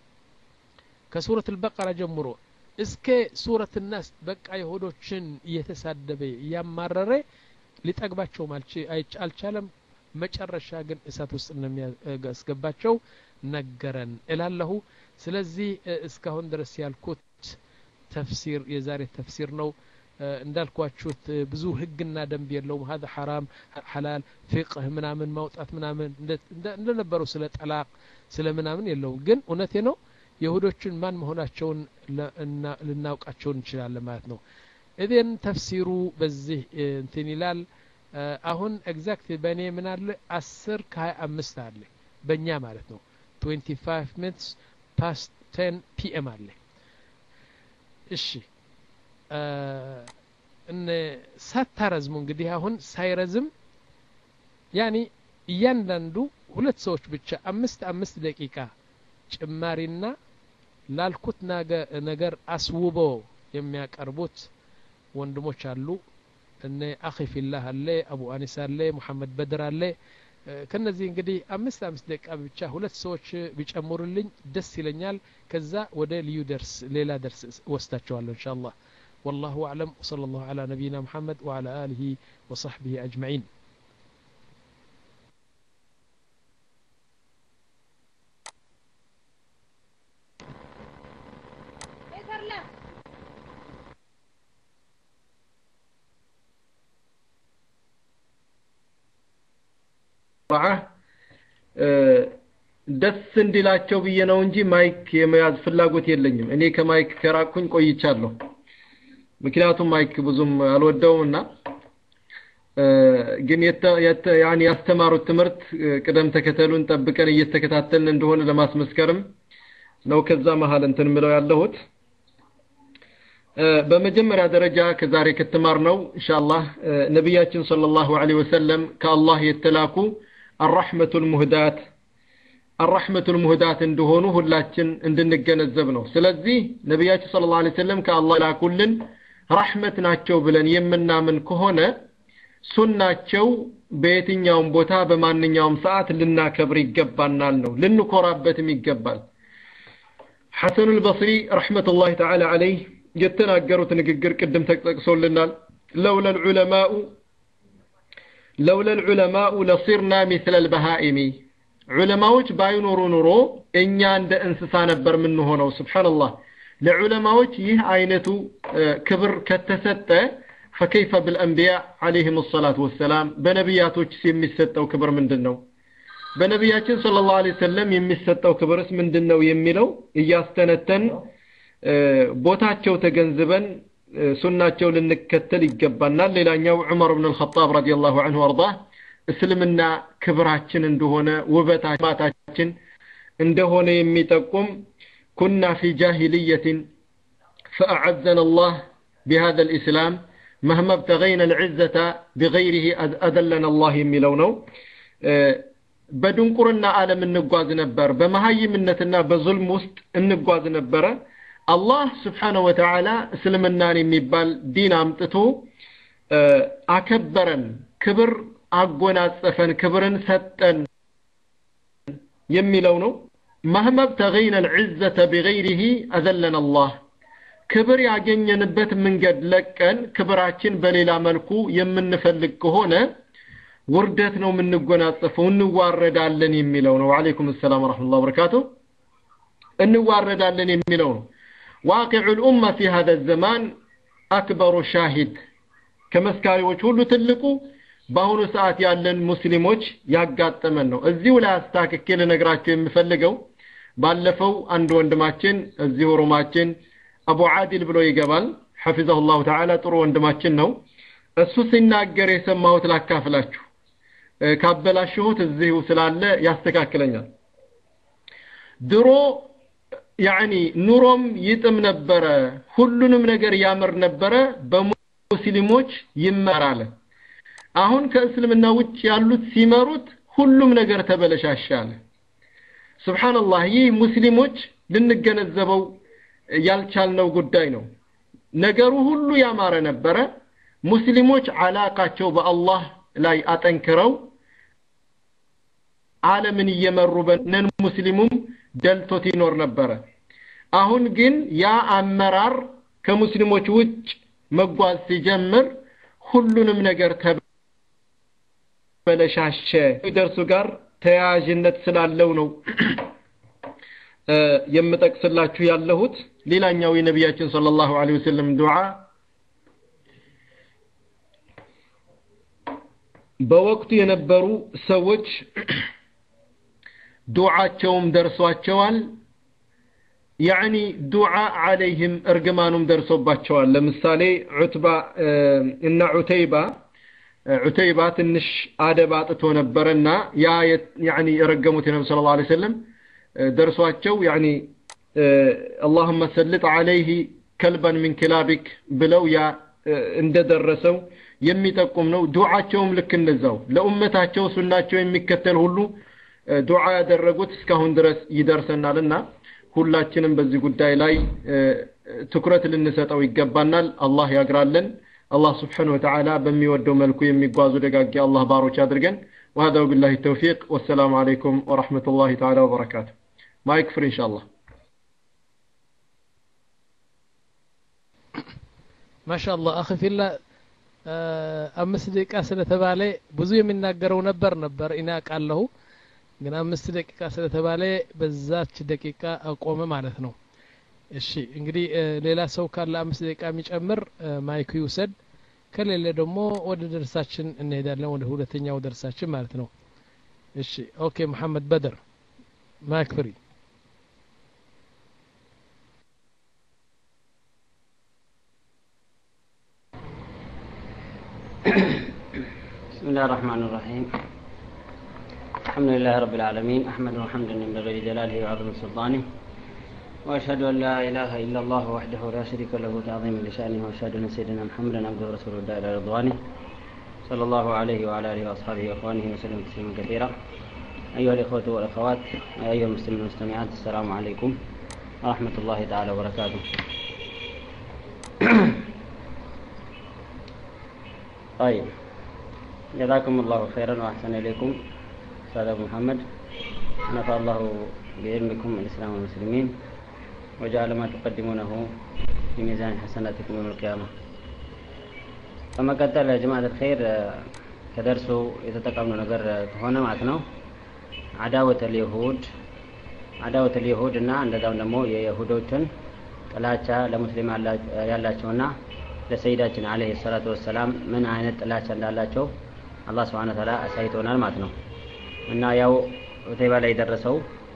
ከሱረት አልበቀራ ጀምሮ እስከ ሱረት ናስ በቃ የሁዶችን እየተሳደበ እያማረረ ሊጠግባቸውም አልቻለም መጨረሻ ግን እሳት ውስጥ እንደሚያስገባቸው ነገረን እላለሁ ስለዚህ እስካሁን ድረስ ያልኩት ተፍሲር የዛሬ ተፍሲር ነው እንዳልኳችሁት ብዙ ህግና ደንብ የለውም ሀذا ሐራም ሐላል ፊቅህ ምናምን ማውጣት ምናምን እንደነበረው ስለ ጠላቅ ስለ ምናምን የለውም ግን እውነቴ ነው የሁዶችን ማን መሆናቸውን ልናውቃቸው እንችላለን ማለት ነው እذን ተፍሲሩ በዚህ እንትን ይላል አሁን ኤግዛክት በእኔ ምን አለ አስር ከሀያ አምስት አለ በእኛ ማለት ነው 25 ሚኒትስ ፓስት 10 ፒኤም አለ እሺ ሳታረዝሙ እንግዲህ አሁን ሳይረዝም ያኒ እያንዳንዱ ሁለት ሰዎች ብቻ አምስት አምስት ደቂቃ ጭማሪና ላልኩት ነገር አስውቦ የሚያቀርቡት ወንድሞች አሉ እነ አኺ ፊላህ አለ አቡ አኒስ አለ ሙሐመድ በድር አለ ከነዚህ እንግዲህ አምስት አምስት ደቂቃ ብቻ ሁለት ሰዎች ቢጨምሩልኝ ደስ ይለኛል ከዛ ወደ ልዩ ደርስ ሌላ ደርስ ወስዳቸዋለሁ እንሻ አላህ والله أعلم وصلى الله على نبينا محمد وعلى آله وصحبه أجمعين ዱዓ ደስ እንዲላቸው ብዬ ነው እንጂ ማይክ የመያዝ ፍላጎት የለኝም። እኔ ከማይክ ከራቅኩኝ ቆይቻለሁ። ምክንያቱም ማይክ ብዙም አልወደውም እና ግን ያኔ ያስተማሩት ትምህርት ቅደም ተከተሉን ጠብቀን እየተከታተልን እንደሆነ ለማስመስከርም ነው ከዛ መሀል እንትን ምለው ያለሁት። በመጀመሪያ ደረጃ ከዛሬ ከተማርነው ኢንሻአላህ ነቢያችን ሰለላሁ ዐለይሂ ወሰለም ከአላህ የተላኩ አራሕመቱል ሙህዳት አራሕመቱል ሙህዳት እንደሆኑ ሁላችን እንድንገነዘብ ነው። ስለዚህ ነቢያችን ሰለላሁ ዐለይሂ ወሰለም ከአላህ ላኩልን ራሕመት ናቸው ብለን የምናምን ከሆነ ሱናቸው በየትኛውም ቦታ በማንኛውም ሰዓት ልናከብር ይገባናል ነው ልንኮራበትም ይገባል። ሐሰኑል በስሪ ረሕመቱላሂ ተዓላ ዐለይህ የተናገሩት ንግግር ቅድም ተጠቅሶልናል። ለውለ ልዑለማኡ ለውለ ልዑለማኡ ለሲርና ሚስለ ልበሃኢሚ ዑለማዎች ባይኖሩ ኑሮ እኛ እንደ እንስሳ ነበር የምንሆነው። ስብሓንላህ ለዑለማዎች ይህ አይነቱ ክብር ከተሰጠ ፈከይፈ ብልአንቢያ ዓለይህም ሰላቱ ወሰላም በነቢያቶች የሚሰጠው ክብር ምንድን ነው? በነቢያችን ሰለላሁ ዐለይሂ ወሰለም የሚሰጠው ክብርስ ምንድን ነው የሚለው እያስተነተን ቦታቸው ተገንዝበን ሱናቸው ልንከተል ይገባናል። ሌላኛው ዑመር ብን አልኸጣብ ረዲየላሁ ዐንሁ አርዳህ እስልምና ክብራችን እንደሆነ ውበታችን እንደሆነ የሚጠቁም ኩና ፊ ጃሂልየትን ፈአዐዘነ አላህ ቢሃዘ ልእስላም መህመ ብተገይነ ልዕዘተ ቢገይሪህ አደለነ አላህ የሚለው ነው። በድንቁርና ዓለም እንጓዝ ነበር። በመሀይምነትና በዙልም ውስጥ እንጓዝ ነበረ። አላህ ስብሓነሁ ወተዓላ እስልምናን የሚባል ዲን አምጥቶ አከበረን፣ ክብር አጎናጸፈን፣ ክብርን ሰጠን የሚለው ነው። መህመ ብተገይነ ልዕዘተ ቢገይሪህ አዘለን አላህ ክብር ያገኘንበት መንገድ ለቀን ክብራችን በሌላ መልኩ የምንፈልግ ከሆነ ውርደት ነው የምንጎናጸፈው፣ እንዋረዳለን የሚለው ነው። ወዓለይኩም ሰላም ወረሕመቱላሂ ወበረካቱ። እንዋረዳለን የሚለው ነው። ዋቂዑ ልኡማ ፊ ሀዘ ዘማን አክበሩ ሻሂድ ከመስካሪዎች ሁሉ ትልቁ በአሁኑ ሰዓት ያለን ሙስሊሞች ያጋጠመን ነው። እዚሁ ላይ አስታክኬ ልነግራቸው የምፈልገው ባለፈው አንድ ወንድማችን እዚሁ ሩማችን አቡ ዓዲል ብሎ ይገባል ሐፊዘሁ ላሁ ተዓላ ጥሩ ወንድማችን ነው። እሱ ሲናገር የሰማሁት ላካፍላችሁ፣ ካበላሽሁት እዚሁ ስላለ ያስተካክለኛል። ድሮ ያዕኒ ኑሮም ይጥም ነበረ፣ ሁሉንም ነገር ያምር ነበረ፣ በሙስሊሞች ይመራል። አሁን ከእስልምና ውጭ ያሉት ሲመሩት ሁሉም ነገር ተበለሻሻ አለ። ሱብሓነላህ ይህ ሙስሊሞች ልንገነዘበው ያልቻልነው ጉዳይ ነው። ነገሩ ሁሉ ያማረ ነበረ። ሙስሊሞች አላቃቸው በአላህ ላይ አጠንክረው ዓለምን እየመሩ በነን ሙስሊሙም ደልቶት ይኖር ነበረ። አሁን ግን ያ አመራር ከሙስሊሞች ውጭ መጓዝ ሲጀምር ሁሉንም ነገር ተበለሻሸ። ደርሱ ጋር ተያያዥነት ስላለው ነው የምጠቅስላችሁ ያለሁት። ሌላኛው የነቢያችን ሰለላሁ ዐለይሂ ወሰለም ዱዓ በወቅቱ የነበሩ ሰዎች ዱዓቸውም ደርሷቸዋል። ያዕኒ ዱዓ አለይህም እርግማኑም ደርሶባቸዋል። ለምሳሌ ዑትባ እና ዑተይባ ዑተይባ ትንሽ አደብ አጥቶ ነበረና ያ ያዕኒ የረገሙት የነቢ ሰለላሁ ዐለይሂ ወሰለም ደርሷቸው ያዕኒ አላሁመ ሰልጥ ዐለይህ ከልበን ሚን ክላቢክ ብለው ያ እንደደረሰው የሚጠቁም ነው። ዱዓቸውም ልክ እንደዛው ለኡመታቸው ሱናቸው የሚከተል ሁሉ ዱዓ ያደረጉት እስካሁን ድረስ ይደርሰናልና ሁላችንም በዚህ ጉዳይ ላይ ትኩረት ልንሰጠው ይገባናል። አላህ ያግራለን። አላህ ስብሓነሁ ወተዓላ በሚወደው መልኩ የሚጓዙ ደጋጊ አላህ ባሮች አድርገን። وهذا وبالله التوفيق والسلام عليكم ورحمة الله تعالى وبركاته مايك فري إن شاء الله ما شاء الله أخي في الله አምስት ደቂቃ ስለተባለ ብዙ የሚናገረው ነበር ነበር ኢና ቃለሁ ግን አምስት ደቂቃ ስለተባለ በዛች ደቂቃ አቆመ ማለት ነው። እሺ እንግዲህ ሌላ ሰው ካለ አምስት ደቂቃ የሚጨምር ማይኩ ይውሰድ። ከሌለ ደግሞ ወደ ደርሳችን እንሄዳለን፣ ወደ ሁለተኛው ደርሳችን ማለት ነው። እሺ ኦኬ መሐመድ በድር ማይክ ፍሪ بسم الله الرحمن الرحيم الحمد لله رب العالمين أحمده حمدا ينبغي لجلاله وعظم سلطانه وأشهد أن لا إله إلا الله وحده لا شريك له تعظيما لشأنه وأشهد أن سيدنا محمدا عبده ورسوله الداعي إلى رضوانه صلى الله عليه وعلى آله وأصحابه وإخوانه وسلم تسليما كثيرا أيها الإخوة والأخوات أيها المسلمين والمستمعات السلام عليكم ورحمة الله تعالى وبركاته طيب جزاكم الله خيرا وأحسن إليكم أستاذ أبو محمد نفع الله بعلمكم الإسلام والمسلمين وجعل ما تقدمونه في ميزان حسناتكم يوم القيامة በመቀጠል ጀማዓት الخير ከደርሱ የተጠቀምነው ነገር ከሆነ ማለት ነው አዳወት ልይሁድ አዳወት ልይሁድ እና እንደዛም ደግሞ የይሁዶችን ጥላቻ ለሙስሊም ያላቸውና ለሰይዳችን አለይሂ ሰላቱ ወሰላም ምን አይነት ጥላቻ እንዳላቸው አላህ ስብሐነ ወተዓላ አሳይቶናል ማለት ነው እና ያው ዑተይባ ላይ የደረሰው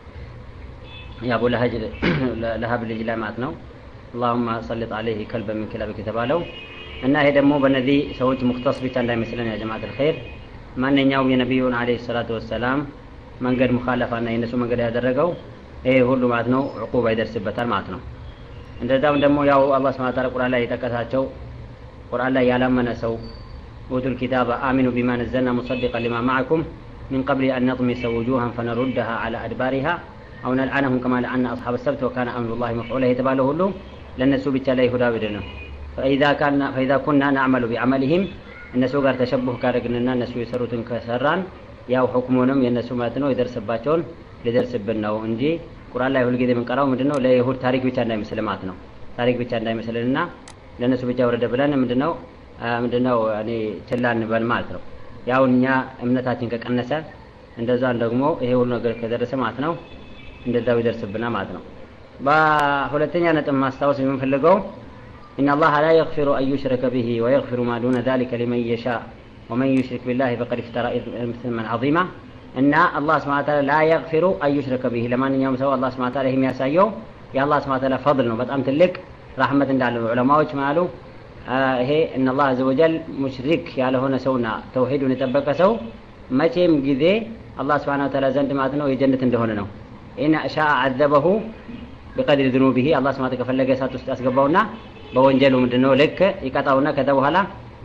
የአቡ ለሀብ ልጅ ላይ ማለት ነው አላሁማ ሰልጥ አለይህ ከልበ ምን ክለብክ የተባለው እና ይሄ ደግሞ በእነዚህ ሰዎች ሙክተስ ብቻ እንዳይመስለን ያ ጀማዓት ልኸይር ማንኛውም የነቢዩን አለይሂ ሰላቱ ወሰላም መንገድ ሙኻለፋና የእነሱ መንገድ ያደረገው ይሄ ሁሉ ማለት ነው ዕቁባ ይደርስበታል ማለት ነው እንደዛም ደግሞ ያው አላህ ስብሐ ወተዓላ ቁርአን ላይ የጠቀሳቸው ቁርአን ላይ ያላመነ ሰው ኡቱል ኪታበ አሚኑ ቢማ ነዘልና ሙሰዲቀን ሊማ ማዕኩም من قبل أن نطمس وجوها فنردها على أدبارها أو نلعنهم كما لعنا أصحاب السبت وكان أمر الله مفعولا يتباله له لن نسو بالتالي هدى بدنا فإذا كان فإذا كنا نعمل بعملهم እነሱ ጋር ተሸቡህ ካደረግንና እነሱ የሰሩትን ከሰራን ያው ሁክሙንም የእነሱ ማለት ነው የደርስባቸውን ሊደርስብን ነው እንጂ ቁርአን ላይ ሁልጊዜ የምንቀራው ምንድነው ለይሁድ ታሪክ ብቻ እንዳይመስል ማለት ነው ታሪክ ብቻ እንዳይመስልንና ለእነሱ ብቻ ወረደ ብለን ምንድነው ምንድነው እኔ ችላ እንበል ማለት ነው ያው እኛ እምነታችን ከቀነሰ እንደዛን ደግሞ ይሄ ሁሉ ነገር ከደረሰ ማለት ነው እንደዛው ይደርስብና ማለት ነው በሁለተኛ ነጥብ ማስታወስ የምንፈልገው إن الله لا يغفر أن يشرك به ويغفر ما دون ذلك لمن يشاء ومن يشرك بالله فقد افترى إثما عظيما إن الله سبحانه وتعالى لا يغفر أن يشرك به لما أن يوم سوى الله سبحانه وتعالى هم يسايو يا الله سبحانه وتعالى فضل بطعم تلك رحمة دال العلماء مالو ይሄ እነ አላህ አዘ ወጀል ሙሽሪክ ያልሆነ ሰውና ተውሂዱን የጠበቀ ሰው መቼም ጊዜ አላህ ስብሓን ወተዓላ ዘንድ ማለት ነው የጀነት እንደሆነ ነው ኢን ሻ አዘበሁ ቢቀድር ዝኑቢሂ አላህ ስብሓን ከፈለገ እሳት ውስጥ ያስገባውና በወንጀሉ ምንድነው ልክ ይቀጣውና ከዛ በኋላ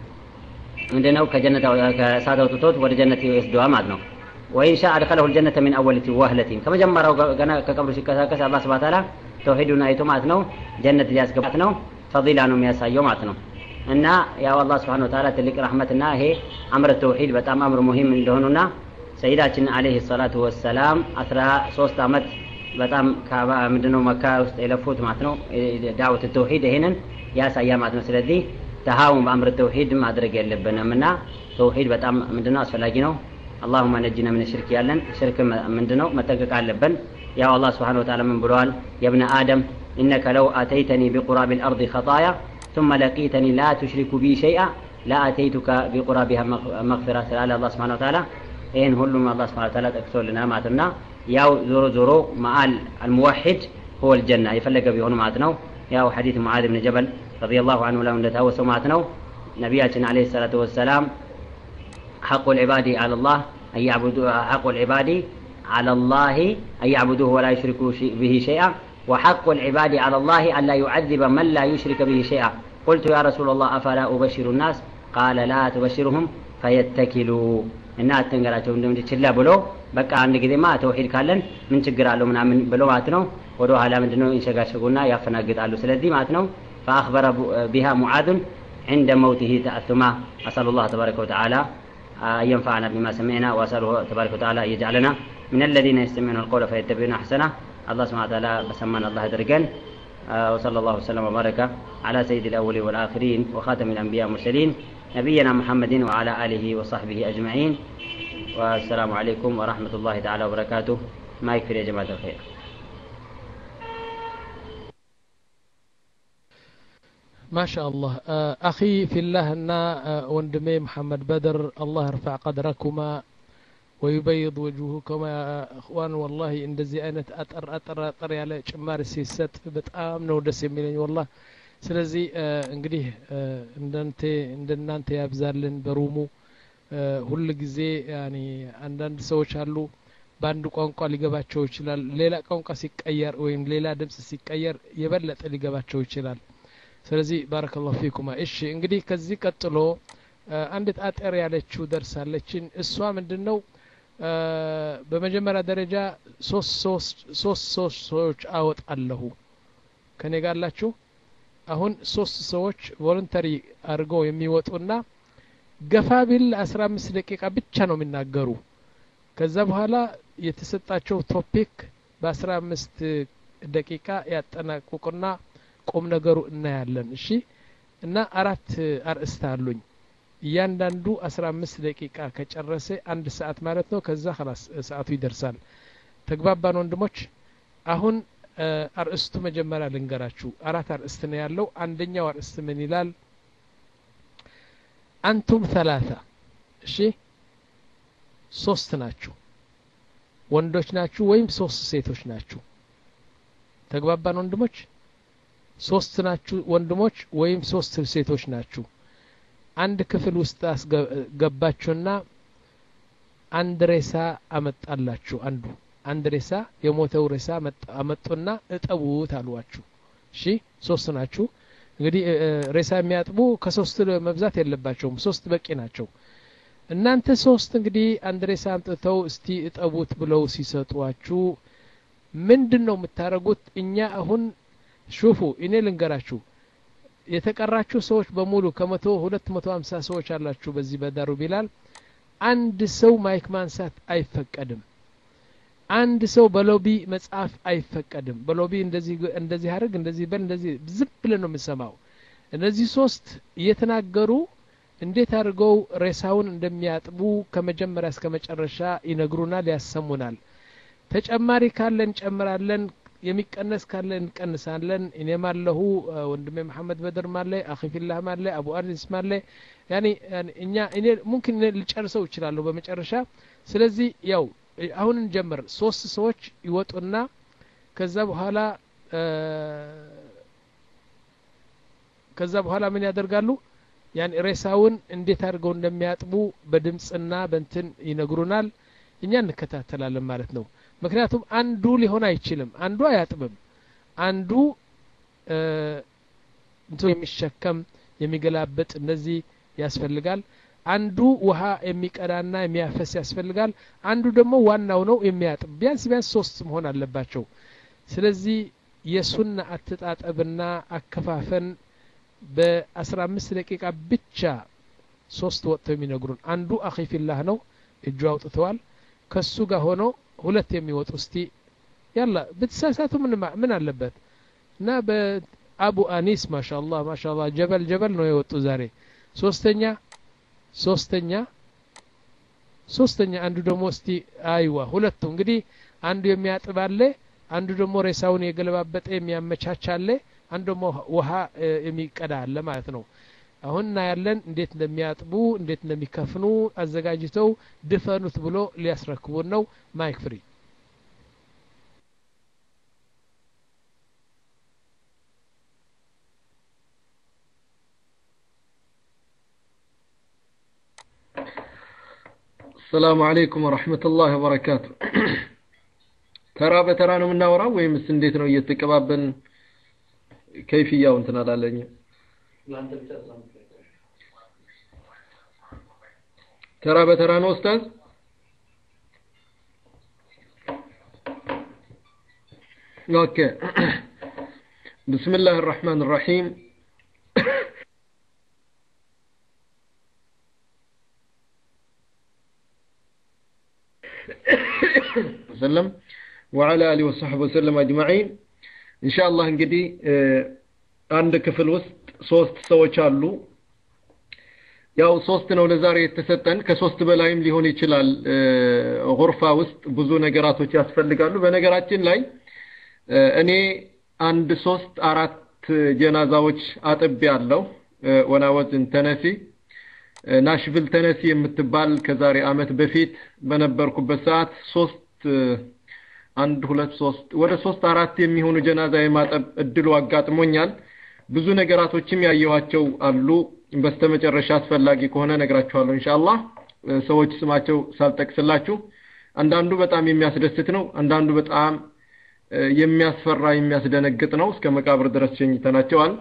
ምንድነው ከጀነት ከእሳት አውጥቶት ወደ ጀነት ይወስደዋል ማለት ነው ወኢን ሻ አድኸለሁ ልጀነተ ሚን አወሊቲ ዋህለቲን ከመጀመሪያው ገና ከቀብሩ ሲቀሳቀስ አላህ ስብሓን ተዓላ ተውሂዱን አይቶ ማለት ነው ጀነት ሊያስገባት ነው ፈዲላ ነው የሚያሳየው ማለት ነው እና ያው አላህ ስብሓን ወተዓላ ትልቅ ረሕመትና ይሄ አምር ተውሂድ በጣም አምር ሙሂም እንደሆኑና ሰይዳችን አለይሂ ሰላቱ ወሰላም አስራ ሶስት አመት በጣም ምንድነው መካ ውስጥ የለፉት ማለት ነው ዳዕወት ተውሂድ ይሄንን ያሳያ ማለት ነው ስለዚህ ተሃውን በአምር ተውሂድ ማድረግ የለብንም እና ተውሂድ በጣም ምንድነው አስፈላጊ ነው አላሁመ ነጅነ ምን ሽርክ ያለን ሽርክ ምንድነው መጠንቀቅ አለብን ያው አላህ ስብሓን ወተዓላ ምን ብለዋል የብነ አደም إنك لو أتيتني بقراب الأرض خطايا ثم لقيتني لا تشرك بي شيئا لا أتيتك بقرابها مغفرة على الله سبحانه وتعالى إن هلم الله سبحانه وتعالى تكسر لنا معتنا ياو زورو زورو مع الموحد هو الجنة يفلق بيهون معتنا ياو حديث معاذ بن جبل رضي الله عنه له نتهوس معتنا نبياتنا عليه الصلاة والسلام حق العباد على الله أن يعبدوا حق العباد على الله أن يعبدوه ولا يشركوا به شيئا وحق العباد على الله أن لا يعذب من لا يشرك به شيئا قلت يا رسول الله أفلا أبشر الناس قال لا تبشرهم فيتكلوا እና አትንገራቸው እንደም ችላ ብሎ በቃ አንድ ጊዜማ ተውሂድ ካለን ምን ችግር አለው ምናምን ብሎ ማለት ነው ወደ ኋላ ምንድነው ይንሸጋሸጉና ያፈናግጣሉ ስለዚህ ማለት ነው فأخبر بها معاذ عند موته تأثما أسأل الله تبارك وتعالى أن ينفعنا بما سمعنا وأسأله تبارك وتعالى أن يجعلنا من الذين يستمعون القول فيتبعون أحسنه الله سبحانه وتعالى بسمان الله درجان وصلى الله وسلم وبارك على سيد الأولين والآخرين وخاتم الأنبياء والمرسلين نبينا محمد وعلى آله وصحبه أجمعين والسلام عليكم ورحمة الله تعالى وبركاته ما يكفي يا جماعة الخير ما شاء الله أخي في الله أن وندمي محمد بدر الله يرفع قدركما ወዩበይድ ወጅሁ ከማ እኽዋን ወላሂ እንደዚህ አይነት አጠር አጠር አጠር ያለ ጭማሪ ሲሰጥ በጣም ነው ደስ የሚለኝ ወላህ ስለዚህ እንግዲህ እንደንተ እንደናንተ ያብዛልን በሩሙ ሁል ጊዜ ያኒ አንዳንድ ሰዎች አሉ በአንድ ቋንቋ ሊገባቸው ይችላል ሌላ ቋንቋ ሲቀየር ወይም ሌላ ድምጽ ሲቀየር የበለጠ ሊገባቸው ይችላል ስለዚህ ባረከላሁ ፊኩማ እሺ እንግዲህ ከዚህ ቀጥሎ አንዲት አጠር ያለችው ደርሳለችን እሷ ምንድን ነው በመጀመሪያ ደረጃ ሶስት ሶስት ሰዎች አወጣለሁ ከኔ ጋላችሁ አሁን ሶስት ሰዎች ቮለንተሪ አድርገው የሚወጡና ገፋ ቢል አስራ አምስት ደቂቃ ብቻ ነው የሚናገሩ ከዛ በኋላ የተሰጣቸው ቶፒክ በአስራ አምስት ደቂቃ ያጠናቅቁና ቁም ነገሩ እናያለን እሺ እና አራት አርእስት አሉኝ እያንዳንዱ አስራ አምስት ደቂቃ ከጨረሰ አንድ ሰዓት ማለት ነው ከዛ ላስ ሰዓቱ ይደርሳል ተግባባን ወንድሞች አሁን አርእስቱ መጀመሪያ ልንገራችሁ አራት አርእስት ነው ያለው አንደኛው አርእስት ምን ይላል አንቱም ተላታ እሺ ሶስት ናችሁ ወንዶች ናችሁ ወይም ሶስት ሴቶች ናችሁ ተግባባን ወንድሞች ሶስት ናችሁ ወንድሞች ወይም ሶስት ሴቶች ናችሁ አንድ ክፍል ውስጥ አስገባችሁና አንድ ሬሳ አመጣላችሁ አንዱ አንድ ሬሳ የሞተው ሬሳ አመጡና እጠቡት አሏችሁ እሺ ሶስት ናችሁ እንግዲህ ሬሳ የሚያጥቡ ከሶስት መብዛት የለባቸውም ሶስት በቂ ናቸው እናንተ ሶስት እንግዲህ አንድ ሬሳ አምጥተው እስቲ እጠቡት ብለው ሲሰጧችሁ ምንድን ነው የምታደርጉት እኛ አሁን ሹፉ እኔ ልንገራችሁ የተቀራችሁ ሰዎች በሙሉ ከመቶ ሁለት መቶ ሀምሳ ሰዎች አላችሁ በዚህ በዳሩ ቢላል አንድ ሰው ማይክ ማንሳት አይፈቀድም አንድ ሰው በሎቢ መጽሐፍ አይፈቀድም በሎቢ እንደዚህ እንደዚህ አድርግ እንደዚህ በል እንደዚህ ዝም ብለን ነው የምንሰማው እነዚህ ሶስት እየተናገሩ እንዴት አድርገው ሬሳውን እንደሚያጥቡ ከመጀመሪያ እስከ መጨረሻ ይነግሩናል ያሰሙናል ተጨማሪ ካለ እንጨምራለን የሚቀነስ ካለ እንቀንሳለን እኔም አለሁ ወንድሜ መሐመድ በድር ማለ አኺ ፊላህ ማለ አቡ አኒስ ማለ ያኒ እኛ እኔ ሙምኪን ልጨርሰው እችላለሁ በመጨረሻ ስለዚህ ያው አሁን እንጀምር ሶስት ሰዎች ይወጡና ከዛ በኋላ ከዛ በኋላ ምን ያደርጋሉ ያን ሬሳውን እንዴት አድርገው እንደሚያጥቡ በድምፅና በንትን ይነግሩናል እኛ እንከታተላለን ማለት ነው ምክንያቱም አንዱ ሊሆን አይችልም አንዱ አያጥብም አንዱ እንቶ የሚሸከም የሚገላበጥ እነዚህ ያስፈልጋል አንዱ ውሃ የሚቀዳና የሚያፈስ ያስፈልጋል አንዱ ደግሞ ዋናው ነው የሚያጥብ ቢያንስ ቢያንስ ሶስት መሆን አለባቸው ስለዚህ የሱና አተጣጠብና አከፋፈን በአስራ አምስት ደቂቃ ብቻ ሶስት ወጥተው የሚነግሩን አንዱ አኺፊላህ ነው እጁ አውጥተዋል ከሱ ጋር ሆኖ ሁለት የሚወጡ እስቲ ያላ ብትሳሳቱ ምን አለበት እና በአቡ አኒስ ማሻአላህ ማሻአላህ ጀበል ጀበል ነው የወጡ ዛሬ ሶስተኛ ሶስተኛ ሶስተኛ አንዱ ደግሞ እስቲ አይዋ ሁለቱ እንግዲህ አንዱ የሚያጥብ አለ አንዱ ደግሞ ሬሳውን የገለባበጠ የሚያመቻች አለ አንዱ ደግሞ ውሃ የሚቀዳ አለ ማለት ነው አሁን እናያለን እንዴት እንደሚያጥቡ እንዴት እንደሚከፍኑ አዘጋጅተው ድፈኑት ብሎ ሊያስረክቡን ነው ማይክ ፍሪ السلام عليكم ورحمة الله وبركاته ተራ በተራ ነው የምናወራው ወይምስ እንዴት ነው እየተቀባበን ከይፍያው እንትን አላለኝም ተራ በተራ ነው ኡስታዝ ኦኬ بسم الله الرحمن الرحيم وسلم وعلى آله وصحبه وسلم أجمعين إن شاء الله እንግዲህ አንድ ክፍል ውስጥ ሶስት ሰዎች አሉ ያው ሶስት ነው ለዛሬ የተሰጠን ከሶስት በላይም ሊሆን ይችላል ጉርፋ ውስጥ ብዙ ነገራቶች ያስፈልጋሉ በነገራችን ላይ እኔ አንድ ሶስት አራት ጀናዛዎች አጥቤ ያለው ወናወዝን ተነፊ ናሽቪል ተነሲ የምትባል ከዛሬ አመት በፊት በነበርኩበት ሰዓት ሶስት አንድ ሁለት ሶስት ወደ ሶስት አራት የሚሆኑ ጀናዛ የማጠብ እድሉ አጋጥሞኛል። ብዙ ነገራቶችም ያየኋቸው አሉ። በስተመጨረሻ አስፈላጊ ከሆነ ነግራችኋለሁ ኢንሻአላህ። ሰዎች ስማቸው ሳልጠቅስላችሁ አንዳንዱ በጣም የሚያስደስት ነው፣ አንዳንዱ በጣም የሚያስፈራ የሚያስደነግጥ ነው። እስከ መቃብር ድረስ ሸኝተናቸዋል።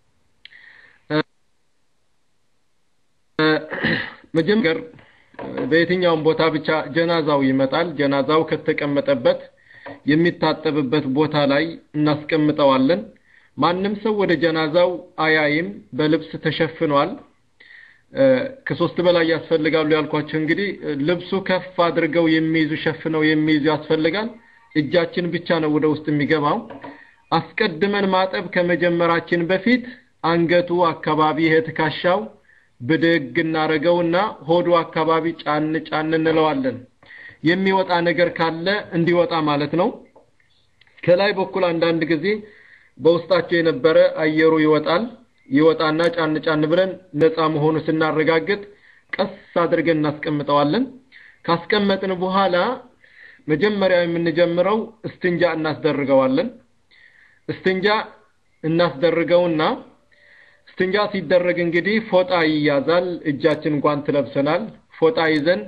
መጀመር በየትኛውም ቦታ ብቻ ጀናዛው ይመጣል። ጀናዛው ከተቀመጠበት የሚታጠብበት ቦታ ላይ እናስቀምጠዋለን። ማንም ሰው ወደ ጀናዛው አያይም፣ በልብስ ተሸፍኗል። ከሶስት በላይ ያስፈልጋሉ ያልኳቸው እንግዲህ ልብሱ ከፍ አድርገው የሚይዙ ሸፍነው የሚይዙ ያስፈልጋል። እጃችን ብቻ ነው ወደ ውስጥ የሚገባው። አስቀድመን ማጠብ ከመጀመራችን በፊት አንገቱ አካባቢ ይሄ ትከሻው ብድግ እናረገውና ሆዱ አካባቢ ጫን ጫን እንለዋለን። የሚወጣ ነገር ካለ እንዲወጣ ማለት ነው። ከላይ በኩል አንዳንድ ጊዜ በውስጣቸው የነበረ አየሩ ይወጣል። ይወጣና ጫን ጫን ብለን ነፃ መሆኑ ስናረጋግጥ ቀስ አድርገን እናስቀምጠዋለን። ካስቀመጥን በኋላ መጀመሪያ የምንጀምረው እስትንጃ እናስደርገዋለን። እስትንጃ እናስደርገውና እስትንጃ ሲደረግ እንግዲህ ፎጣ ይያዛል። እጃችን ጓንት ለብሰናል። ፎጣ ይዘን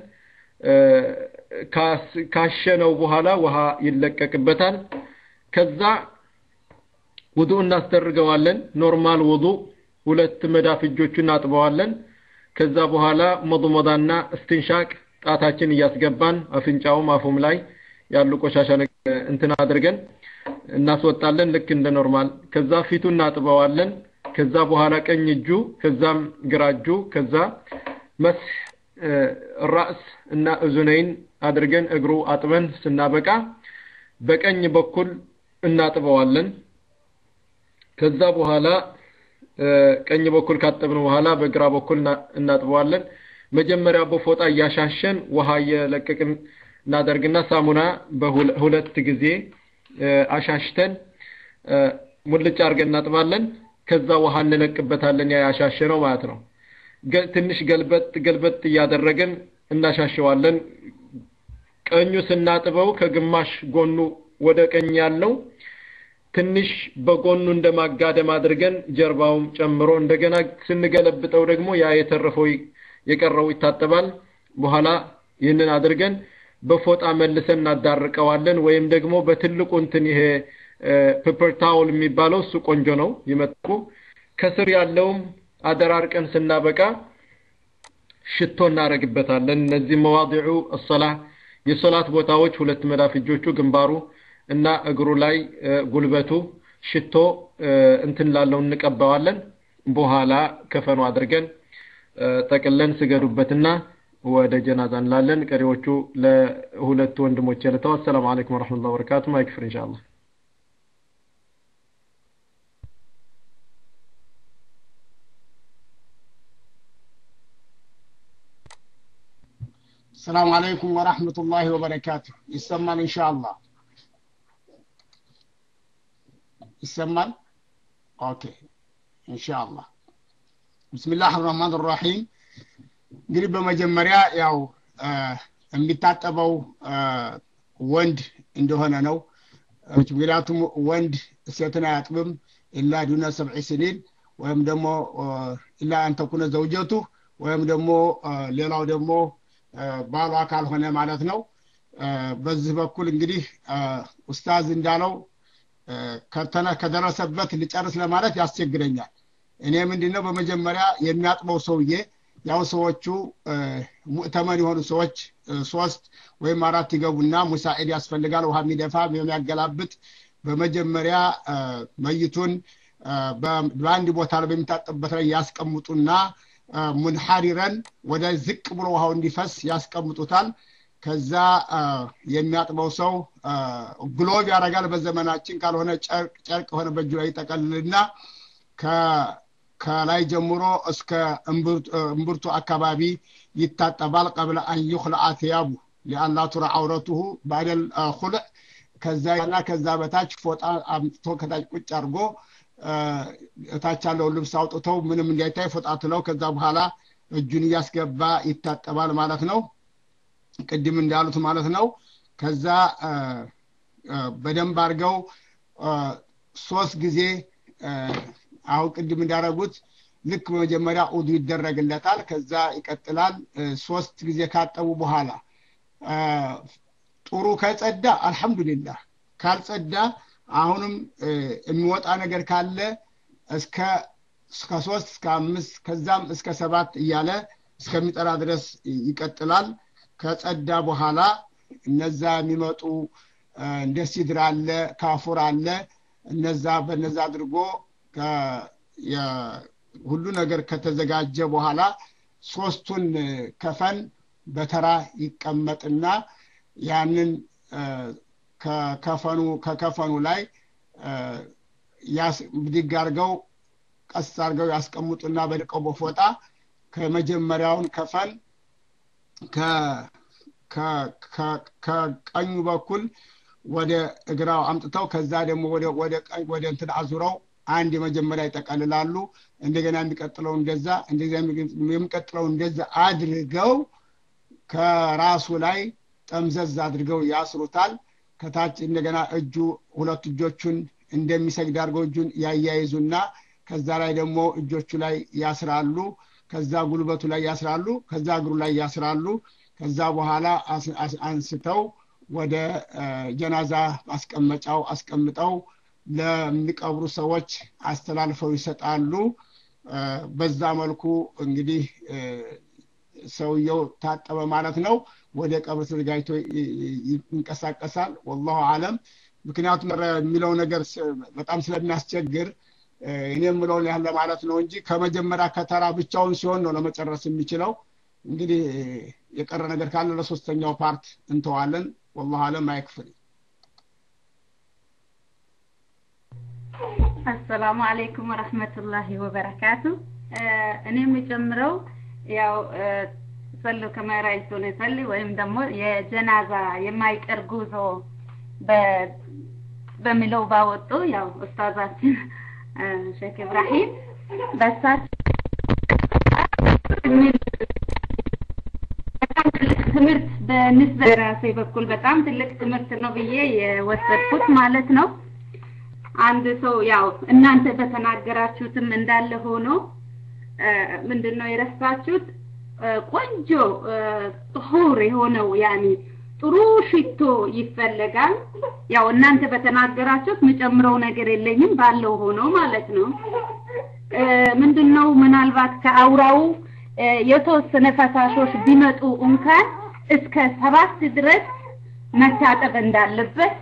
ካሸነው በኋላ ውሃ ይለቀቅበታል። ከዛ ውዱ እናስደርገዋለን። ኖርማል ውዱ ሁለት መዳፍ እጆቹን እናጥበዋለን። ከዛ በኋላ መضመዳና እስትንሻቅ ጣታችን እያስገባን አፍንጫውም አፉም ላይ ያሉ ቆሻሻ እንትን አድርገን እናስወጣለን ልክ እንደ ኖርማል። ከዛ ፊቱ እናጥበዋለን። ከዛ በኋላ ቀኝ እጁ ከዛም ግራ እጁ ከዛ መስህ ራስ እና እዙነይን አድርገን እግሩ አጥበን ስናበቃ በቀኝ በኩል እናጥበዋለን። ከዛ በኋላ ቀኝ በኩል ካጠብን በኋላ በግራ በኩል እናጥበዋለን። መጀመሪያ በፎጣ እያሻሸን ውሃ እየለቀቅን እናደርግና ሳሙና በሁለት ጊዜ አሻሽተን ሙልጭ አድርገን እናጥባለን። ከዛ ውሃ እንለቅበታለን ያ ያሻሸነው ማለት ነው። ትንሽ ገልበጥ ገልበጥ እያደረግን እናሻሸዋለን። ቀኙ ስናጥበው ከግማሽ ጎኑ ወደ ቀኝ ያለው ትንሽ በጎኑ እንደማጋደም አድርገን ጀርባውም ጨምሮ እንደገና ስንገለብጠው ደግሞ ያ የተረፈው የቀረው ይታጠባል። በኋላ ይህንን አድርገን በፎጣ መልሰን እናዳርቀዋለን። ወይም ደግሞ በትልቁ እንትን ይሄ ፔፐር ታውል የሚባለው እሱ ቆንጆ ነው ይመጥቁ። ከስር ያለውም አደራርቀን ስናበቃ ሽቶ እናረግበታለን። እነዚህ መዋዲዑ አሰላ የሶላት ቦታዎች ሁለት መዳፍ እጆቹ፣ ግንባሩ እና እግሩ ላይ ጉልበቱ ሽቶ እንትን ላለው እንቀባዋለን። በኋላ ከፈኑ አድርገን ጠቅለን ስገዱበትና ወደ ጀናዛ እንላለን። ቀሪዎቹ ለሁለቱ ወንድሞች ልተው። አሰላሙ አለይኩም ወረሕመቱላሂ ወበረካቱ። ማይክፍር ኢንሻአላህ። السلام عليكم ورحمة الله وبركاته يسمى إن شاء الله يسمى أوكي إن شاء الله بسم الله الرحمن الرحيم እንግዲህ በመጀመሪያ ያው የሚታጠበው ወንድ እንደሆነ ነው ምክንያቱም ወንድ ሴትን አያጥብም ኢላ ዱነ ሰብዒ ስኒን ወይም ደግሞ ኢላ አንተኩነ ዘውጀቱ ወይም ደግሞ ሌላው ደግሞ ባሏ ካልሆነ ማለት ነው በዚህ በኩል እንግዲህ ኡስታዝ እንዳለው ከደረሰበት ልጨርስ ለማለት ያስቸግረኛል እኔ ምንድነው በመጀመሪያ የሚያጥበው ሰውዬ ያው ሰዎቹ ሙእተመን የሆኑ ሰዎች ሶስት ወይም አራት ይገቡና ሙሳዒድ ያስፈልጋል ውሃ የሚደፋ የሚያገላብጥ በመጀመሪያ መይቱን በአንድ ቦታ ላይ በሚታጠብበት ላይ ያስቀምጡና ሙንሐሪረን ወደ ዝቅ ብሎ ውሃው እንዲፈስ ያስቀምጡታል ከዛ የሚያጥበው ሰው ግሎብ ያደርጋል በዘመናችን ካልሆነ ጨርቅ የሆነ በእጁ ላይ ይጠቀልልና ከላይ ጀምሮ እስከ እምብርቱ አካባቢ ይታጠባል ቀብለ አን ዩክለአ ቲያቡ ሊአላ ቱራ አውረቱሁ ባደል ኩልዕ ከዛ ና ከዛ በታች ፎጣ አምጥቶ ከታች ቁጭ አድርጎ እታች ያለውን ልብስ አውጥተው ምንም እንዳይታይ ፎጣ ትለው ከዛ በኋላ እጁን እያስገባ ይታጠባል ማለት ነው ቅድም እንዳሉት ማለት ነው ከዛ በደንብ አድርገው ሶስት ጊዜ አሁን ቅድም እንዳደረጉት ልክ በመጀመሪያ ኡዱ ይደረግለታል ከዛ ይቀጥላል ሶስት ጊዜ ካጠቡ በኋላ ጥሩ ከጸዳ አልሐምዱሊላህ ካልጸዳ አሁንም የሚወጣ ነገር ካለ እስከ እስከ ሶስት እስከ አምስት ከዛም እስከ ሰባት እያለ እስከሚጠራ ድረስ ይቀጥላል ከጸዳ በኋላ እነዛ የሚመጡ እንደ ሲድር አለ ካፉር አለ እነዛ በነዛ አድርጎ ሁሉ ነገር ከተዘጋጀ በኋላ ሶስቱን ከፈን በተራ ይቀመጥና ያንን ከከፈኑ ከከፈኑ ላይ ብድግ አድርገው ቀስ አድርገው ያስቀምጡና በልቀው በፎጣ ከመጀመሪያውን ከፈን ከቀኙ በኩል ወደ እግራው አምጥተው ከዛ ደግሞ ወደ እንትን አዙረው አንድ የመጀመሪያ ይጠቀልላሉ እንደገና የሚቀጥለው እንደዛ የሚቀጥለው እንደዛ አድርገው ከራሱ ላይ ጠምዘዝ አድርገው ያስሩታል ከታች እንደገና እጁ ሁለት እጆቹን እንደሚሰግድ አድርገው እጁን ያያይዙና ከዛ ላይ ደግሞ እጆቹ ላይ ያስራሉ ከዛ ጉልበቱ ላይ ያስራሉ ከዛ እግሩ ላይ ያስራሉ ከዛ በኋላ አንስተው ወደ ጀናዛ ማስቀመጫው አስቀምጠው ለሚቀብሩ ሰዎች አስተላልፈው ይሰጣሉ በዛ መልኩ እንግዲህ ሰውየው ታጠበ ማለት ነው ወደ ቀብር ተዘጋጅቶ ይንቀሳቀሳል ወላሁ አለም ምክንያቱም የሚለው ነገር በጣም ስለሚያስቸግር እኔ የምለውን ያህል ለማለት ነው እንጂ ከመጀመሪያ ከተራ ብቻውን ሲሆን ነው ለመጨረስ የሚችለው እንግዲህ የቀረ ነገር ካለ ለሶስተኛው ፓርት እንተዋለን ወላሁ አለም አይክፍል አሰላሙ አለይኩም ወረህመቱላሂ ወበረካቱ እኔ የምጨምረው ያው ሰሉ ከመራይቱን ይሰሊ ወይም ደግሞ የጀናዛ የማይቀር ጉዞ በሚለው ባወጡ ያው ኡስታዛችን ሼክ ኢብራሂም በሳቸው ትምህርት በንስበ ራሴ በኩል በጣም ትልቅ ትምህርት ነው ብዬ የወሰድኩት ማለት ነው አንድ ሰው ያው እናንተ በተናገራችሁትም እንዳለ ሆኖ ምንድን ነው የረሳችሁት ቆንጆ ጥሁር የሆነው ያኒ ጥሩ ሽቶ ይፈለጋል ያው እናንተ በተናገራችሁት ምጨምረው ነገር የለኝም ባለው ሆኖ ማለት ነው ምንድነው ምናልባት ከአውራው የተወሰነ ፈሳሾች ቢመጡ እንኳን እስከ ሰባት ድረስ መታጠብ እንዳለበት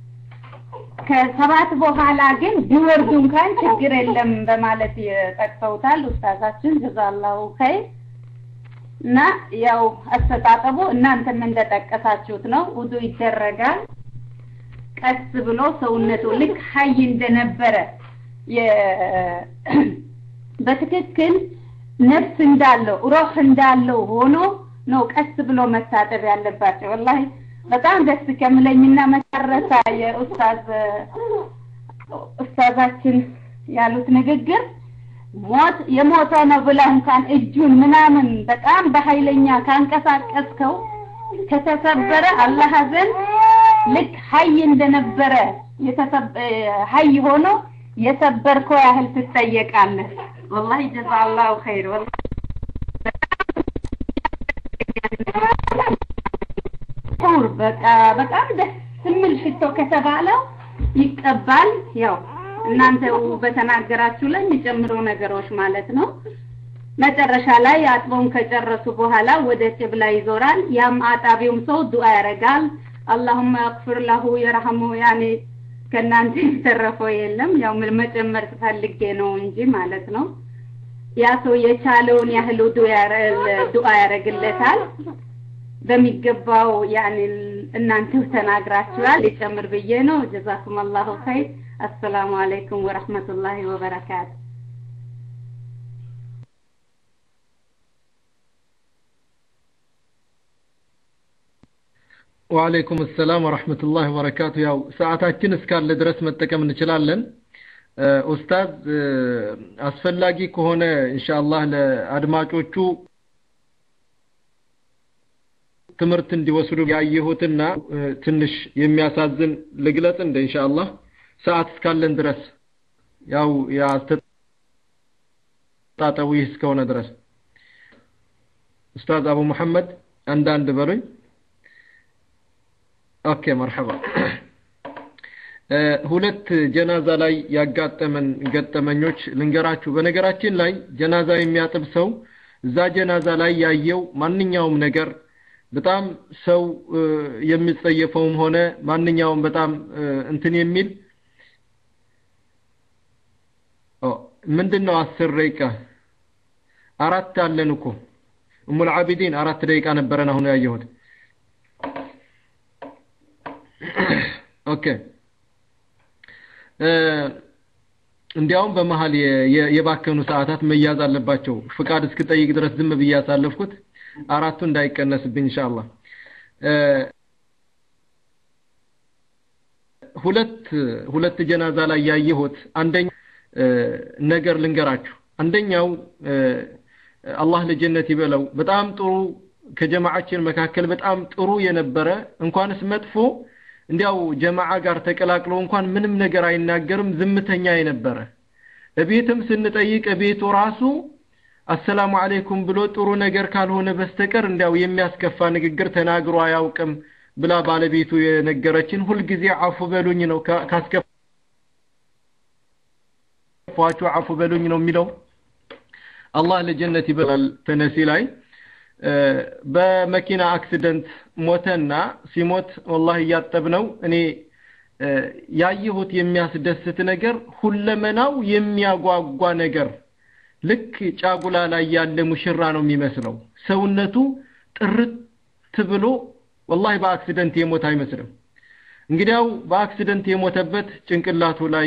ከሰባት በኋላ ግን ቢወርዱ እንኳን ችግር የለም በማለት ጠቅሰውታል ኡስታዛችን ጀዛላሁ ኸይር እና ያው አስተጣጠቡ እናንተም እንደጠቀሳችሁት ነው ውዱ ይደረጋል ቀስ ብሎ ሰውነቱ ልክ ሀይ እንደነበረ በትክክል ነፍስ እንዳለው ሮህ እንዳለው ሆኖ ነው ቀስ ብሎ መታጠብ ያለባቸው ወላሂ በጣም ደስ ከምለኝና መጨረሻ የኡስታዝ ኡስታዛችን ያሉት ንግግር ሞት የሞተ ነው ብለህ እንኳን እጁን ምናምን በጣም በኃይለኛ ካንቀሳቀስከው ከተሰበረ አላህ ዘንድ ልክ ሀይ እንደነበረ ሀይ ሆኖ የሰበርከው ያህል ትጠየቃለህ ወላሂ ጀዛላሁ ኸይር ወላሂ ጡር በቃ በጣም ደስ የሚል ሽቶ ከተባለው ይቀባል ያው እናንተ በተናገራችሁ ላይ የሚጨምሩ ነገሮች ማለት ነው መጨረሻ ላይ አጥቦን ከጨረሱ በኋላ ወደ ቂብላ ይዞራል ያም አጣቢውም ሰው ዱዓ ያደርጋል አላሁመ አግፍር ለሁ የረሐሙ ያኔ ከእናንተ የተረፈው የለም ያው መጨመር ፈልጌ ነው እንጂ ማለት ነው ያ ሰው የቻለውን ያህል ዱዓ ያደርግለታል በሚገባው ያኔ እናንተው ተናግራችኋል ሊጨምር ብዬ ነው ጀዛኩም አላሁ ኸይር አሰላሙ አለይኩም ወረህመቱላሂ ወበረካቱ ወአለይኩም ሰላም ወረህመቱላሂ ወበረካቱ ያው ሰዓታችን እስካለ ድረስ መጠቀም እንችላለን ኡስታዝ አስፈላጊ ከሆነ ኢንሻአላህ ለአድማጮቹ ትምህርት እንዲወስዱ ያየሁትና ትንሽ የሚያሳዝን ልግለጽ እንደ ኢንሻአላህ ሰዓት እስካለን ድረስ ያው ያስተጣጠው ይህ እስከሆነ ድረስ ኡስታዝ አቡ መሐመድ አንዳንድ በሉኝ ኦኬ መርሐባ ሁለት ጀናዛ ላይ ያጋጠመን ገጠመኞች ልንገራችሁ በነገራችን ላይ ጀናዛ የሚያጥብ ሰው እዛ ጀናዛ ላይ ያየው ማንኛውም ነገር በጣም ሰው የሚጸየፈውም ሆነ ማንኛውም በጣም እንትን የሚል ምንድን ነው አስር ደቂቃ አራት አለን እኮ እሙል አቢዲን አራት ደቂቃ ነበረን አሁን ያየሁት ኦኬ እንዲያውም በመሀል የባከኑ ሰዓታት መያዝ አለባቸው ፍቃድ እስክጠይቅ ድረስ ዝም ብዬ ያሳለፍኩት አራቱ እንዳይቀነስብኝ ኢንሻአላህ ሁለት ሁለት ጀናዛ ላይ ያየሁት አንደኛ ነገር ልንገራችሁ አንደኛው አላህ ለጀነት ይበለው በጣም ጥሩ ከጀማዓችን መካከል በጣም ጥሩ የነበረ እንኳንስ መጥፎ እንዲያው ጀማዓ ጋር ተቀላቅሎ እንኳን ምንም ነገር አይናገርም ዝምተኛ የነበረ እቤትም ስንጠይቅ እቤቱ ራሱ አሰላሙ አለይኩም ብሎ ጥሩ ነገር ካልሆነ በስተቀር እንዲያው የሚያስከፋ ንግግር ተናግሮ አያውቅም ብላ ባለቤቱ የነገረችን ሁልጊዜ አፉ በሉኝ ነው ካስከፋችሁ አፉ በሉኝ ነው የሚለው አላህ ለጀነት ይበላል ተነሲ ላይ በመኪና አክሲደንት ሞተና ሲሞት ወላሂ እያጠብነው እኔ ያየሁት የሚያስደስት ነገር ሁለመናው የሚያጓጓ ነገር ልክ ጫጉላ ላይ ያለ ሙሽራ ነው የሚመስለው ሰውነቱ ጥርት ብሎ ወላሂ በአክሲደንት የሞት አይመስልም እንግዲያው በአክሲደንት የሞተበት ጭንቅላቱ ላይ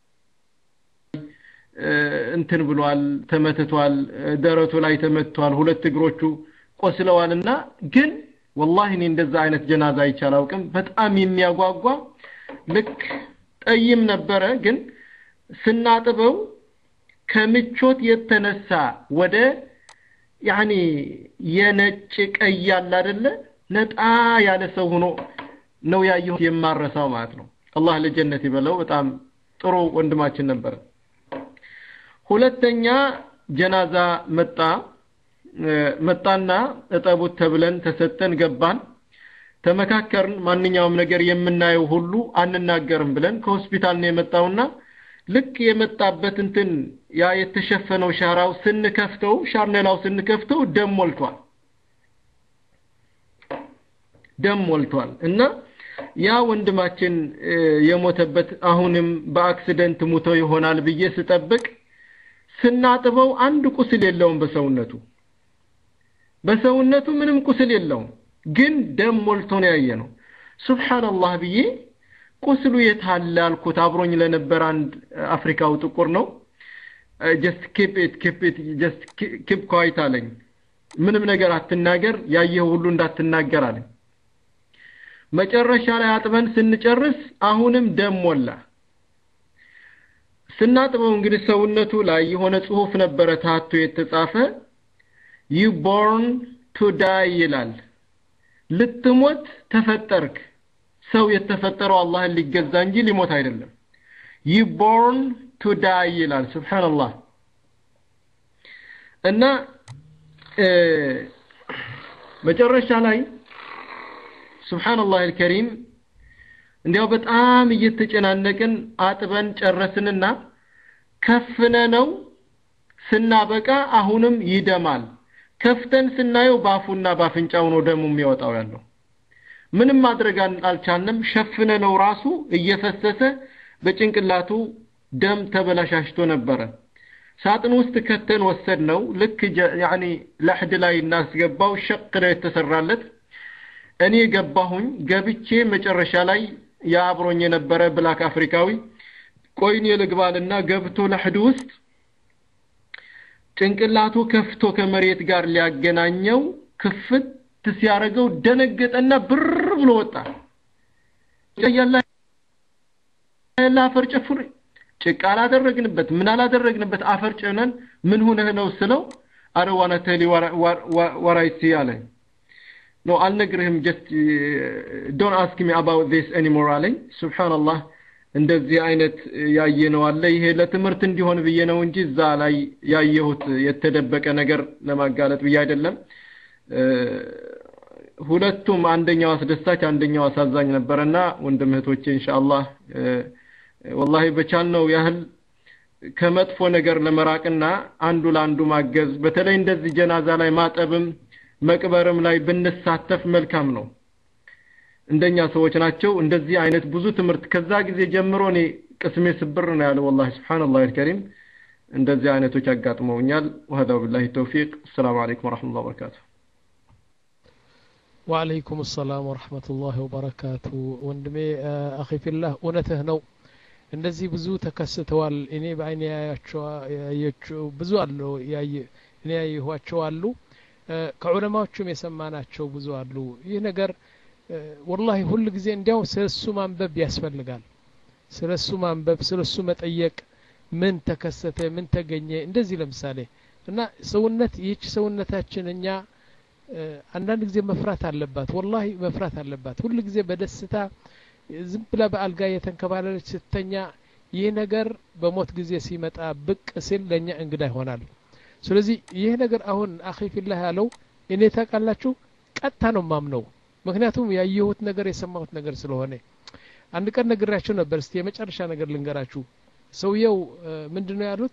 እንትን ብሏል ተመትቷል ደረቱ ላይ ተመትቷል ሁለት እግሮቹ ቆስለዋልና ግን ወላሂ እኔ እንደዛ አይነት ጀናዛ አይቻላውቅም በጣም የሚያጓጓ ልክ ጠይም ነበረ ግን ስናጥበው ከምቾት የተነሳ ወደ ያኒ የነጭ ቀይ ያለ አይደለ ነጣ ያለ ሰው ሆኖ ነው ያየሁት የማረሳው ማለት ነው አላህ ለጀነት ይበለው በጣም ጥሩ ወንድማችን ነበር ሁለተኛ ጀናዛ መጣ መጣና እጠቡት ተብለን ተሰጠን ገባን ተመካከርን ማንኛውም ነገር የምናየው ሁሉ አንናገርም ብለን ከሆስፒታል ነው የመጣውና ልክ የመጣበት እንትን ያ የተሸፈነው ሻራው ስንከፍተው ሻርኔላው ስንከፍተው ደም ሞልቷል ደም ሞልቷል እና ያ ወንድማችን የሞተበት አሁንም በአክሲደንት ሙቶ ይሆናል ብዬ ስጠብቅ ስናጥበው አንድ ቁስል የለውም በሰውነቱ በሰውነቱ ምንም ቁስል የለውም ግን ደም ሞልቶ ነው ያየ ነው ሱብሃንአላህ ብዬ ቁስሉ የት አለ አልኩት አብሮኝ ለነበር አንድ አፍሪካው ጥቁር ነው ጀስት ኪፕ ኢት ኪፕ ኢት ጀስት ኪፕ ኳይት አለኝ ምንም ነገር አትናገር ያየው ሁሉ እንዳትናገር አለኝ መጨረሻ ላይ አጥበን ስንጨርስ አሁንም ደም ሞላ ስናጥበው እንግዲህ ሰውነቱ ላይ የሆነ ጽሁፍ ነበረ ታቶ የተጻፈ ዩ ቦርን ቱ ዳይ ይላል ልትሞት ተፈጠርክ ሰው የተፈጠረው አላህን ሊገዛ እንጂ ሊሞት አይደለም ዩ ቦርን ቱ ዳይ ይላል ስብሓንላህ እና መጨረሻ ላይ ስብሓንላህ አልከሪም እንዲያው በጣም እየተጨናነቅን አጥበን ጨረስንና ከፍነ ነው ስናበቃ አሁንም ይደማል ከፍተን ስናየው ባፉና ባፍንጫው ነው ደሙ የሚወጣው ያለው ምንም ማድረግ አልቻልንም ሸፍነ ነው ራሱ እየፈሰሰ በጭንቅላቱ ደም ተበላሻሽቶ ነበረ ሳጥን ውስጥ ከተን ወሰድ ነው ልክ ያኒ ለሕድ ላይ እናስገባው ሸቅ ነው የተሰራለት እኔ ገባሁኝ ገብቼ መጨረሻ ላይ የአብሮኝ የነበረ ብላክ አፍሪካዊ ቆይኔ ልግባልና ገብቶ ለሕድ ውስጥ ጭንቅላቱ ከፍቶ ከመሬት ጋር ሊያገናኘው ክፍት ሲያደርገው ደነገጠና ብር ብሎ ወጣ ያላ አፈር ጨፍር ጭቃ አላደረግንበት ምን አላደረግንበት አፈር ጭነን ምን ሁነህ ነው ስለው አረ ዋና ተሊ ወራይሲ አለኝ ኖ አልነግርህም ጀስት ዶን አስክ ሚ አባውት ዚስ ኤኒሞር አለኝ ሱብሓንላህ እንደዚህ አይነት ያየነው አለ ይሄ ለትምህርት እንዲሆን ብዬ ነው እንጂ እዛ ላይ ያየሁት የተደበቀ ነገር ለማጋለጥ ብዬ አይደለም ሁለቱም አንደኛው አስደሳች አንደኛው አሳዛኝ ነበረና ወንድም እህቶቼ ኢንሻአላህ ወላሂ በቻልነው ያህል ከመጥፎ ነገር ለመራቅና አንዱ ለአንዱ ማገዝ በተለይ እንደዚህ ጀናዛ ላይ ማጠብም መቅበርም ላይ ብንሳተፍ መልካም ነው እንደኛ ሰዎች ናቸው እንደዚህ አይነት ብዙ ትምህርት ከዛ ጊዜ ጀምሮ እኔ ቅስሜ ስብር ነው ያለው ወላሂ ስብሓንላህ አልከሪም እንደዚህ አይነቶች አጋጥመውኛል ወهذا بالله التوفيق السلام عليكم ورحمة الله وبركاته وعليكم السلام ورحمة الله وبركاته ወንድሜ አኺ ፊላህ እውነትህ ነው እንደዚህ ብዙ ተከስተዋል እኔ በአይኔ ያያቸው ብዙ አሉ እኔ ያየኋቸው አሉ ከዑለማዎቹም የሰማናቸው ብዙ አሉ ይህ ነገር ወላሂ ሁል ጊዜ እንዲያው ስለ እሱ ማንበብ ያስፈልጋል ስለ እሱ ማንበብ ስለ እሱ መጠየቅ ምን ተከሰተ ምን ተገኘ እንደዚህ ለምሳሌ እና ሰውነት ይህች ሰውነታችን እኛ አንዳንድ ጊዜ መፍራት አለባት ወላሂ መፍራት አለባት ሁል ጊዜ በደስታ ዝም ብላ በአልጋ የተንከባለለች ስተኛ ይህ ነገር በሞት ጊዜ ሲመጣ ብቅ ሲል ለእኛ እንግዳ ይሆናል ስለዚህ ይህ ነገር አሁን አኺ ፊላህ ያለው እኔ ታውቃላችሁ ቀጥታ ነው ማምነው ምክንያቱም ያየሁት ነገር የሰማሁት ነገር ስለሆነ አንድ ቀን ነግራችሁ ነበር እስቲ የመጨረሻ ነገር ልንገራችሁ ሰውየው ምንድን ነው ያሉት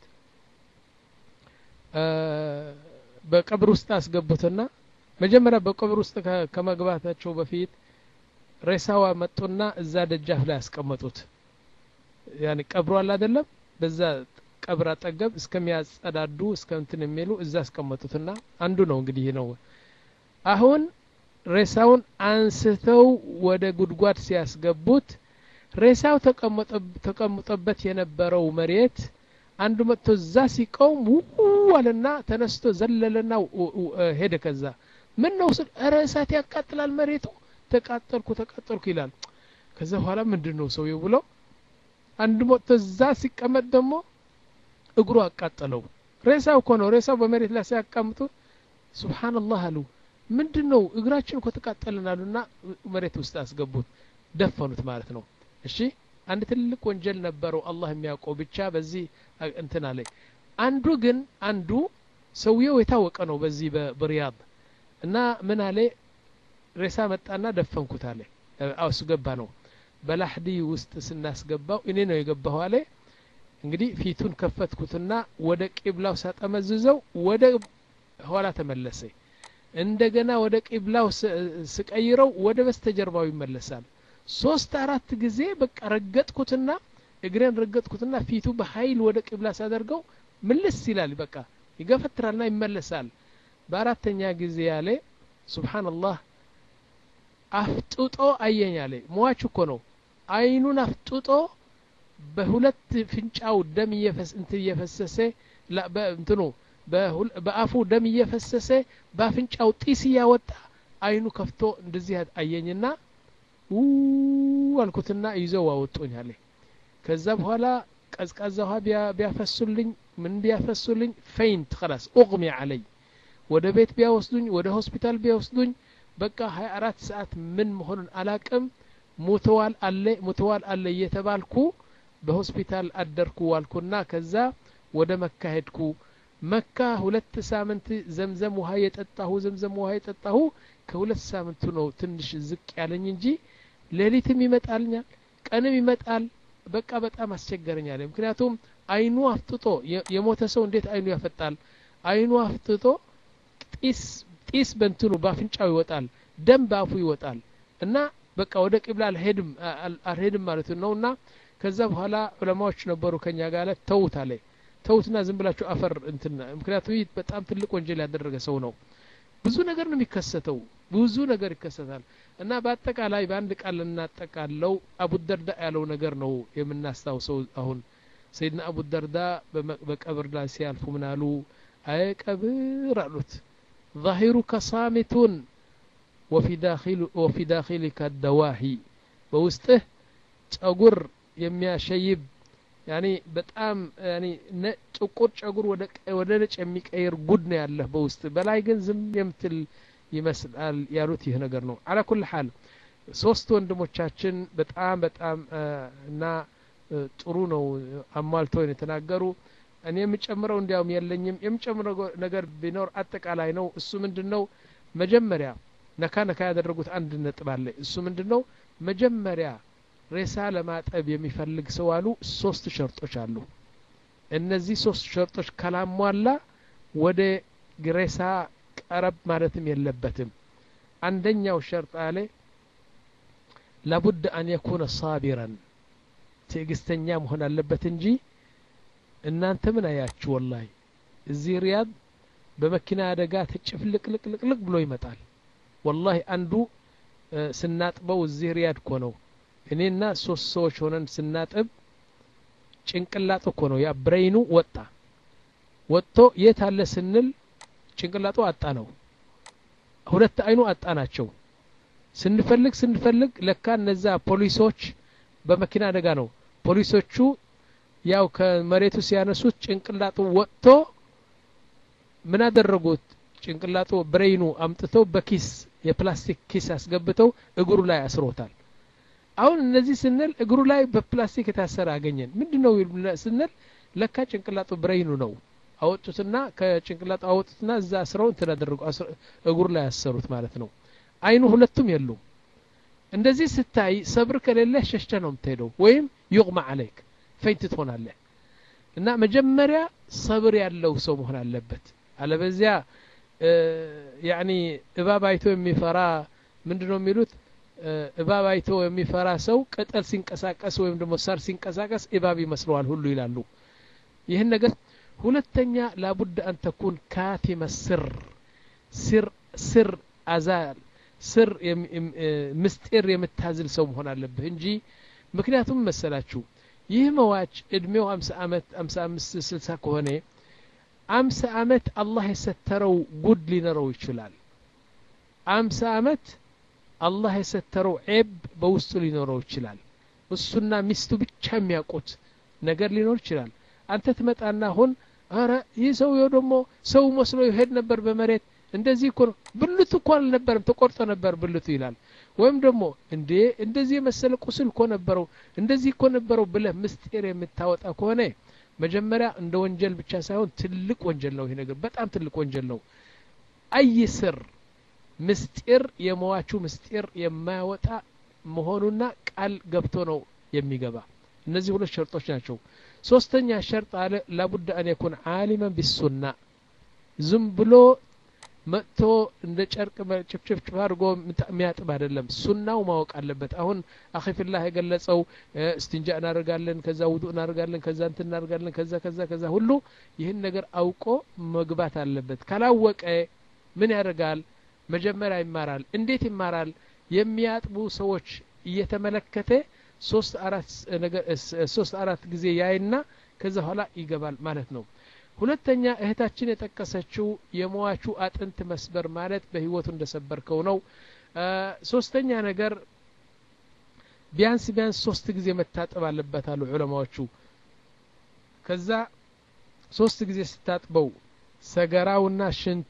በቀብር ውስጥ አስገቡትና መጀመሪያ በቀብር ውስጥ ከመግባታቸው በፊት ሬሳዋ መጡና እዛ ደጃፍ ላይ ያስቀመጡት ያኔ ቀብሩ አለ አይደለም በዛ ቀብር አጠገብ እስከሚያጸዳዱ እስከ እንትን የሚሉ እዛ አስቀመጡትና አንዱ ነው እንግዲህ ነው አሁን ሬሳውን አንስተው ወደ ጉድጓድ ሲያስገቡት ሬሳው ተቀምጦበት የነበረው መሬት አንዱ መጥቶ እዛ ሲቆም ውው አለና ተነስቶ ዘለለና ሄደ ከዛ ምን ነው ስል ኧረ እሳት ያቃጥላል መሬቱ ተቃጠልኩ ተቃጠልኩ ይላል ከዛ በኋላ ምንድን ነው ሰውየው ብሎ አንድ መጥቶ እዛ ሲቀመጥ ደግሞ እግሩ አቃጠለው ሬሳው እኮ ነው ሬሳው በመሬት ላይ ሲያቃምጡ ሱብሓንላህ አሉ ምንድን ነው እግራችን እኮ ተቃጠልን አሉና መሬት ውስጥ አስገቡት ደፈኑት ማለት ነው እሺ አንድ ትልቅ ወንጀል ነበረው አላህ የሚያውቀው ብቻ በዚህ እንትን አለ አንዱ ግን አንዱ ሰውየው የታወቀ ነው በዚህ በሪያድ እና ምን አለ ሬሳ መጣና ደፈንኩት አለ እሱ ገባ ነው በላህዲ ውስጥ ስናስገባው እኔ ነው የገባሁ አለ እንግዲህ ፊቱን ከፈትኩትና ወደ ቂብላው ሳጠመዝዘው ወደ ኋላ ተመለሰ እንደገና ወደ ቂብላው ስቀይረው ወደ በስተጀርባው ይመለሳል ሶስት አራት ጊዜ በቃ ረገጥኩትና እግሬን ረገጥኩትና ፊቱ በኃይል ወደ ቂብላ ሳደርገው ምልስ ይላል በቃ ይገፈትራልና ይመለሳል በአራተኛ ጊዜ ያለ ሱብሓንላህ አፍጥጦ አየኝ አለ ሟች እኮ ነው አይኑን አፍጥጦ በሁለት ፍንጫው ደም እንትን እየፈሰሰ እንትኑ በአፉ ደም እየፈሰሰ በአፍንጫው ጢስ እያወጣ አይኑ ከፍቶ እንደዚህ አየኝና ው አልኩትና ይዘው አወጡኝ አለ ከዛ በኋላ ቀዝቃዛ ውሃ ቢያፈሱልኝ ምን ቢያፈሱልኝ ፈይንት ከላስ ኡቅሚ አለይ ወደ ቤት ቢያወስዱኝ ወደ ሆስፒታል ቢያወስዱኝ በቃ ሀያ አራት ሰዓት ምን መሆኑን አላቅም ሙተዋል አለ ሙተዋል አለ እየተባልኩ በሆስፒታል አደርኩ ዋልኩና ከዛ ወደ መካ ሄድኩ መካ ሁለት ሳምንት ዘምዘም ውሃ የጠጣሁ ዘምዘም ውሃ የጠጣሁ ከሁለት ሳምንቱ ነው ትንሽ ዝቅ ያለኝ እንጂ ሌሊትም ይመጣልኛል ቀንም ይመጣል በቃ በጣም አስቸገረኛል ምክንያቱም አይኑ አፍጥጦ የሞተ ሰው እንዴት አይኑ ያፈጣል አይኑ አፍጥጦ ጢስ ጢስ በንትኑ በአፍንጫው ይወጣል ደም በአፉ ይወጣል እና በቃ ወደ ቂብላ አልሄድም አልሄድም ማለት ነው እና ከዛ በኋላ ዑለማዎች ነበሩ ከኛ ጋር ተውት አለ ተውትና ዝም ብላችሁ አፈር እንትን ምክንያቱም ይህ በጣም ትልቅ ወንጀል ያደረገ ሰው ነው ብዙ ነገር ነው የሚከሰተው ብዙ ነገር ይከሰታል እና በአጠቃላይ በአንድ ቃል ልናጠቃለው አቡደርዳ ያለው ነገር ነው የምናስታውሰው አሁን ሰይድና አቡደርዳ በቀብር ላይ ሲያልፉ ምን አሉ አይ ቀብር አሉት ظاهرك صامت وفي داخل وفي داخلك الدواهي በውስጥህ ጸጉር የሚያሸይብ ያኒ በጣም ያኒ ጥቁር ጸጉር ወደ ነጭ የሚቀይር ጉድ ነው ያለህ በውስጥ በላይ ግን ዝም የምትል ይመስላል ያሉት ይህ ነገር ነው አላ ኩል ሐል ሶስት ወንድሞቻችን በጣም በጣም እና ጥሩ ነው አሟልተው የተናገሩ እኔ የምጨምረው እንዲያውም የለኝም የምጨምረው ነገር ቢኖር አጠቃላይ ነው እሱ ምንድን ነው መጀመሪያ ነካ ነካ ያደረጉት አንድ ነጥብ አለ እሱ ምንድን ነው መጀመሪያ ሬሳ ለማጠብ የሚፈልግ ሰው አሉ ሶስት ሸርጦች አሉ እነዚህ ሶስት ሸርጦች ካላሟላ ወደ ሬሳ ቀረብ ማለትም የለበትም አንደኛው ሸርጥ አለ ላቡድ አን የኩነ ሳቢረን ትዕግስተኛ መሆን አለበት እንጂ እናንተ ምን አያችሁ ወላሂ እዚህ ሪያድ በመኪና አደጋ ተጭፍልቅልቅልቅልቅ ብሎ ይመጣል ወላሂ አንዱ ስናጥበው እዚህ ሪያድ እኮ ነው እኔና ሶስት ሰዎች ሆነን ስናጥብ ጭንቅላጡ እኮ ነው ያ ብሬይኑ ወጣ ወጥቶ የት አለ ስንል ጭንቅላጡ አጣ ነው ሁለት አይኑ አጣ ናቸው ስንፈልግ ስንፈልግ ለካ እነዛ ፖሊሶች በመኪና አደጋ ነው ፖሊሶቹ ያው ከመሬቱ ሲያነሱት ጭንቅላጡ ወጥቶ ምን አደረጉት ጭንቅላጡ ብሬይኑ አምጥተው በኪስ የፕላስቲክ ኪስ አስገብተው እግሩ ላይ አስሮታል አሁን እነዚህ ስንል እግሩ ላይ በፕላስቲክ የታሰረ አገኘን ምንድን ነው ስንል ለካ ጭንቅላጡ ብሬይኑ ነው አወጡትና ከጭንቅላጡ አወጡትና እዛ አስረው እንትን አደረጉ እግሩ ላይ ያሰሩት ማለት ነው አይኑ ሁለቱም የሉም እንደዚህ ስታይ ሰብር ከሌለ ሸሽተ ነው የምትሄደው ወይም ዩቅማ አለይክ ፈይት ትሆናለህ እና መጀመሪያ ሰብር ያለው ሰው መሆን አለበት አለበዚያ ያኒ እባብ አይቶ የሚፈራ ምንድን ነው የሚሉት እባብ አይቶ የሚፈራ ሰው ቅጠል ሲንቀሳቀስ ወይም ደግሞ ሳር ሲንቀሳቀስ እባብ ይመስለዋል ሁሉ ይላሉ ይህን ነገር ሁለተኛ ላቡድ አን ተኩን ካቲመ ስር ስር ስር አዛል ስር ምስጢር የምታዝል ሰው መሆን አለብህ እንጂ ምክንያቱም መሰላችሁ ይህ መዋች እድሜው አምሳ አመት አምሳ አምስት ስልሳ ከሆነ አምሳ አመት አላህ የሰተረው ጉድ ሊኖረው ይችላል አምሳ አመት አላህ የሰተረው ዔብ በውስጡ ሊኖረው ይችላል እሱና ሚስቱ ብቻ የሚያውቁት ነገር ሊኖር ይችላል አንተ ትመጣና አሁን አረ ይህ ሰውየው ደግሞ ሰው መስሎ ይሄድ ነበር በመሬት እንደዚህ እኮ ነው ብልቱ እኮ አልነበረም ተቆርጦ ነበር ብልቱ ይላል ወይም ደግሞ እንዴ እንደዚህ የመሰለ ቁስል እኮ ነበረው እንደዚህ እኮ ነበረው ብለህ ምስጢር የምታወጣ ከሆነ መጀመሪያ እንደ ወንጀል ብቻ ሳይሆን ትልቅ ወንጀል ነው ይሄ ነገር በጣም ትልቅ ወንጀል ነው አይ ስር ምስጢር የመዋቹ ምስጢር የማያወጣ መሆኑና ቃል ገብቶ ነው የሚገባ እነዚህ ሁለት ሸርጦች ናቸው ሶስተኛ ሸርጥ አለ ላቡድ አን የኩን አሊመን ቢሱና ዝም ብሎ መጥቶ እንደ ጨርቅ ጭፍጭፍጭፍ አድርጎ የሚያጥብ አይደለም ሱናው ማወቅ አለበት አሁን አኺፊላህ የገለጸው እስትንጃ እናደርጋለን ከዛ ውዱ እናደርጋለን ከዛ እንትን እናደርጋለን ከዛ ከዛ ከዛ ሁሉ ይህን ነገር አውቆ መግባት አለበት ካላወቀ ምን ያደርጋል መጀመሪያ ይማራል እንዴት ይማራል የሚያጥቡ ሰዎች እየተመለከተ ሶስት አራት ነገር ሶስት አራት ጊዜ ያይና ከዛ በኋላ ይገባል ማለት ነው ሁለተኛ እህታችን የጠቀሰችው የመዋቹ አጥንት መስበር ማለት በህይወቱ እንደሰበርከው ነው ሶስተኛ ነገር ቢያንስ ቢያንስ ሶስት ጊዜ መታጠብ አለበት አሉ ዑለማዎቹ ከዛ ሶስት ጊዜ ስታጥበው ሰገራውና ሽንቱ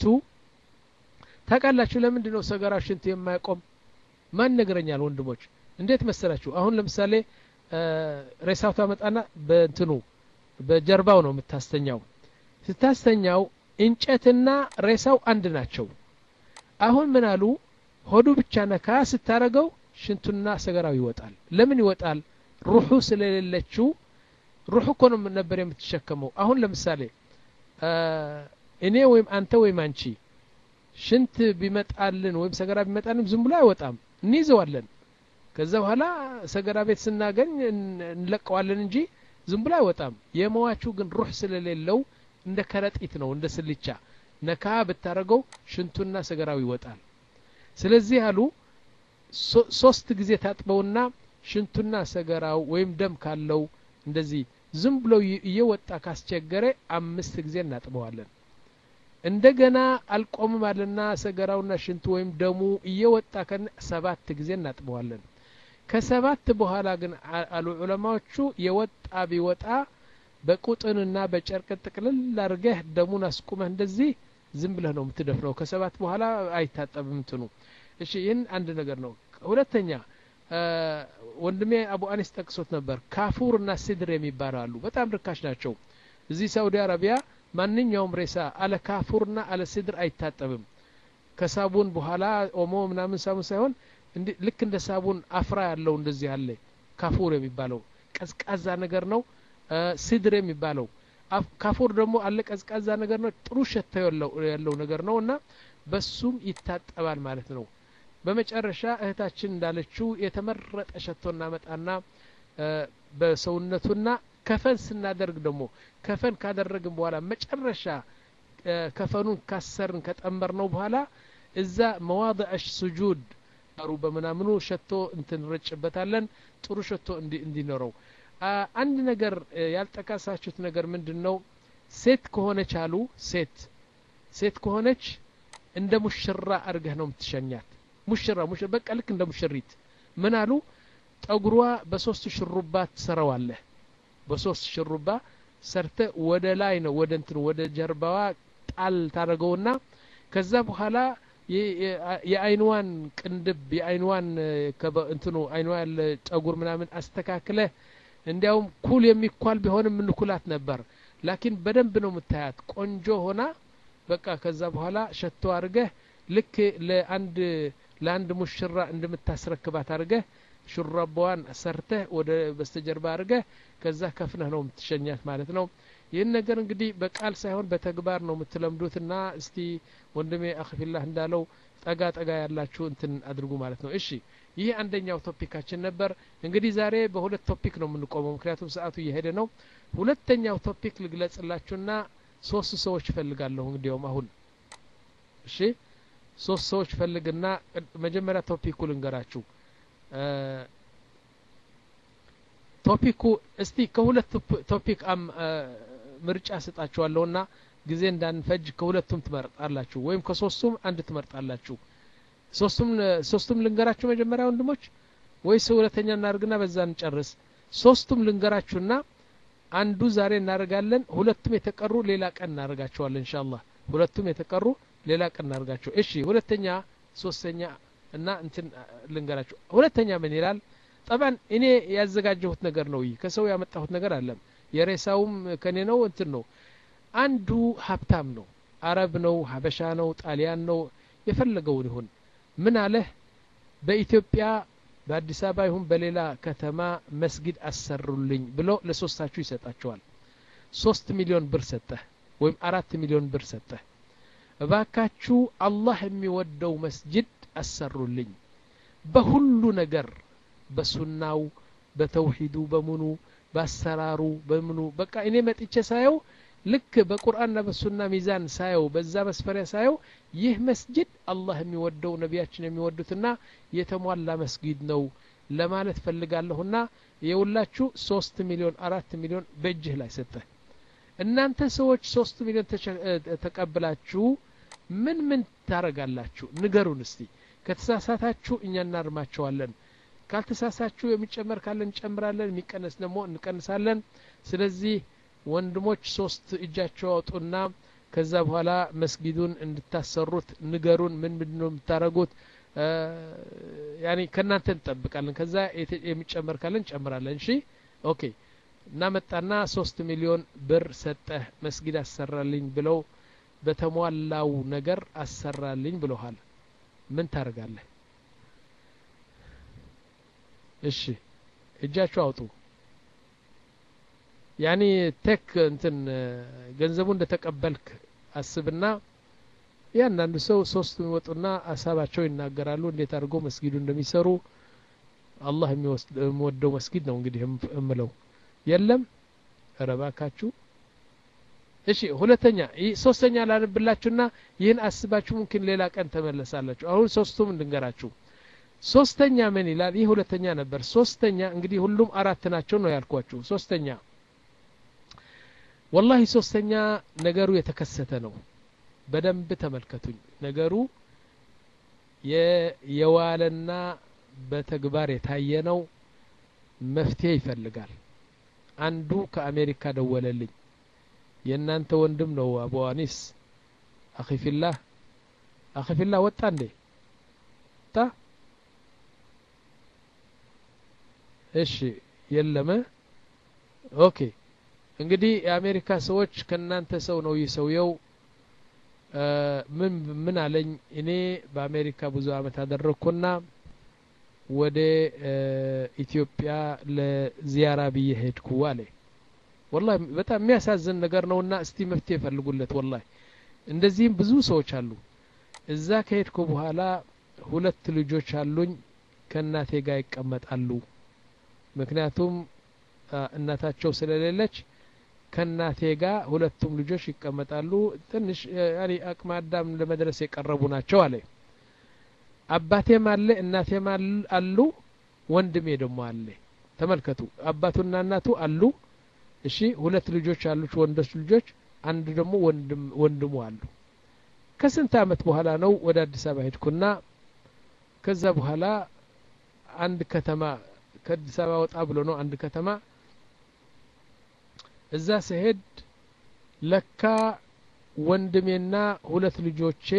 ታውቃላችሁ ለምንድን ነው ሰገራው ሽንቱ የማይቆም ማን ነገረኛል ወንድሞች እንዴት መሰላችሁ አሁን ለምሳሌ ሬሳው ታመጣና በእንትኑ በጀርባው ነው የምታስተኛው ስታስተኛው እንጨትና ሬሳው አንድ ናቸው አሁን ምን አሉ ሆዱ ብቻ ነካ ስታረገው ሽንቱና ሰገራው ይወጣል ለምን ይወጣል ሩሑ ስለሌለችው ሩሑ እኮ ነው ነበር የምትሸከመው አሁን ለምሳሌ እኔ ወይም አንተ ወይም አንቺ ሽንት ቢመጣልን ወይም ሰገራ ቢመጣልን ዝም ብሎ አይወጣም እንይዘዋለን ከዛ በኋላ ሰገራ ቤት ስናገኝ እንለቀዋለን እንጂ ዝም ብሎ አይወጣም የመዋቹ ግን ሩህ ስለሌለው እንደ ከረጢት ነው እንደ ስልቻ ነካ ብታረገው ሽንቱና ሰገራው ይወጣል ስለዚህ አሉ ሶስት ጊዜ ታጥበውና ሽንቱና ሰገራው ወይም ደም ካለው እንደዚህ ዝም ብሎ እየወጣ ካስቸገረ አምስት ጊዜ እናጥበዋለን እንደገና አልቆምም አለና ሰገራውና ሽንቱ ወይም ደሙ እየወጣ ከ ሰባት ጊዜ እናጥበዋለን ከሰባት በኋላ ግን አሉ ዑለማዎቹ የወጣ ቢወጣ በቁጥንና በጨርቅ ጥቅልል አድርገህ ደሙን አስቁመህ እንደዚህ ዝም ብለህ ነው የምትደፍነው ከሰባት በኋላ አይታጠብም እንትኑ እሺ ይህን አንድ ነገር ነው ሁለተኛ ወንድሜ አቡ አኒስ ጠቅሶት ነበር ካፉር እና ሲድር የሚባሉ አሉ በጣም ርካሽ ናቸው እዚህ ሳኡዲ አረቢያ ማንኛውም ሬሳ አለ ካፉርና አለ ሲድር አይታጠብም ከሳቡን በኋላ ኦሞ ምናምን ሳቡን ሳይሆን ልክ እንደ ሳቡን አፍራ ያለው እንደዚህ አለ ካፉር የሚባለው ቀዝቃዛ ነገር ነው ሲድር የሚባለው ካፉር ደግሞ አለ ቀዝቃዛ ነገር ነው ጥሩ ሸታ ያለው ነገር ነው እና በሱም ይታጠባል ማለት ነው በመጨረሻ እህታችን እንዳለችው የተመረጠ ሸቶ እናመጣና በሰውነቱና ከፈን ስናደርግ ደግሞ ከፈን ካደረግን በኋላ መጨረሻ ከፈኑን ካሰርን ከጠመር ነው በኋላ እዛ መዋضዕ ሱጁድ ሩ በምናምኑ ሸቶ እንትንረጭበታለን ጥሩ ሸቶ እንዲኖረው አንድ ነገር ያልጠቀሳችሁት ነገር ምንድን ነው ሴት ከሆነች አሉ ሴት ሴት ከሆነች እንደ ሙሽራ አድርገህ ነው የምትሸኛት ሙሽራ ሙሽራ በቃ ልክ እንደ ሙሽሪት ምን አሉ ጠጉሯ በሶስት ሽሩባ ትሰራዋለህ በሶስት ሽሩባ ሰርተ ወደ ላይ ነው ወደ እንትኑ ወደ ጀርባዋ ጣል ታደረገውና ከዛ በኋላ የአይንዋን ቅንድብ የአይንዋን እንትኑ አይንዋ ያለ ጸጉር ምናምን አስተካክለ እንዲያውም ኩል የሚኳል ቢሆንም ምንኩላት ነበር ላኪን በደንብ ነው የምታያት ቆንጆ ሆና በቃ ከዛ በኋላ ሸቶ አድርገህ ልክ ለአንድ ለአንድ ሙሽራ እንደምታስረክባት አድርገህ ሹራባዋን ሰርተህ ወደ በስተጀርባ አድርገህ ከዛ ከፍነህ ነው የምትሸኛት ማለት ነው ይህን ነገር እንግዲህ በቃል ሳይሆን በተግባር ነው የምትለምዱትና እስቲ ወንድሜ አክፊላህ እንዳለው ጠጋ ጠጋ ያላችሁ እንትን አድርጉ ማለት ነው እሺ ይህ አንደኛው ቶፒካችን ነበር እንግዲህ ዛሬ በሁለት ቶፒክ ነው የምንቆመው ምክንያቱም ሰዓቱ እየሄደ ነው ሁለተኛው ቶፒክ ልግለጽላችሁና ሶስት ሰዎች ፈልጋለሁ እንግዲያውም አሁን እሺ ሶስት ሰዎች ፈልግና መጀመሪያ ቶፒኩ ልንገራችሁ ቶፒኩ እስቲ ከሁለት ቶፒክ ምርጫ ስጣችኋለሁና ጊዜ እንዳንፈጅ ከሁለቱም ትመርጣላችሁ ወይም ከሶስቱም አንድ ትመርጣላችሁ ሶስቱም ሶስቱም ልንገራችሁ መጀመሪያ ወንድሞች ወይስ ሁለተኛ እናደርግና በዛ እንጨርስ ሶስቱም ልንገራችሁና አንዱ ዛሬ እናደርጋለን ሁለቱም የተቀሩ ሌላ ቀን እናደርጋቸዋለን ኢንሻአላህ ሁለቱም የተቀሩ ሌላ ቀን እናደርጋቸው እሺ ሁለተኛ ሶስተኛ እና እንትን ልንገራችሁ ሁለተኛ ምን ይላል ጠባን እኔ ያዘጋጀሁት ነገር ነው ይህ ከሰው ያመጣሁት ነገር አለም የሬሳውም ከኔ ነው እንትን ነው አንዱ ሀብታም ነው አረብ ነው ሀበሻ ነው ጣሊያን ነው የፈለገውን ይሁን ምን አለህ በኢትዮጵያ በአዲስ አበባ ይሁን በሌላ ከተማ መስጊድ አሰሩልኝ ብሎ ለሶስታችሁ ይሰጣቸዋል ሶስት ሚሊዮን ብር ሰጠህ ወይም አራት ሚሊዮን ብር ሰጠህ እባካችሁ አላህ የሚወደው መስጅድ አሰሩልኝ በሁሉ ነገር በሱናው በተውሂዱ በምኑ በአሰራሩ በምኑ በቃ እኔ መጥቼ ሳየው ልክ በቁርአንና በሱና ሚዛን ሳየው በዛ መስፈሪያ ሳየው ይህ መስጅድ አላህ የሚወደው ነቢያችን የሚወዱትና የተሟላ መስጊድ ነው ለማለት ፈልጋለሁና የውላችሁ ሶስት ሚሊዮን አራት ሚሊዮን በእጅህ ላይ ሰጠ እናንተ ሰዎች ሶስት ሚሊዮን ተቀብላችሁ ምን ምን ታረጋላችሁ ንገሩን እስቲ ከተሳሳታችሁ እኛ እናርማቸዋለን ካልተሳሳችሁ የሚጨመር ካለን እንጨምራለን የሚቀነስ ደግሞ እንቀንሳለን ስለዚህ ወንድሞች ሶስት እጃቸው አውጡና ከዛ በኋላ መስጊዱን እንድታሰሩት ንገሩን ምን ምንድን ነው የምታደረጉት ያኒ ከእናንተ እንጠብቃለን ከዛ የሚጨመር ካለን እንጨምራለን እሺ ኦኬ እናመጣና ሶስት ሚሊዮን ብር ሰጠህ መስጊድ አሰራልኝ ብለው በተሟላው ነገር አሰራልኝ ብለሃል ምን ታደርጋለህ እሺ እጃችሁ አውጡ ያኒ ቴክ እንትን ገንዘቡ እንደተቀበልክ አስብና ያንዳንዱ ሰው ሶስት የሚወጡና ሀሳባቸው ይናገራሉ እንዴት አድርገው መስጊዱ እንደሚሰሩ አላህ የሚወደው መስጊድ ነው እንግዲህ እምለው የለም ረባካችሁ እሺ ሁለተኛ ሶስተኛ ላንብላችሁና ይህን አስባችሁ ሙምኪን ሌላ ቀን ተመለሳላችሁ አሁን ሶስቱም እንድንገራችሁ ሶስተኛ ምን ይላል ይህ ሁለተኛ ነበር ሶስተኛ እንግዲህ ሁሉም አራት ናቸው ነው ያልኳችሁ ሶስተኛ ወላሂ ሶስተኛ ነገሩ የተከሰተ ነው በደንብ ተመልከቱኝ ነገሩ የዋለና በተግባር የታየ ነው መፍትሄ ይፈልጋል አንዱ ከአሜሪካ ደወለልኝ የእናንተ ወንድም ነው አቡ አኒስ አኺ ፊላህ አኺ ፊላህ ወጣ እንዴ ወጣ እሺ የለም ኦኬ እንግዲህ የአሜሪካ ሰዎች ከእናንተ ሰው ነው ይህ ሰውየው ምን ምን አለኝ እኔ በአሜሪካ ብዙ አመት አደረግኩና ወደ ኢትዮጵያ ለዚያራ ብዬ ሄድኩ አለ ወላ በጣም የሚያሳዝን ነገር ነውና እስቲ መፍትሄ ፈልጉለት ወላ እንደዚህም ብዙ ሰዎች አሉ እዛ ከሄድኩ በኋላ ሁለት ልጆች አሉኝ ከእናቴ ጋር ይቀመጣሉ ምክንያቱም እናታቸው ስለሌለች ከእናቴ ጋር ሁለቱም ልጆች ይቀመጣሉ ትንሽ ያኔ አቅመ አዳም ለመድረስ የቀረቡ ናቸው አለ አባቴም አለ እናቴም አሉ ወንድሜ ደግሞ አለ ተመልከቱ አባቱና እናቱ አሉ እሺ ሁለት ልጆች አሉች ወንዶች ልጆች አንድ ደግሞ ወንድሙ አሉ ከስንት አመት በኋላ ነው ወደ አዲስ አበባ ሄድኩና ከዛ በኋላ አንድ ከተማ ከአዲስ አበባ ወጣ ብሎ ነው አንድ ከተማ እዛ ስሄድ ለካ ወንድሜና ሁለት ልጆቼ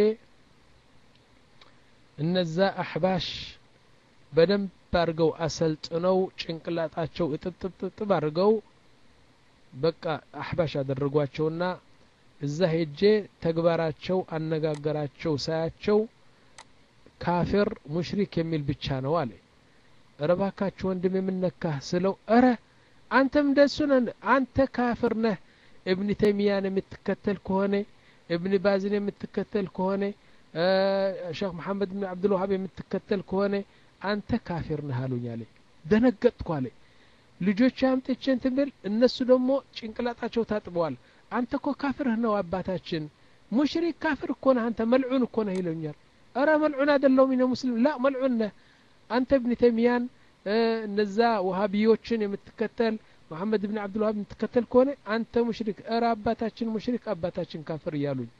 እነዛ አሕባሽ በደንብ አድርገው አሰልጥነው ጭንቅላጣቸው እጥጥጥጥብ አድርገው በቃ አሕባሽ አደረጓቸውና እዛ ሄጄ ተግባራቸው አነጋገራቸው ሳያቸው ካፊር ሙሽሪክ የሚል ብቻ ነው አለ እረ ባካችሁ ወንድም የምነካህ ስለው እረ አንተም እንደሱ ነህ አንተ ካፍር ነህ እብን ተይሚያን የምትከተል ከሆነ እብን ባዝን የምትከተል ከሆነ ሼክ መሐመድ ብን አብዱልዋሃብ የምትከተል ከሆነ አንተ ካፊር ነህ አሉኝ አለ ደነገጥኩ አለ ልጆች አምጥቼ እንትን ብል እነሱ ደግሞ ጭንቅላጣቸው ታጥበዋል አንተ እኮ ካፍርህ ነው አባታችን ሙሽሪክ ካፍር እኮ ነህ አንተ መልዑን እኮ ነህ ይለኛል እረ መልዑን አይደለሁም እኔ ሙስሊም ላ መልዑን ነህ አንተ እብን ተይሚያን እነዛ ውሃቢዮችን የምትከተል መሐመድ ብን አብዱልዋሃብ የምትከተል ከሆነ አንተ ሙሽሪክ እረ አባታችን ሙሽሪክ አባታችን ካፍር እያሉኝ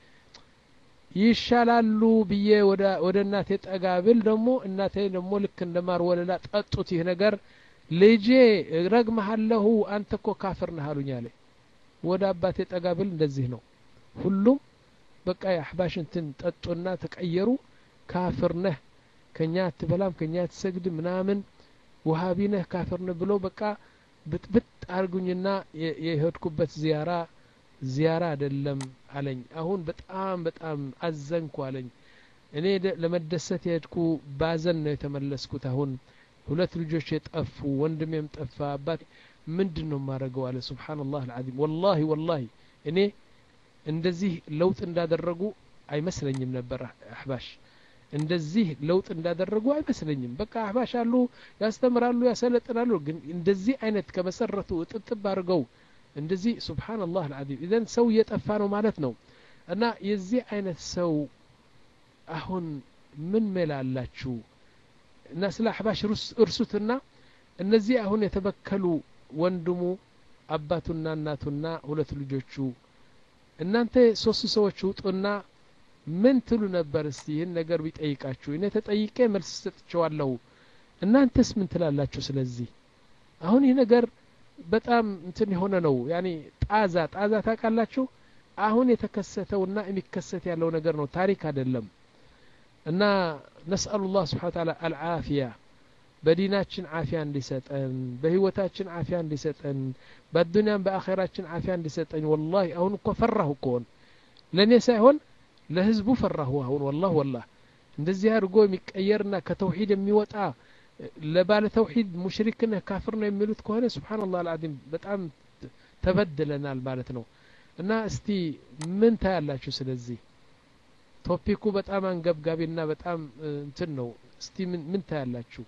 ይሻላሉ ብዬ ወደ እናቴ ጠጋ ብል ደግሞ እናቴ ደግሞ ልክ እንደ ማር ወለላ ጠጡት ይህ ነገር ልጄ ረግመሃለሁ አንተ እኮ ካፍር ነህ አሉኝ አለ ወደ አባቴ ጠጋ ብል እንደዚህ ነው ሁሉም በቃ የአሕባሽ እንትን ጠጡና ተቀየሩ ካፍር ነህ ከኛ አትበላም ከኛ አትሰግድ ምናምን ውሃቢ ነህ ካፍር ነህ ብሎ በቃ ብጥብጥ አርጉኝና የሄድኩበት ዚያራ ዚያራ አይደለም አለኝ አሁን በጣም በጣም አዘንኩ አለኝ እኔ ለመደሰት የሄድኩ ባዘን ነው የተመለስኩት አሁን ሁለት ልጆች የጠፉ ወንድሜም ጠፋ አባት ምንድን ነው የማደርገው አለ ስብሓንላህ አልዓዚም ወላሂ ወላሂ እኔ እንደዚህ ለውጥ እንዳደረጉ አይመስለኝም ነበር አሕባሽ እንደዚህ ለውጥ እንዳደረጉ አይመስለኝም በቃ አህባሽ አሉ ያስተምራሉ ያሰለጥናሉ ግን እንደዚህ አይነት ከመሰረቱ እጥጥብ አድርገው እንደዚህ ሱብሓንላህ አልዓዚም ኢዘን ሰው እየጠፋ ነው ማለት ነው እና የዚህ አይነት ሰው አሁን ምን ሜል አላችሁ እና ስለ አሕባሽ እርሱትና እነዚህ አሁን የተበከሉ ወንድሙ አባቱና እናቱና ሁለት ልጆቹ እናንተ ሶስት ሰዎች ውጡና ምን ትሉ ነበር እስቲ ይህን ነገር ቢጠይቃችሁ እኔ ተጠይቄ መልስ ሰጥቸዋለሁ እናንተስ ምን ትላላችሁ ስለዚህ አሁን ይህ ነገር በጣም እንትን የሆነ ነው ያኒ ጣዛ ጣዛ ታውቃላችሁ አሁን የተከሰተውና የሚከሰት ያለው ነገር ነው ታሪክ አይደለም እና ነስአሉ ላህ ስብሓን ታላ አልዓፊያ በዲናችን አፊያ እንዲሰጠን በህይወታችን አፊያ እንዲሰጠን በዱንያም በአኼራችን አፊያ እንዲሰጠን ወላሂ አሁን እኮ ፈራሁ እኮን ለእኔ ሳይሆን ለህዝቡ ፈራሁ አሁን ወላህ ወላህ እንደዚህ አድርጎ የሚቀየርና ከተውሂድ የሚወጣ ለባለ ተውሂድ ሙሽሪክ ነህ ካፍር ነው የሚሉት ከሆነ ስብሓንላህ አልዓዚም በጣም ተበድለናል ማለት ነው እና እስቲ ምን ታያላችሁ ስለዚህ ቶፒኩ በጣም አንገብጋቢና በጣም እንትን ነው እስቲ ምን ታያላችሁ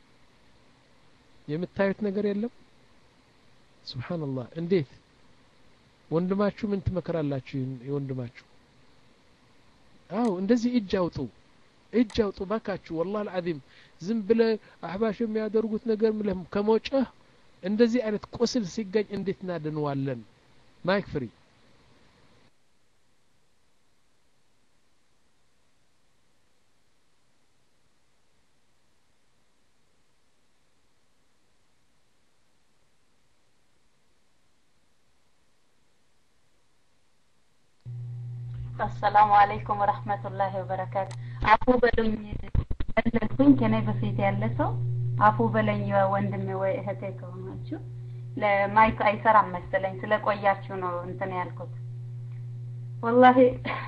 የምታዩት ነገር የለም ስብሓንላህ እንዴት ወንድማችሁ ምን ትመክራላችሁ የወንድማችሁ አው እንደዚህ እጅ አውጡ እጅ አውጡ ባካችሁ ወላህ አልዓዚም ዝም ብለ አህባሽ የሚያደርጉት ነገር ምለህ ከመውጨህ እንደዚህ አይነት ቁስል ሲገኝ እንዴት እናድንዋለን ማይክ ፍሪ አሰላሙ አለይኩም ወረህመቱላሂ ወበረካቱ። አፉ በሉኝ ያለኩኝ ከኔ በፊት ያለ ሰው አፉ በለኝ ወንድሜ ወይ እህቴ ከሆናችሁ ለማይክ አይሰራም መሰለኝ ስለቆያችሁ ነው እንትን ያልኩት። ወላሂ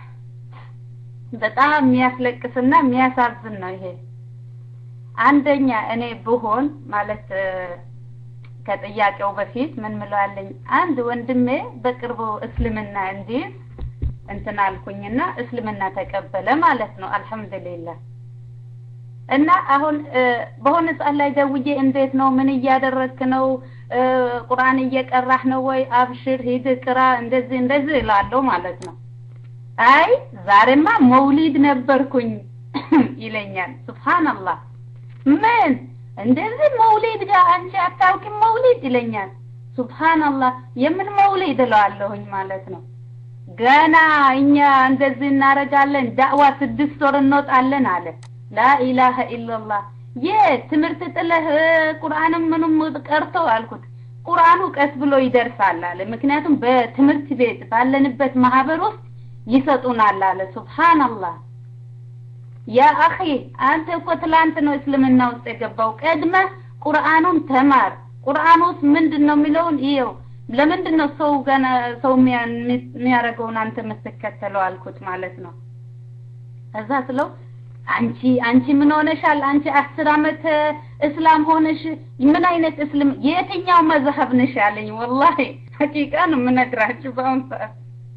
በጣም የሚያስለቅስና የሚያሳዝን ነው ይሄ። አንደኛ እኔ ብሆን ማለት ከጥያቄው በፊት ምን ምለዋለኝ አንድ ወንድሜ በቅርቡ እስልምና እንዲይዝ እንትን አልኩኝና እስልምና ተቀበለ ማለት ነው። አልሐምዱሊላህ እና አሁን በሆነ ሰዓት ላይ ደውዬ እንዴት ነው ምን እያደረግክ ነው ቁርአን እየቀራህ ነው ወይ አብሽር ሂድ ቅራ እንደዚህ እንደዚህ እላለሁ ማለት ነው አይ ዛሬማ መውሊድ ነበርኩኝ ይለኛል ሱብሃንአላህ ምን እንደዚህ መውሊድ ጋር አንቺ አታውቂም መውሊድ ይለኛል ሱብሃንአላህ የምን መውሊድ እለዋለሁኝ ማለት ነው ገና እኛ እንደዚህ እናረጋለን ዳዕዋ ስድስት ወር እንወጣለን አለ ላኢላሀ ኢላላህ የትምህርት ጥለህ ቁርአንም ምንም ቀርቶ አልኩት ቁርአኑ ቀስ ብሎ ይደርሳል አለ ምክንያቱም በትምህርት ቤት ባለንበት ማህበር ውስጥ ይሰጡናል አለ ሱብሃንአላህ ያ አኺ አንተ እኮ ትላንት ነው እስልምና ውስጥ የገባው ቀድመ ቁርአኑን ተማር ቁርአን ውስጥ ምንድን ነው የሚለውን ይኸው ለምንድን ነው ሰው ገና ሰው የሚያደርገውን አንተ የምትከተለው አልኩት ማለት ነው ከዛ ስለው አንቺ አንቺ ምን ሆነሻል አንቺ አስር አመት እስላም ሆነሽ ምን አይነት እስልም የትኛው መዝሀብ ነሽ ያለኝ ወላሂ ሐቂቃ ነው የምነግራችሁ በአሁን ሰዓት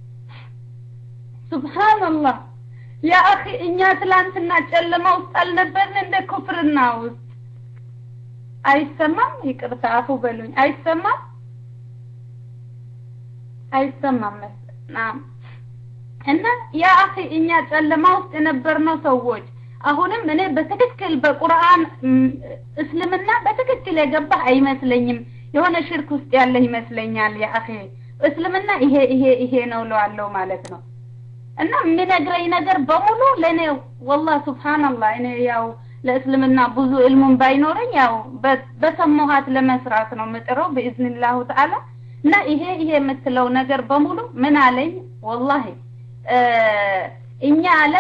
ሱብሃንአላህ ያ አኺ እኛ ትላንትና ጨለማ ውስጥ አልነበርን እንደ ኩፍርና ውስጥ አይሰማም ይቅርታ አፉ በሉኝ አይሰማም አይሰማም ናም እና ያ አኺ እኛ ጨለማ ውስጥ የነበርነው ሰዎች አሁንም እኔ በትክክል በቁርአን እስልምና በትክክል የገባህ አይመስለኝም የሆነ ሽርክ ውስጥ ያለህ ይመስለኛል ያ አኺ እስልምና ይሄ ይሄ ይሄ ነው ለዋለው ማለት ነው እና የሚነግረኝ ነገር በሙሉ ለእኔ ወላሂ ሱብሃንአላህ እኔ ያው ለእስልምና ብዙ ዕልሙን ባይኖረኝ ያው በሰማኋት ለመስራት ነው ምጥረው በኢዝኒላሁ ተዓላ እና ይሄ ይሄ የምትለው ነገር በሙሉ ምን አለኝ ወላሂ እኛ አለ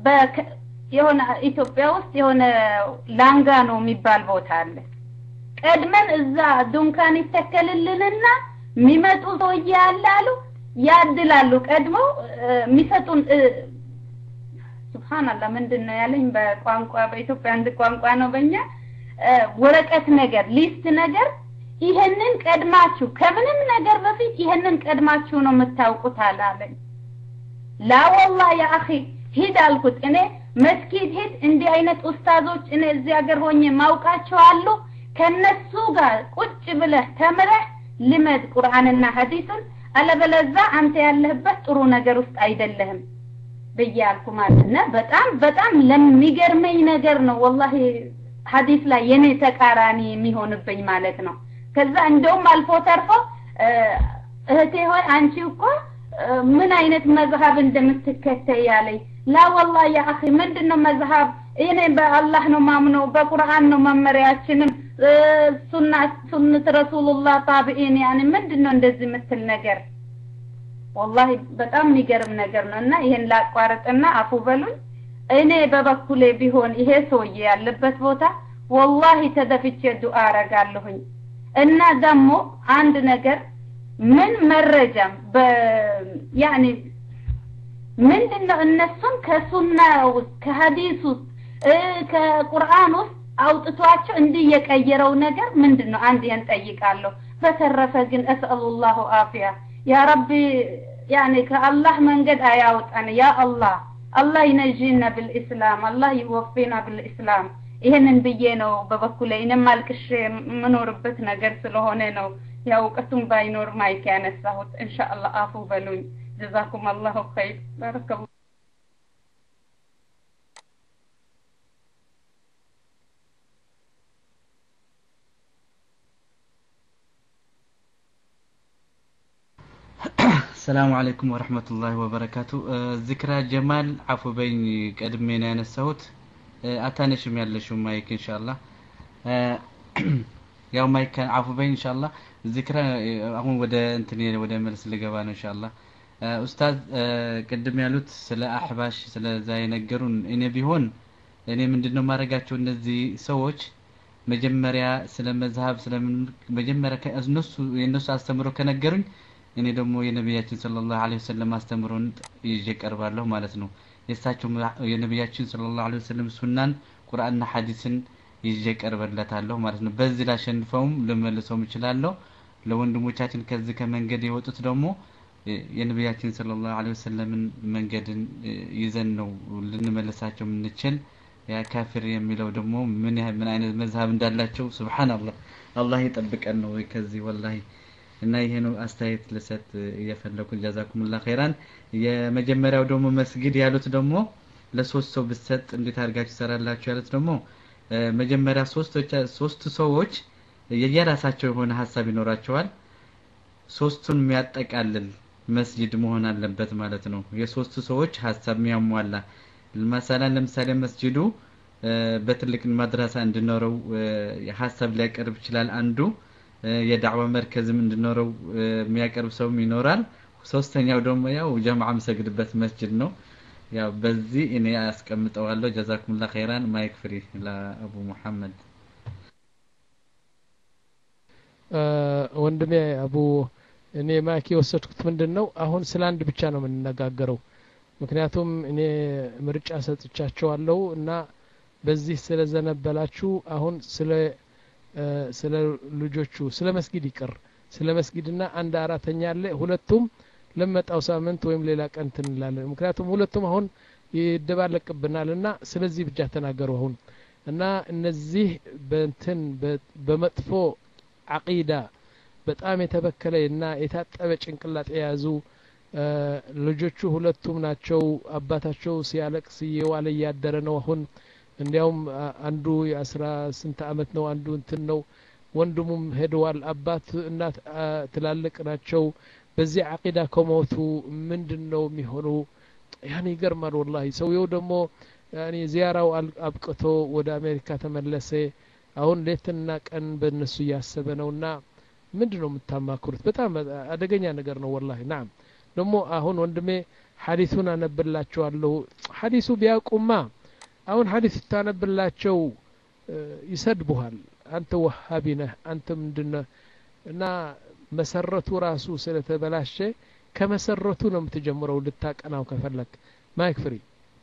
የሆነ ኢትዮጵያ ውስጥ የሆነ ላንጋኖ የሚባል ቦታ አለ ቀድመን እዛ ዱንካን ይተከልልንና የሚመጡ ሰውዬ ያለ አሉ ያድላሉ ቀድመው የሚሰጡን ሱብሃንአላህ ምንድን ነው ያለኝ በቋንቋ በኢትዮጵያ አንድ ቋንቋ ነው በእኛ ወረቀት ነገር ሊስት ነገር ይሄንን ቀድማችሁ ከምንም ነገር በፊት ይሄንን ቀድማችሁ ነው የምታውቁት አላለኝ ላ ወላሂ ያ አኺ ሂድ አልኩት እኔ መስጊድ ሂድ እንዲህ አይነት ኡስታዞች እኔ እዚህ ሀገር ሆኜ ማውቃቸው አሉ ከነሱ ጋር ቁጭ ብለህ ተምረህ ልመድ ቁርአንና ሐዲስን አለበለዛ አንተ ያለህበት ጥሩ ነገር ውስጥ አይደለህም ብዬ አልኩ ማለት ነው በጣም በጣም ለሚገርመኝ ነገር ነው ወላሂ ሐዲስ ላይ የኔ ተቃራኒ የሚሆንብኝ ማለት ነው ከዛ እንደውም አልፎ ተርፎ እህቴ ሆይ አንቺ እኮ ምን አይነት መዝሀብ እንደምትከተይ ያለኝ ላ ወላሂ ያ አኺ ምንድነው መዝሀብ እኔ በአላህ ነው ማምነው በቁርአን ነው መመሪያችንም ሱና ሱነት ረሱሉላህ ታቢኢን ያኔ ምንድነው እንደዚህ የምትል ነገር ወላሂ በጣም የሚገርም ነገር ነው እና ይሄን ላቋርጥና አፉ በሉኝ እኔ በበኩሌ ቢሆን ይሄ ሰውዬ ያለበት ቦታ ወላሂ ተደፍቼ ዱአ አረጋለሁኝ እና ደግሞ አንድ ነገር ምን መረጃም ያኔ ምንድነው እነሱን ከሱና ውስጥ ከሀዲስ ውስጥ ከቁርአን ውስጥ አውጥቷቸው እንዲህ የቀየረው ነገር ምንድነው አንድ ያን ጠይቃለሁ በተረፈ ግን እስአሉላሁ አፊያ ያ ረቢ ያኔ ከአላህ መንገድ አያውጣን ያ አላህ አላህ ይነጂና ብልእስላም አላህ ይወፊና ብልእስላም ይሄንን ብዬ ነው በበኩሌ እኔም አልቅሼ የምኖርበት ነገር ስለሆነ ነው ያው እውቀቱም ባይኖር ማይክ ያነሳሁት ኢንሻአላህ አፉ በሉኝ ጀዛኩም አላሁ ኸይር ባረከላሁ ሰላሙ አለይኩም ወረህመቱላሂ ወበረካቱ ዝክራ ጀማል አፉ በኝ ቀድሜ ነው ያነሳሁት አታነሽም ያለሽው ማይክ ኢንሻአላህ ያው ማይክ አፉ በኝ ኢንሻአላህ ዝክራ አሁን ወደ እንትን ወደ መልስ ልገባ ነው ኢንሻአላህ ኡስታዝ ቅድም ያሉት ስለ አሕባሽ ስለዛ የነገሩን እኔ ቢሆን እኔ ምንድነው ማድረጋቸው እነዚህ ሰዎች መጀመሪያ ስለ መዝሀብ ስለምን መጀመሪያ እነሱ የእነሱ አስተምሮ ከነገሩኝ እኔ ደግሞ የነቢያችን ሰለላሁ ዐለይሂ ወሰለም አስተምሮን ይዤ ቀርባለሁ ማለት ነው። የእሳቸው የነቢያችን ሰለላሁ ዐለይሂ ወሰለም ሱናን ቁርአንና ሐዲስን ይዤ ቀርበለታለሁ ማለት ነው። በዚህ ላሸንፈውም ልመልሰውም እችላለሁ። ለወንድሞቻችን ከዚህ ከመንገድ የወጡት ደግሞ የነቢያችን ሰለላሁ ዐለይሂ ወሰለምን መንገድን ይዘን ነው ልንመልሳቸው የምንችል። ያ ካፊር የሚለው ደግሞ ምን ያህል ምን አይነት መዝሀብ እንዳላቸው ሱብሃንአላህ አላህ ይጠብቀን ነው ከዚህ ወላሂ እና ይሄ ነው አስተያየት ልሰጥ እየፈለኩ ጀዛኩሙላህ ኸይራን የመጀመሪያው ደግሞ መስጊድ ያሉት ደግሞ ለሶስት ሰው ብሰጥ እንዴት አድርጋችሁ ይሰራላችሁ ያሉት ደግሞ መጀመሪያ ሶስቶች ሶስት ሰዎች የየራሳቸው የሆነ ሀሳብ ይኖራቸዋል ሶስቱን የሚያጠቃልል መስጂድ መሆን አለበት ማለት ነው የሶስቱ ሰዎች ሀሳብ የሚያሟላ መሰላን ለምሳሌ መስጂዱ በትልቅ ማድረሳ እንዲኖረው ሀሳብ ሊያቀርብ ይችላል አንዱ የዳዕዋ መርከዝም እንዲኖረው የሚያቀርብ ሰውም ይኖራል ሶስተኛው ደግሞ ያው ጀማዓ የምሰግድበት መስጂድ ነው ያው በዚህ እኔ አስቀምጠዋለሁ ጀዛኩሙላ ኸይራን ማይክ ፍሪ ለአቡ ሙሐመድ ወንድሜ አቡ እኔ ማይክ የወሰድኩት ምንድን ነው አሁን ስለ አንድ ብቻ ነው የምንነጋገረው ምክንያቱም እኔ ምርጫ ሰጥቻቸዋለሁ እና በዚህ ስለዘነበላችሁ አሁን ስለ ስለ ልጆቹ ስለ መስጊድ ይቅር ስለ መስጊድና አንድ አራተኛ አለ ሁለቱም ለመጣው ሳምንት ወይም ሌላ ቀን ትንላለን ምክንያቱም ሁለቱም አሁን ይደባለቅብናል እና ስለዚህ ብቻ ተናገሩ አሁን እና እነዚህ በንትን በመጥፎ አቂዳ በጣም የተበከለ እና የታጠበ ጭንቅላት የያዙ ልጆቹ ሁለቱም ናቸው አባታቸው ሲያለቅስ እየዋለ እያደረ ነው አሁን እንዲያውም አንዱ የአስራ ስንት አመት ነው አንዱ እንትን ነው ወንድሙም ሄደዋል አባት እናት ትላልቅ ናቸው በዚህ አቂዳ ከሞቱ ምንድን ነው የሚሆኑ ያን ይገርማል ወላሂ ሰውየው ደግሞ ያኔ ዚያራው አብቅቶ ወደ አሜሪካ ተመለሰ አሁን ሌትና ቀን በእነሱ እያሰበ ነውና ምንድን ነው የምታማክሩት በጣም አደገኛ ነገር ነው ወላሂ ናም ደግሞ አሁን ወንድሜ ሀዲሱን አነብላቸዋለሁ ሀዲሱ ቢያውቁማ አሁን ሀዲስ ስታነብላቸው ይሰድቡሃል አንተ ወሃቢ ነህ አንተ ምንድነህ እና መሰረቱ ራሱ ስለተበላሸ ከመሰረቱ ነው የምትጀምረው ልታቀናው ከፈለግ ማይክ ፍሪ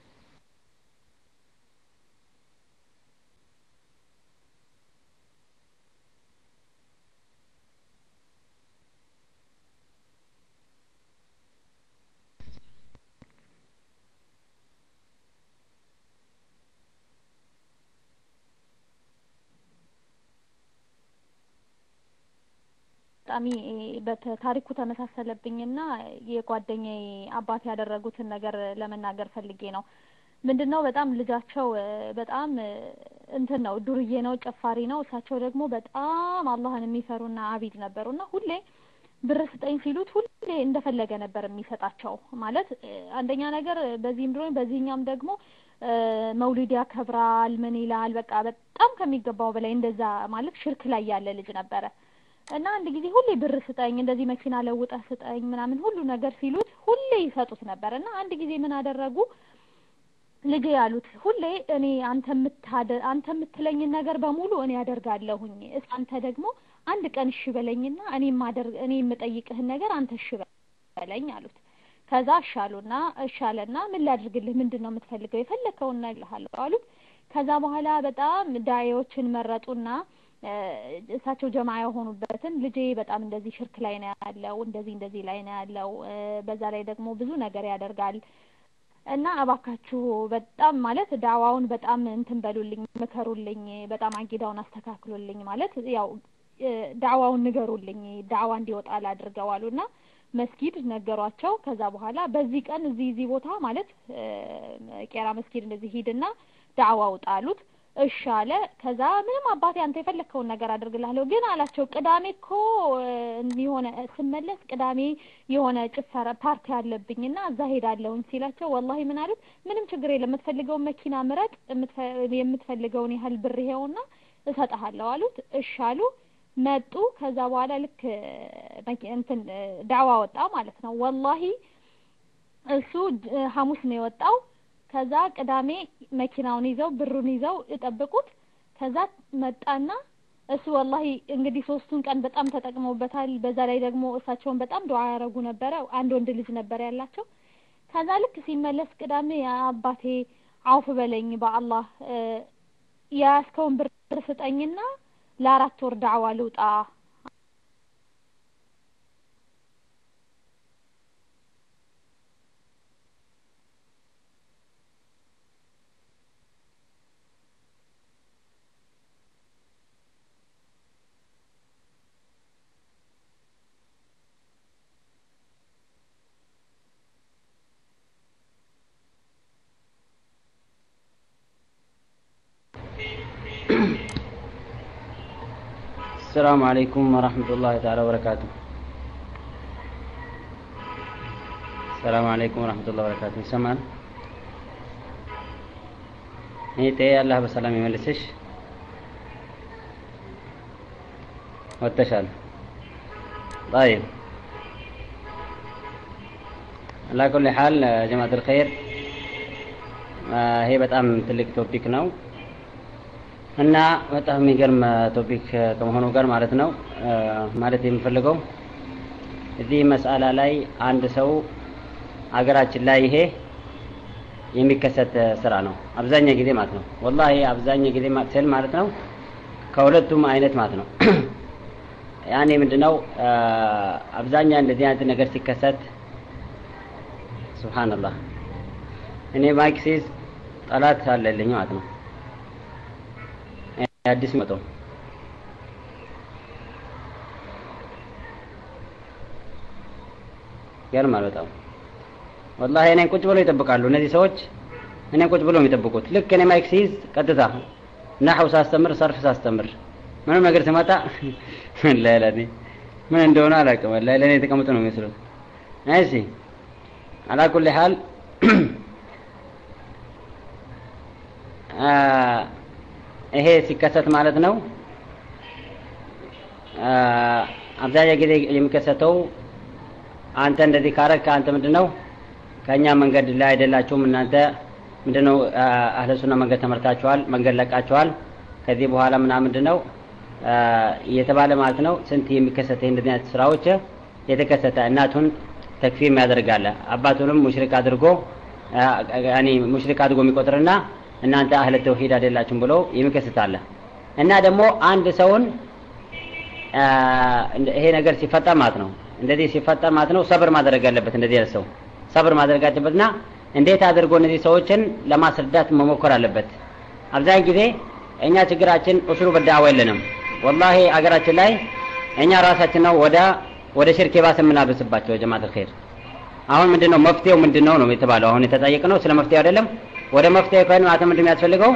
አጋጣሚ በታሪኩ ተመሳሰለብኝና የጓደኛዬ አባት ያደረጉትን ነገር ለመናገር ፈልጌ ነው። ምንድነው በጣም ልጃቸው በጣም እንትን ነው ዱርዬ ነው፣ ጨፋሪ ነው። እሳቸው ደግሞ በጣም አላህን የሚፈሩና አቢድ ነበሩና ሁሌ ብር ስጠኝ ሲሉት ሁሌ እንደፈለገ ነበር የሚሰጣቸው። ማለት አንደኛ ነገር በዚህም ድሮኝ በዚህኛም ደግሞ መውሊድ ያከብራል፣ ምን ይላል፣ በቃ በጣም ከሚገባው በላይ እንደዛ ማለት ሽርክ ላይ ያለ ልጅ ነበረ። እና አንድ ጊዜ ሁሌ ብር ስጠኝ እንደዚህ መኪና ለውጠህ ስጠኝ ምናምን ሁሉ ነገር ሲሉት ሁሌ ይሰጡት ነበር እና አንድ ጊዜ ምን አደረጉ ልጄ ያሉት ሁሌ እኔ አንተ የምታደ አንተ የምትለኝን ነገር በሙሉ እኔ አደርጋለሁኝ እስኪ አንተ ደግሞ አንድ ቀን እሺ በለኝና እኔ ማደርግ እኔ የምጠይቅህን ነገር አንተ እሺ በለኝ አሉት ከዛ እሻሉና እሻለና ምን ላድርግልህ ምንድን ነው የምትፈልገው የፈለከውን እነግርሃለሁ አሉት ከዛ በኋላ በጣም ዳዮችን መረጡና እሳቸው ጀማ የሆኑበትን ልጄ በጣም እንደዚህ ሽርክ ላይ ነው ያለው እንደዚህ እንደዚህ ላይ ነው ያለው በዛ ላይ ደግሞ ብዙ ነገር ያደርጋል እና እባካችሁ በጣም ማለት ዳዋውን በጣም እንትን በሉልኝ ምከሩልኝ በጣም አቂዳውን አስተካክሉልኝ ማለት ያው ዳዋውን ንገሩልኝ ዳዋ እንዲወጣ ላድርገው አሉና መስጊድ ነገሯቸው ከዛ በኋላ በዚህ ቀን እዚህ እዚህ ቦታ ማለት ቄራ መስጊድ እንደዚህ ሂድና ዳዋ ውጣ አሉት እሺ አለ ከዛ ምንም አባቴ አንተ የፈለግከውን ነገር አድርግልሃለሁ ግን አላቸው ቅዳሜ እኮ የሆነ ስመለስ ቅዳሜ የሆነ ጭፈራ ፓርቲ አለብኝና እዛ ሄዳለሁኝ ሲላቸው ወላሂ ምን አሉት ምንም ችግር የለም የምትፈልገውን መኪና ምረጥ የምትፈልገውን ያህል ብር ይሄውና እሰጥሃለሁ አሉት እሺ አሉ መጡ ከዛ በኋላ ልክ እንትን ዳዋ ወጣ ማለት ነው ወላሂ እሱ እ፣ ሐሙስ ነው የወጣው። ከዛ ቅዳሜ መኪናውን ይዘው ብሩን ይዘው እጠብቁት። ከዛ መጣና እሱ ወላሂ እንግዲህ ሶስቱን ቀን በጣም ተጠቅመውበታል። በዛ ላይ ደግሞ እሳቸውን በጣም ዱዓ ያደረጉ ነበረ። አንድ ወንድ ልጅ ነበር ያላቸው። ከዛ ልክ ሲመለስ ቅዳሜ አባቴ አውፍ በለኝ በአላህ እ፣ የያዝከውን ብር ስጠኝና ለአራት ወር ዳዕዋ ልውጣ السلام عليكم ورحمة الله تعالى وبركاته السلام عليكم ورحمة الله وبركاته ይሰማል እህቴ አላህ በሰላም ይመልስሽ ወጥተሻል طيب على كل حال جماعة الخير ይሄ በጣም ትልቅ ቶፒክ ነው እና በጣም የሚገርም ቶፒክ ከመሆኑ ጋር ማለት ነው ማለት የምፈልገው እዚህ መስአላ ላይ አንድ ሰው አገራችን ላይ ይሄ የሚከሰት ስራ ነው አብዛኛ ጊዜ ማለት ነው ወላሂ አብዛኛ ጊዜ ስል ማለት ነው ከሁለቱም አይነት ማለት ነው ያኔ ምንድነው አብዛኛ እንደዚህ አይነት ነገር ሲከሰት ሱብሃንአላህ እኔ ማይክ ሲይዝ ጠላት አለልኝ ማለት ነው አዲስ መጣው ይገርማል በጣም ወላሂ እኔን ቁጭ ብለው ይጠብቃሉ እነዚህ ሰዎች እኔን ቁጭ ብለው የሚጠብቁት ልክ እኔ ማይክ ሲይዝ ቀጥታ ናሐው ሳስተምር ሰርፍ ሳስተምር ምንም ነገር ሲመጣ ለለኔ ምን እንደሆነ አላውቅም ወላሂ ለእኔ የተቀመጡ ነው የሚመስሉት እሺ አላ ኩል ሐል ይሄ ሲከሰት ማለት ነው አብዛኛው ጊዜ የሚከሰተው አንተ እንደዚህ ካረግ አንተ ምንድን ነው ከእኛ መንገድ ላይ አይደላችሁም እናንተ ምንድን ነው አህለ ሱና መንገድ ተመርታችኋል መንገድ ለቃችኋል ከዚህ በኋላ ምና ምንድን ነው እየተባለ ማለት ነው ስንት የሚከሰተ እንደዚህ አይነት ስራዎች የተከሰተ እናቱን ተክፊር ያደርጋለ አባቱንም ሙሽሪክ አድርጎ ያኒ ሙሽሪክ አድርጎ የሚቆጥርና እናንተ አህለ ተውሂድ አይደላችሁም ብሎ የሚከስታለ እና ደግሞ አንድ ሰውን ይሄ ነገር ሲፈጠር ማለት ነው እንደዚህ ሲፈጠር ማለት ነው ሰብር ማድረግ አለበት እንደዚህ ያለ ሰው ሰብር ማድረግ አለበትና እንዴት አድርጎ እነዚህ ሰዎችን ለማስረዳት መሞከር አለበት አብዛኛው ጊዜ እኛ ችግራችን ኡስሉ በዳዋ የለንም ወላሂ አገራችን ላይ እኛ ራሳችን ነው ወደ ወደ ሽርክ የባሰ የምናበስባቸው ጀማዓት الخير አሁን ምንድነው መፍትሄው ምንድነው ነው የተባለው አሁን የተጠየቀ ነው ስለ መፍትሄው አይደለም ወደ መፍትሄ ከሆነ ማለት ምንድን የሚያስፈልገው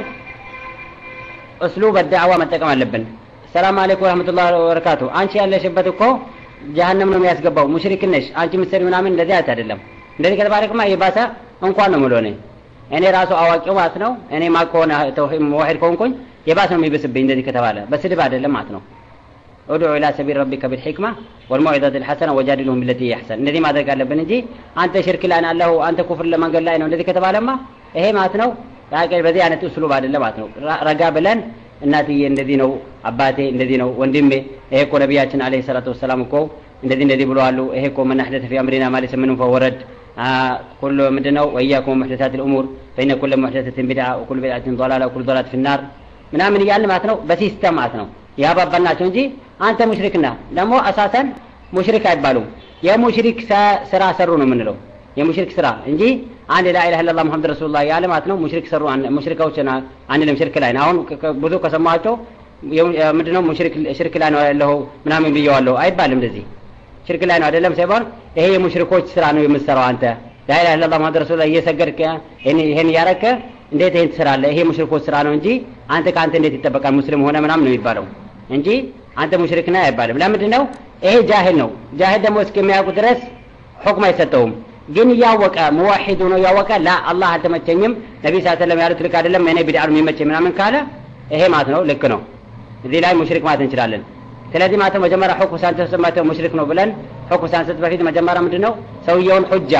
እስሉ በዳዕዋ መጠቀም አለብን ሰላም አለይኩም ወራህመቱላሂ ወበረካቱ አንቺ ያለሽበት እኮ ጀሀነም ነው የሚያስገባው ሙሽሪክ ነሽ አንቺ ምሰሪ ምናምን እንደዚህ አይነት አይደለም እንደዚህ ከተባለክማ የባሰ እንኳን ነው ምሎ እኔ እኔ ራሱ አዋቂው ማለት ነው እኔ ማ ከሆነ ተውሂድ ሙዋሂድ ከሆንኩኝ የባሰ ነው የሚብስብኝ እንደዚህ ከተባለ በስድብ አይደለም ማለት ነው ادعو الى سبيل ربك بالحكمه والموعظه الحسنه وجادلهم بالتي هي احسن እንደዚህ ማድረግ አለብን እንጂ አንተ ሽርክ ላይ አለሁ አንተ ኩፍር ለመንገድ ላይ ነው እንደዚህ ከተባለማ ይሄ ማለት ነው በዚህ አይነት እስሉብ አይደለም ማለት ነው ረጋ ብለን እናትዬ እንደዚህ ነው አባቴ እንደዚህ ነው ወንድሜ ይሄ እኮ ነቢያችን አለይሂ ሰላቱ ወሰላም እኮ እንደዚህ እንደዚህ ብለዋሉ ይሄ እኮ ምን አህደተ ፊ አምሪና ማለት ምንም ፈወረድ ኩሉ ምንድነው ወኢያኩም ሙሕደሳት ልእሙር ፈኢነ ኩለ ሙሕደሰትን ቢድዓ ወኩሉ ቢድዓትን ضላላ ወኩሉ ضላላት ፊ ናር ምናምን እያልን ማለት ነው በሲስተም ማለት ነው ያባባልናቸው እንጂ አንተ ሙሽሪክ ነህ ደግሞ አሳሰን ሙሽሪክ አይባሉም የሙሽሪክ ስራ ሰሩ ነው የምንለው የሙሽሪክ ስራ እንጂ አንድ ላኢላሃ ኢለላህ ሙሐመድ ረሱሉላህ ያለ ማለት ነው ሙሽሪክ ሰሩ ሙሽሪካዎች አንልም ሽርክ ላይ ነው አሁን ብዙ ከሰማቸው ምንድነው ሙሽሪክ ሽርክ ላይ ነው ያለው ምናምን ብየዋለሁ አይባልም እንደዚህ ሽርክ ላይ ነው አይደለም ሳይሆን ይሄ የሙሽሪኮች ስራ ነው የምትሰራው አንተ ላኢላሃ ኢለላህ ሙሐመድ ረሱሉላህ እየሰገድክ ይሄን እያረከ እንዴት ይሄን ትሰራለህ ይሄ ሙሽሪኮች ስራ ነው እንጂ አንተ ከአንተ እንዴት ይጠበቃል ሙስሊም ሆነ ምናምን ነው የሚባለው እንጂ አንተ ሙሽሪክ ነህ አይባልም ለምንድን ነው ይሄ ጃሂል ነው ጃሂል ደግሞ እስከሚያውቁ ድረስ ሁክም አይሰጠውም ግን እያወቀ ሙዋሂድ ሆኖ እያወቀ ላ አላህ አልተመቸኝም ነቢ ስ ሰለም ያሉት ልክ አይደለም እኔ ቢድዓ ነው የሚመቸኝ ምናምን ካለ ይሄ ማለት ነው ልክ ነው እዚህ ላይ ሙሽሪክ ማለት እንችላለን ስለዚህ ማለት መጀመሪያ ሁክም ሳንሰጥ ማለት ሙሽሪክ ነው ብለን ሁክም ሳንሰጥ በፊት መጀመሪያ ምንድን ነው ሰውየውን ሁጃ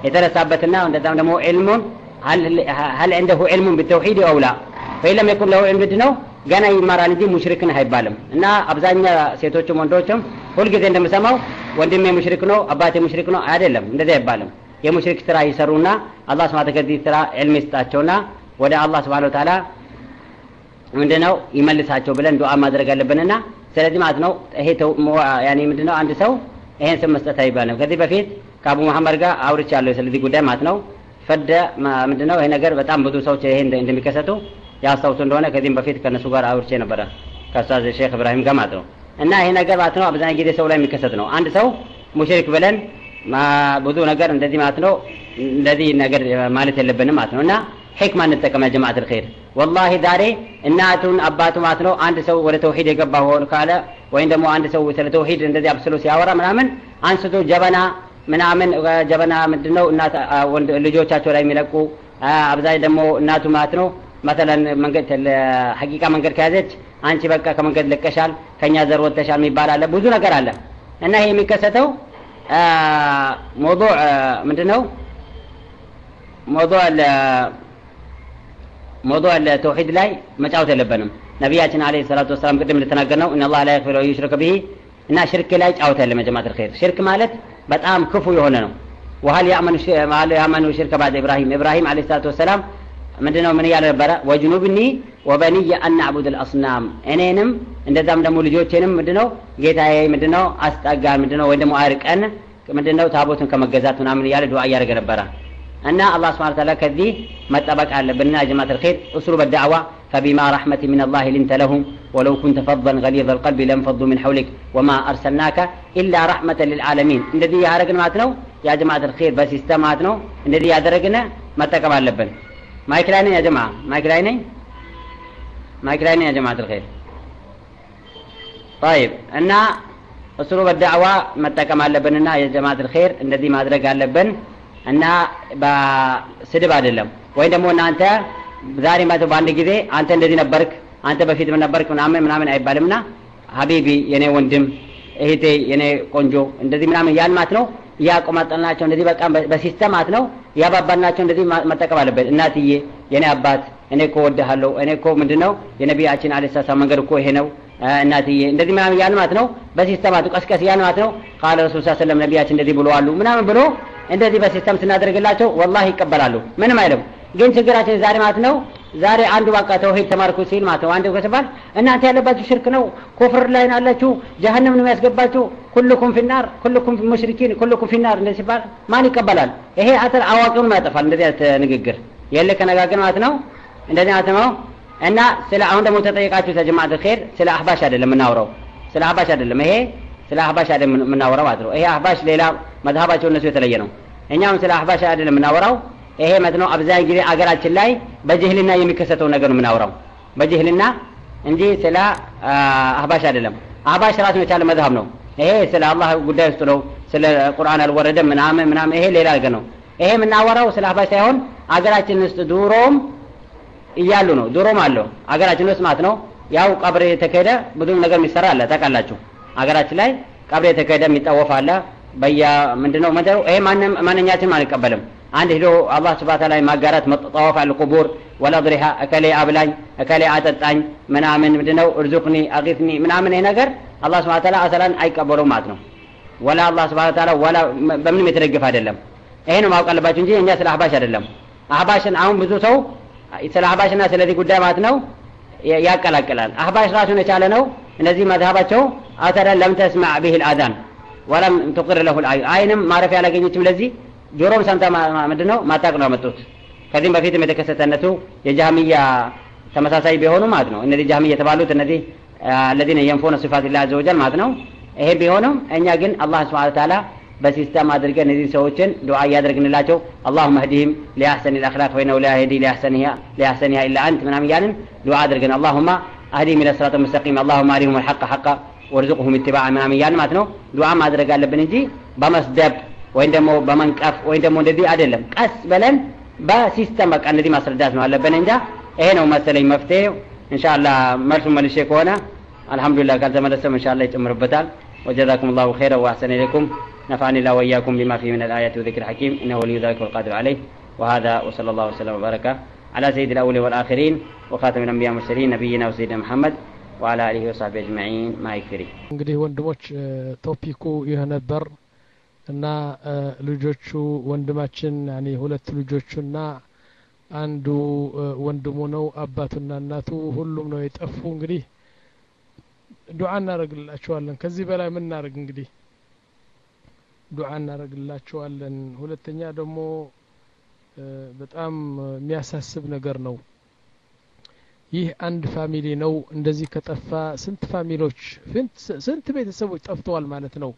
የተነሳበትና እንደዛም ደግሞ ዕልሙን ሀል ዐንደሁ ዕልሙን ብተውሒድ አው ላ ፈኢን ለም የኩን ለሁ ዕልም ነው ገና ይማራል እንጂ ሙሽሪክን አይባልም እና አብዛኛ ሴቶችም ወንዶችም ሁልጊዜ እንደምሰማው ወንድሜ ሙሽሪክ ነው አባቴ ሙሽሪክ ነው አይደለም እንደዚህ አይባልም የሙሽሪክ ስራ ይሰሩና አላህ ስብሐ ከዚህ ስራ ዕልም ይስጣቸውና ወደ አላህ ስብሐ ወተዓላ ምንድነው ይመልሳቸው ብለን ዱዓ ማድረግ አለብንና ስለዚህ ማለት ነው ይሄ ያኔ ምንድነው አንድ ሰው ይሄን ስም መስጠት አይባልም ከዚህ በፊት ከአቡ መሐመድ ጋር አውርቻለሁ ስለዚህ ጉዳይ ማለት ነው ፈደ ምንድነው ይሄ ነገር በጣም ብዙ ሰዎች ይሄ እንደሚከሰቱ ያስታውሱ እንደሆነ ከዚህም በፊት ከነሱ ጋር አውርቼ ነበረ ከኡስታዝ ሼክ ኢብራሂም ጋር ማለት ነው እና ይሄ ነገር ማለት ነው አብዛኛው ጊዜ ሰው ላይ የሚከሰት ነው አንድ ሰው ሙሽሪክ ብለን ብዙ ነገር እንደዚህ ማለት ነው እንደዚህ ነገር ማለት የለብንም ማለት ነው እና ሕክማ እንጠቀም ጀማዓት ልኸይር ወላሂ ዛሬ እናቱን አባቱ ማለት ነው አንድ ሰው ወደ ተውሂድ የገባ ሆን ካለ ወይም ደግሞ አንድ ሰው ስለ ተውሂድ እንደዚህ አብስሎ ሲያወራ ምናምን አንስቶ ጀበና ምናምን ጀበና ምንድነው እናት ልጆቻቸው ላይ የሚለቁ አብዛኝ ደግሞ እናቱ ማለት ነው መሰለን መንገድ ሐቂቃ መንገድ ከያዘች አንቺ በቃ ከመንገድ ለቀሻል ከኛ ዘር ወጥተሻል የሚባል አለ ብዙ ነገር አለ እና ይሄ የሚከሰተው ሞضوع ምንድነው ሞضوع ሞضوع التوحيد ላይ መጫወት የለብንም ነቢያችን አለይሂ ሰላቱ ወሰላም ቅድም እንደተናገርነው ان الله لا يغفر يشرك به እና ሽርክ ላይ ጫወት የለም ጀማዓት الخير ሽርክ ማለት በጣም ክፉ የሆነ ነው وهل يأمن يأمن شرك بعد إبراهيم إبراهيم عليه الصلاة والسلام ምንድነው ምን እያለ ነበረ ወጅኑብኒ ወበኒየ አን አዕቡድ አልአስናም እኔንም እንደዛም ደግሞ ልጆቼንም ምንድነው ጌታዬ ምንድነው አስጠጋን ምንድነው ወይ ደግሞ አርቀን ምንድነው ታቦትን ከመገዛት ምናምን እያለ ዱዓ እያደረገ ነበረ እና አላህ ስብሐነ ወተዓላ ከዚህ መጠበቅ አለብንና ጀማዓት الخير اسلوب الدعوه فبما رحمة من الله لنت لهم ولو كنت فظا غليظ القلب لانفضوا من حولك وما أرسلناك إلا رحمة للعالمين እንደዚህ ያደረግን ማለት ነው ያ ጀማዓት الخير በሲስተም ማለት ነው እንደዚህ ያደረግን መጠቀም አለብን ማይክ ላይ ነኝ ያ ጀማ ማይክ ላይ ነኝ ማይክ ላይ ነኝ ያ ጀማዓት الخير طيب እና እስሩ በዳዕዋ መጠቀም አለብንና የጀማዓት الخير እንደዚህ ማድረግ አለብን እና በስድብ አይደለም ወይም ደግሞ እናንተ ዛሬ ማለት በአንድ ጊዜ አንተ እንደዚህ ነበርክ አንተ በፊት ምን ነበርክ ምናምን ምናምን አይባልምና ሀቢቢ የኔ ወንድም እህቴ የኔ ቆንጆ እንደዚህ ምናምን ያን ማለት ነው እያቆማጠልናቸው እንደዚህ በቃ በሲስተም ማለት ነው እያባባልናቸው እንደዚህ መጠቀም አለበት እናትዬ የኔ አባት እኔ እኮ ወድሃለሁ እኔ እኮ ምንድነው የነቢያችን አለ ሰላም መንገድ እኮ ይሄ ነው እናትዬ እንደዚህ ምናምን ያን ማለት ነው በሲስተም ማለት ቀስቀስ ያን ማለት ነው ቃለ ረሱል ሰለም ነቢያችን እንደዚህ ብለዋሉ ምናምን ብሎ እንደዚህ በሲስተም ስናደርግላቸው ወላሂ ይቀበላሉ ምንም አይልም ግን ችግራችን ዛሬ ማለት ነው ዛሬ አንዱ በቃ ተውሂድ ተማርኩ ሲል ማለት ነው አንዱ ከተባል እናንተ ያለባችሁ ሽርክ ነው ኩፍር ላይ ናላችሁ ጀሀነም ነው የሚያስገባችሁ ኩልኩም ፊናር ኩልኩም ሙሽሪኪን ኩልኩም ፊናር እንደዚህ ሲባል ማን ይቀበላል ይሄ አተር አዋቂውን ያጠፋል እንደዚህ አይነት ንግግር የለ ከነጋገር ማለት ነው እንደዚህ ማለት ነው እና ስለ አሁን ደግሞ ተጠየቃችሁ ተጀማዓት ኸይር ስለ አህባሽ አይደለም የምናወራው ስለ አህባሽ አይደለም ይሄ ስለ አህባሽ አይደለም የምናወራው ማለት ነው ይሄ አህባሽ ሌላ መዝሀባቸው እነሱ የተለየ ነው እኛም ስለ አህባሽ አይደለም የምናወራው ይሄ ማለት ነው አብዛኛው ጊዜ አገራችን ላይ በጅህልና የሚከሰተው ነገር ነው የምናወራው በጅህልና እንጂ ስለ አህባሽ አይደለም አህባሽ ራሱን የቻለ መዝሀብ ነው ይሄ ስለ አላህ ጉዳይ ውስጥ ነው ስለ ቁርአን አልወረደም ምናምን ምናምን ይሄ ሌላ ነገር ነው ይሄ የምናወራው ስለ አህባሽ ሳይሆን አገራችን ውስጥ ድሮም እያሉ ነው ድሮም አለው አገራችን ውስጥ ማለት ነው ያው ቀብር የተካሄደ ብዙ ነገር የሚሰራ አለ ታውቃላችሁ አገራችን ላይ ቀብር የተካሄደ የሚጠወፍ አለ በያ ምንድነው መደሩ ይሄ ማንም ማንኛችንም አንቀበልም አንድ ሄዶ አላህ ስብሐ ተዓላ ማጋራት መጠዋፍ አለ ቁቡር ወላ ድሪሃ እከሌ አብላኝ እከሌ አጠጣኝ ምናምን ምንድነው እርዙቅኒ አቂትኒ ምናምን ይሄ ነገር አላህ ስብሐ ተዓላ አሰላን አይቀበለውም ማለት ነው ወላ አላህ ስብሐ ተዓላ ወላ በምንም የተደገፈ አይደለም ይሄ ነው ማወቅ አለባችሁ እንጂ እኛ ስለ አህባሽ አይደለም አህባሽን አሁን ብዙ ሰው ስለ አህባሽና ስለዚህ ጉዳይ ማለት ነው ያቀላቅላል አህባሽ ራሱን የቻለ ነው እነዚህ መዝሀባቸው አተረ ለም ተስማዕ ቢህ ልአዛን ወለም ትቅር ለሁ ልአይን አይንም ማረፊያ አላገኘችም ለዚህ ጆሮም ሰምታ ምንድን ነው ማታቅ ነው ያመጡት ከዚህም በፊትም የተከሰተነቱ የጃህሚያ ተመሳሳይ ቢሆኑ ማለት ነው እነዚህ ጃህሚያ የተባሉት እነዚህ አለዚነ የንፎነ ሲፋት ላ አዘ ወጀል ማለት ነው ይሄ ቢሆንም እኛ ግን አላህ ስብሐ ተዓላ በሲስተም አድርገን እነዚህ ሰዎችን ዱዓ እያደረግንላቸው አላሁመ ህዲህም ሊአሕሰን ልአክላቅ ፈኢነሁ ላ የህዲ ሊአሕሰኒሃ ኢላ አንት ምናምን እያልን ዱዓ አድርገን አላሁማ አህዲህም ኢለ ስራጥ ሙስተቂም አላሁማ አሪሁም ልሐቀ ሐቃ ወርዝቁሁም ኢትባዕ ምናምን እያልን ማለት ነው ዱዓ ማድረግ አለብን እንጂ በመስደብ ወይም ደግሞ በመንቀፍ ወይም ደግሞ እንደዚህ አይደለም ቀስ በለን በሲስተም በቃ እንደዚህ ማስረዳት ነው አለብን እንጃ ይሄ ነው መሰለኝ መፍትሄው እንሻላ መልሱን መልሼ ከሆነ አልሐምዱሊላህ ካልተመለሰም እንሻላ ይጨምርበታል ወጀዛኩም ላሁ ኸይረ ወአሕሰነ ኢለይኩም نفعني الله وإياكم بما فيه من الآيات والذكر الحكيم إنه ولي ذلك والقادر عليه وهذا وصلى الله وسلم وبارك على سيد الأولين والآخرين وخاتم الأنبياء والمرسلين نبينا وسيدنا محمد وعلى آله وصحبه أجمعين ما يكفري እንግዲህ ወንድሞች ቶፒኩ ይህ ነበር እና ልጆቹ ወንድማችን ያኔ ሁለት ልጆቹና አንዱ ወንድሙ ነው አባቱና እናቱ ሁሉም ነው የጠፉ እንግዲህ ዱዓ እናደርግላቸዋለን ከዚህ በላይ ምን እናደርግ እንግዲህ ዱዓ እናደርግላቸዋለን ሁለተኛ ደግሞ በጣም የሚያሳስብ ነገር ነው ይህ አንድ ፋሚሊ ነው እንደዚህ ከጠፋ ስንት ፋሚሊዎች ስንት ቤተሰቦች ጠፍተዋል ማለት ነው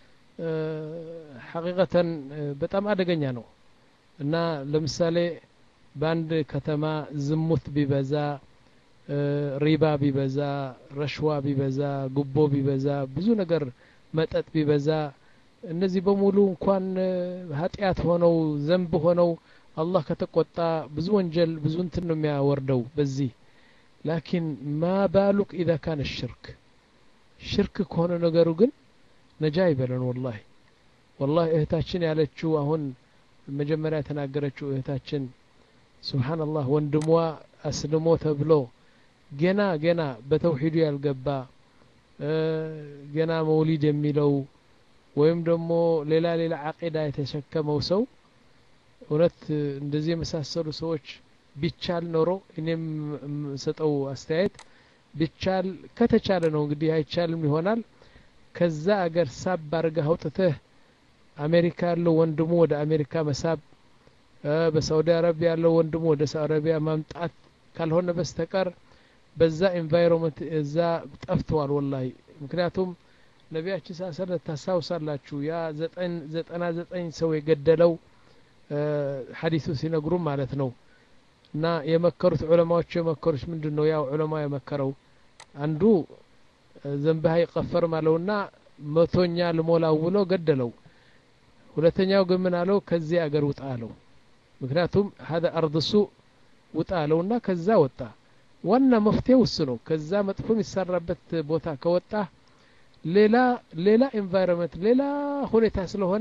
ሐቂቀተን በጣም አደገኛ ነው እና ለምሳሌ በአንድ ከተማ ዝሙት ቢበዛ ሪባ ቢበዛ ረሽዋ ቢበዛ ጉቦ ቢበዛ ብዙ ነገር መጠጥ ቢበዛ እነዚህ በሙሉ እንኳን ኃጢአት ሆነው ዘንብ ሆነው አላህ ከተቆጣ ብዙ ወንጀል ብዙ እንትን ነው የሚያወርደው በዚህ ላኪን ማ ባሉክ ኢዛ ካነ ሽርክ ሽርክ ከሆነ ነገሩ ግን ነጃ ይበለን ወላሂ ወላሂ እህታችን ያለችው አሁን መጀመሪያ የተናገረችው እህታችን ስብሓንላህ ወንድሟ አስልሞ ተብሎ ገና ገና በተውሂዱ ያልገባ ገና መውሊድ የሚለው ወይም ደግሞ ሌላ ሌላ አቂዳ የተሸከመው ሰው እውነት እንደዚህ የመሳሰሉ ሰዎች ቢቻል ኖሮ እኔም የምሰጠው አስተያየት ቢቻል ከተቻለ ነው እንግዲህ አይቻልም ይሆናል ከዛ አገር ሳብ አርገህ አውጥተህ አሜሪካ ያለው ወንድሙ ወደ አሜሪካ መሳብ በሳውዲ አረቢያ ያለው ወንድሙ ወደ ሳውዲ አረቢያ ማምጣት ካልሆነ በስተቀር በዛ ኤንቫይሮንመንት እዛ ጠፍተዋል ወላሂ ምክንያቱም ነቢያችን ሳሰለ ታስታውሳላችሁ ያ ዘጠና ዘጠኝ ሰው የገደለው ሀዲሱ ሲነግሩ ማለት ነው እና የመከሩት ዑለማዎቹ የመከሩት ምንድን ነው ያው ዑለማ የመከረው አንዱ ዘንብህ አይቀፈርም አለውና መቶኛ ልሞላው ብሎ ገደለው ሁለተኛው ግን ምን አለው ከዚህ አገር ውጣ አለው ምክንያቱም ሀደ አርድሱ ውጣ አለውና ከዛ ወጣ ዋና መፍትሄው እሱ ነው ከዛ መጥፎ የሚሰራበት ቦታ ከወጣ ሌላ ሌላ ኤንቫይሮንመንት ሌላ ሁኔታ ስለሆነ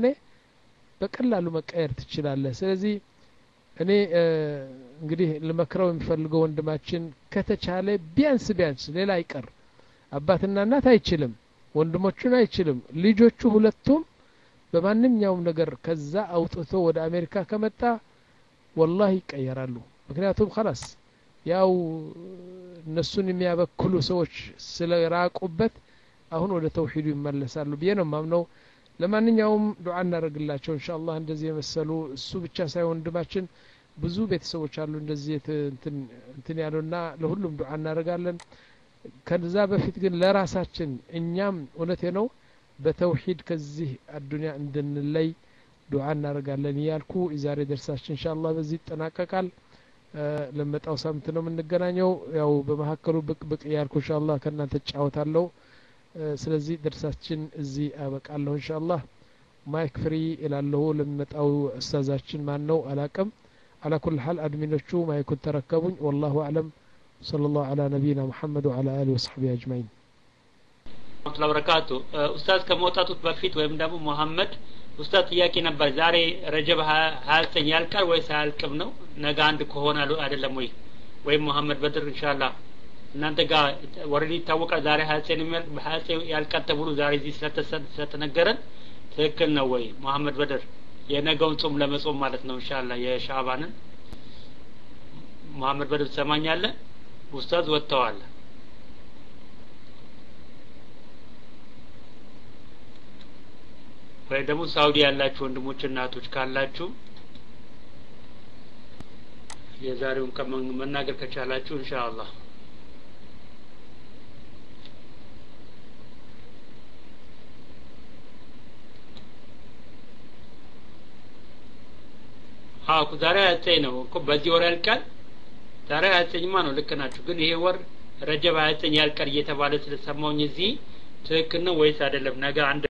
በቀላሉ መቀየር ትችላለህ ስለዚህ እኔ እንግዲህ ልመክረው የሚፈልገው ወንድማችን ከተቻለ ቢያንስ ቢያንስ ሌላ አይቀር አባትና እናት አይችልም ወንድሞቹን አይችልም ልጆቹ ሁለቱም በማንኛውም ነገር ከዛ አውጥቶ ወደ አሜሪካ ከመጣ ወላሂ ይቀየራሉ ምክንያቱም ከላስ ያው እነሱን የሚያበክሉ ሰዎች ስለራቁበት አሁን ወደ ተውሂዱ ይመለሳሉ ብዬ ነው ማምነው ለማንኛውም ዱዓ እናደርግላቸው እንሻ አላህ እንደዚህ የመሰሉ እሱ ብቻ ሳይሆን ወንድማችን ብዙ ቤተሰቦች አሉ እንደዚህ እንትን ያሉና ለሁሉም ዱዓ እናደርጋለን ከዛ በፊት ግን ለራሳችን እኛም እውነቴ ነው በተውሂድ ከዚህ አዱኒያ እንድንለይ ዱዓ እናደርጋለን እያልኩ የዛሬ ደርሳችን እንሻ አላህ በዚህ ይጠናቀቃል ለመጣው ሳምንት ነው የምንገናኘው ያው በመካከሉ ብቅ ብቅ እያልኩ እንሻ አላህ ከእናንተ እጫወታለሁ ስለዚህ ደርሳችን እዚህ አበቃለሁ እንሻ አላህ ማይክ ፍሪ እላለሁ ለሚመጣው እስተዛችን ማን ነው አላቅም على كل حال أدمنشو ما يكون تركبون والله أعلم صلى الله على نبينا محمد وعلى آله وصحبه أجمعين ረመቱላ በረካቱ ኡስታዝ ከመውጣቱት በፊት ወይም ደግሞ መሐመድ ኡስታዝ ጥያቄ ነበር ዛሬ ረጀብ ሀያ ዘጠኝ ያልቃል ወይስ አያልቅም ነው ነገ አንድ ከሆነ አይደለም ወይ ወይም መሐመድ በድር እንሻላ እናንተ ጋር ወረዲ ይታወቃል ዛሬ ሀያ ዘጠኝ ሀያ ዘጠኝ ያልቃል ተብሎ ዛሬ እዚህ ስለተነገረን ትክክል ነው ወይ መሐመድ በድር የነገውን ጾም ለመጾም ማለት ነው እንሻላ የሻባንን መሐመድ በድር ትሰማኛለህ ኡስታዝ ወጥተዋል ወይ ደግሞ ሳውዲ ያላችሁ ወንድሞች እናቶች ካላችሁ የዛሬውን ቀን መናገር ከቻላችሁ ኢንሻአላህ አዎ ዛሬ ሀያ ነው እኮ በዚህ ወር ያልቃል ዛሬ ሀያ ዘጠኝማ ነው ልክ ናችሁ ግን ይሄ ወር ረጀብ ሀያ ዘጠኝ ያልቃል እየተባለ ስለሰማውኝ እዚህ ትክክል ነው ወይስ አይደለም ነገ አንድ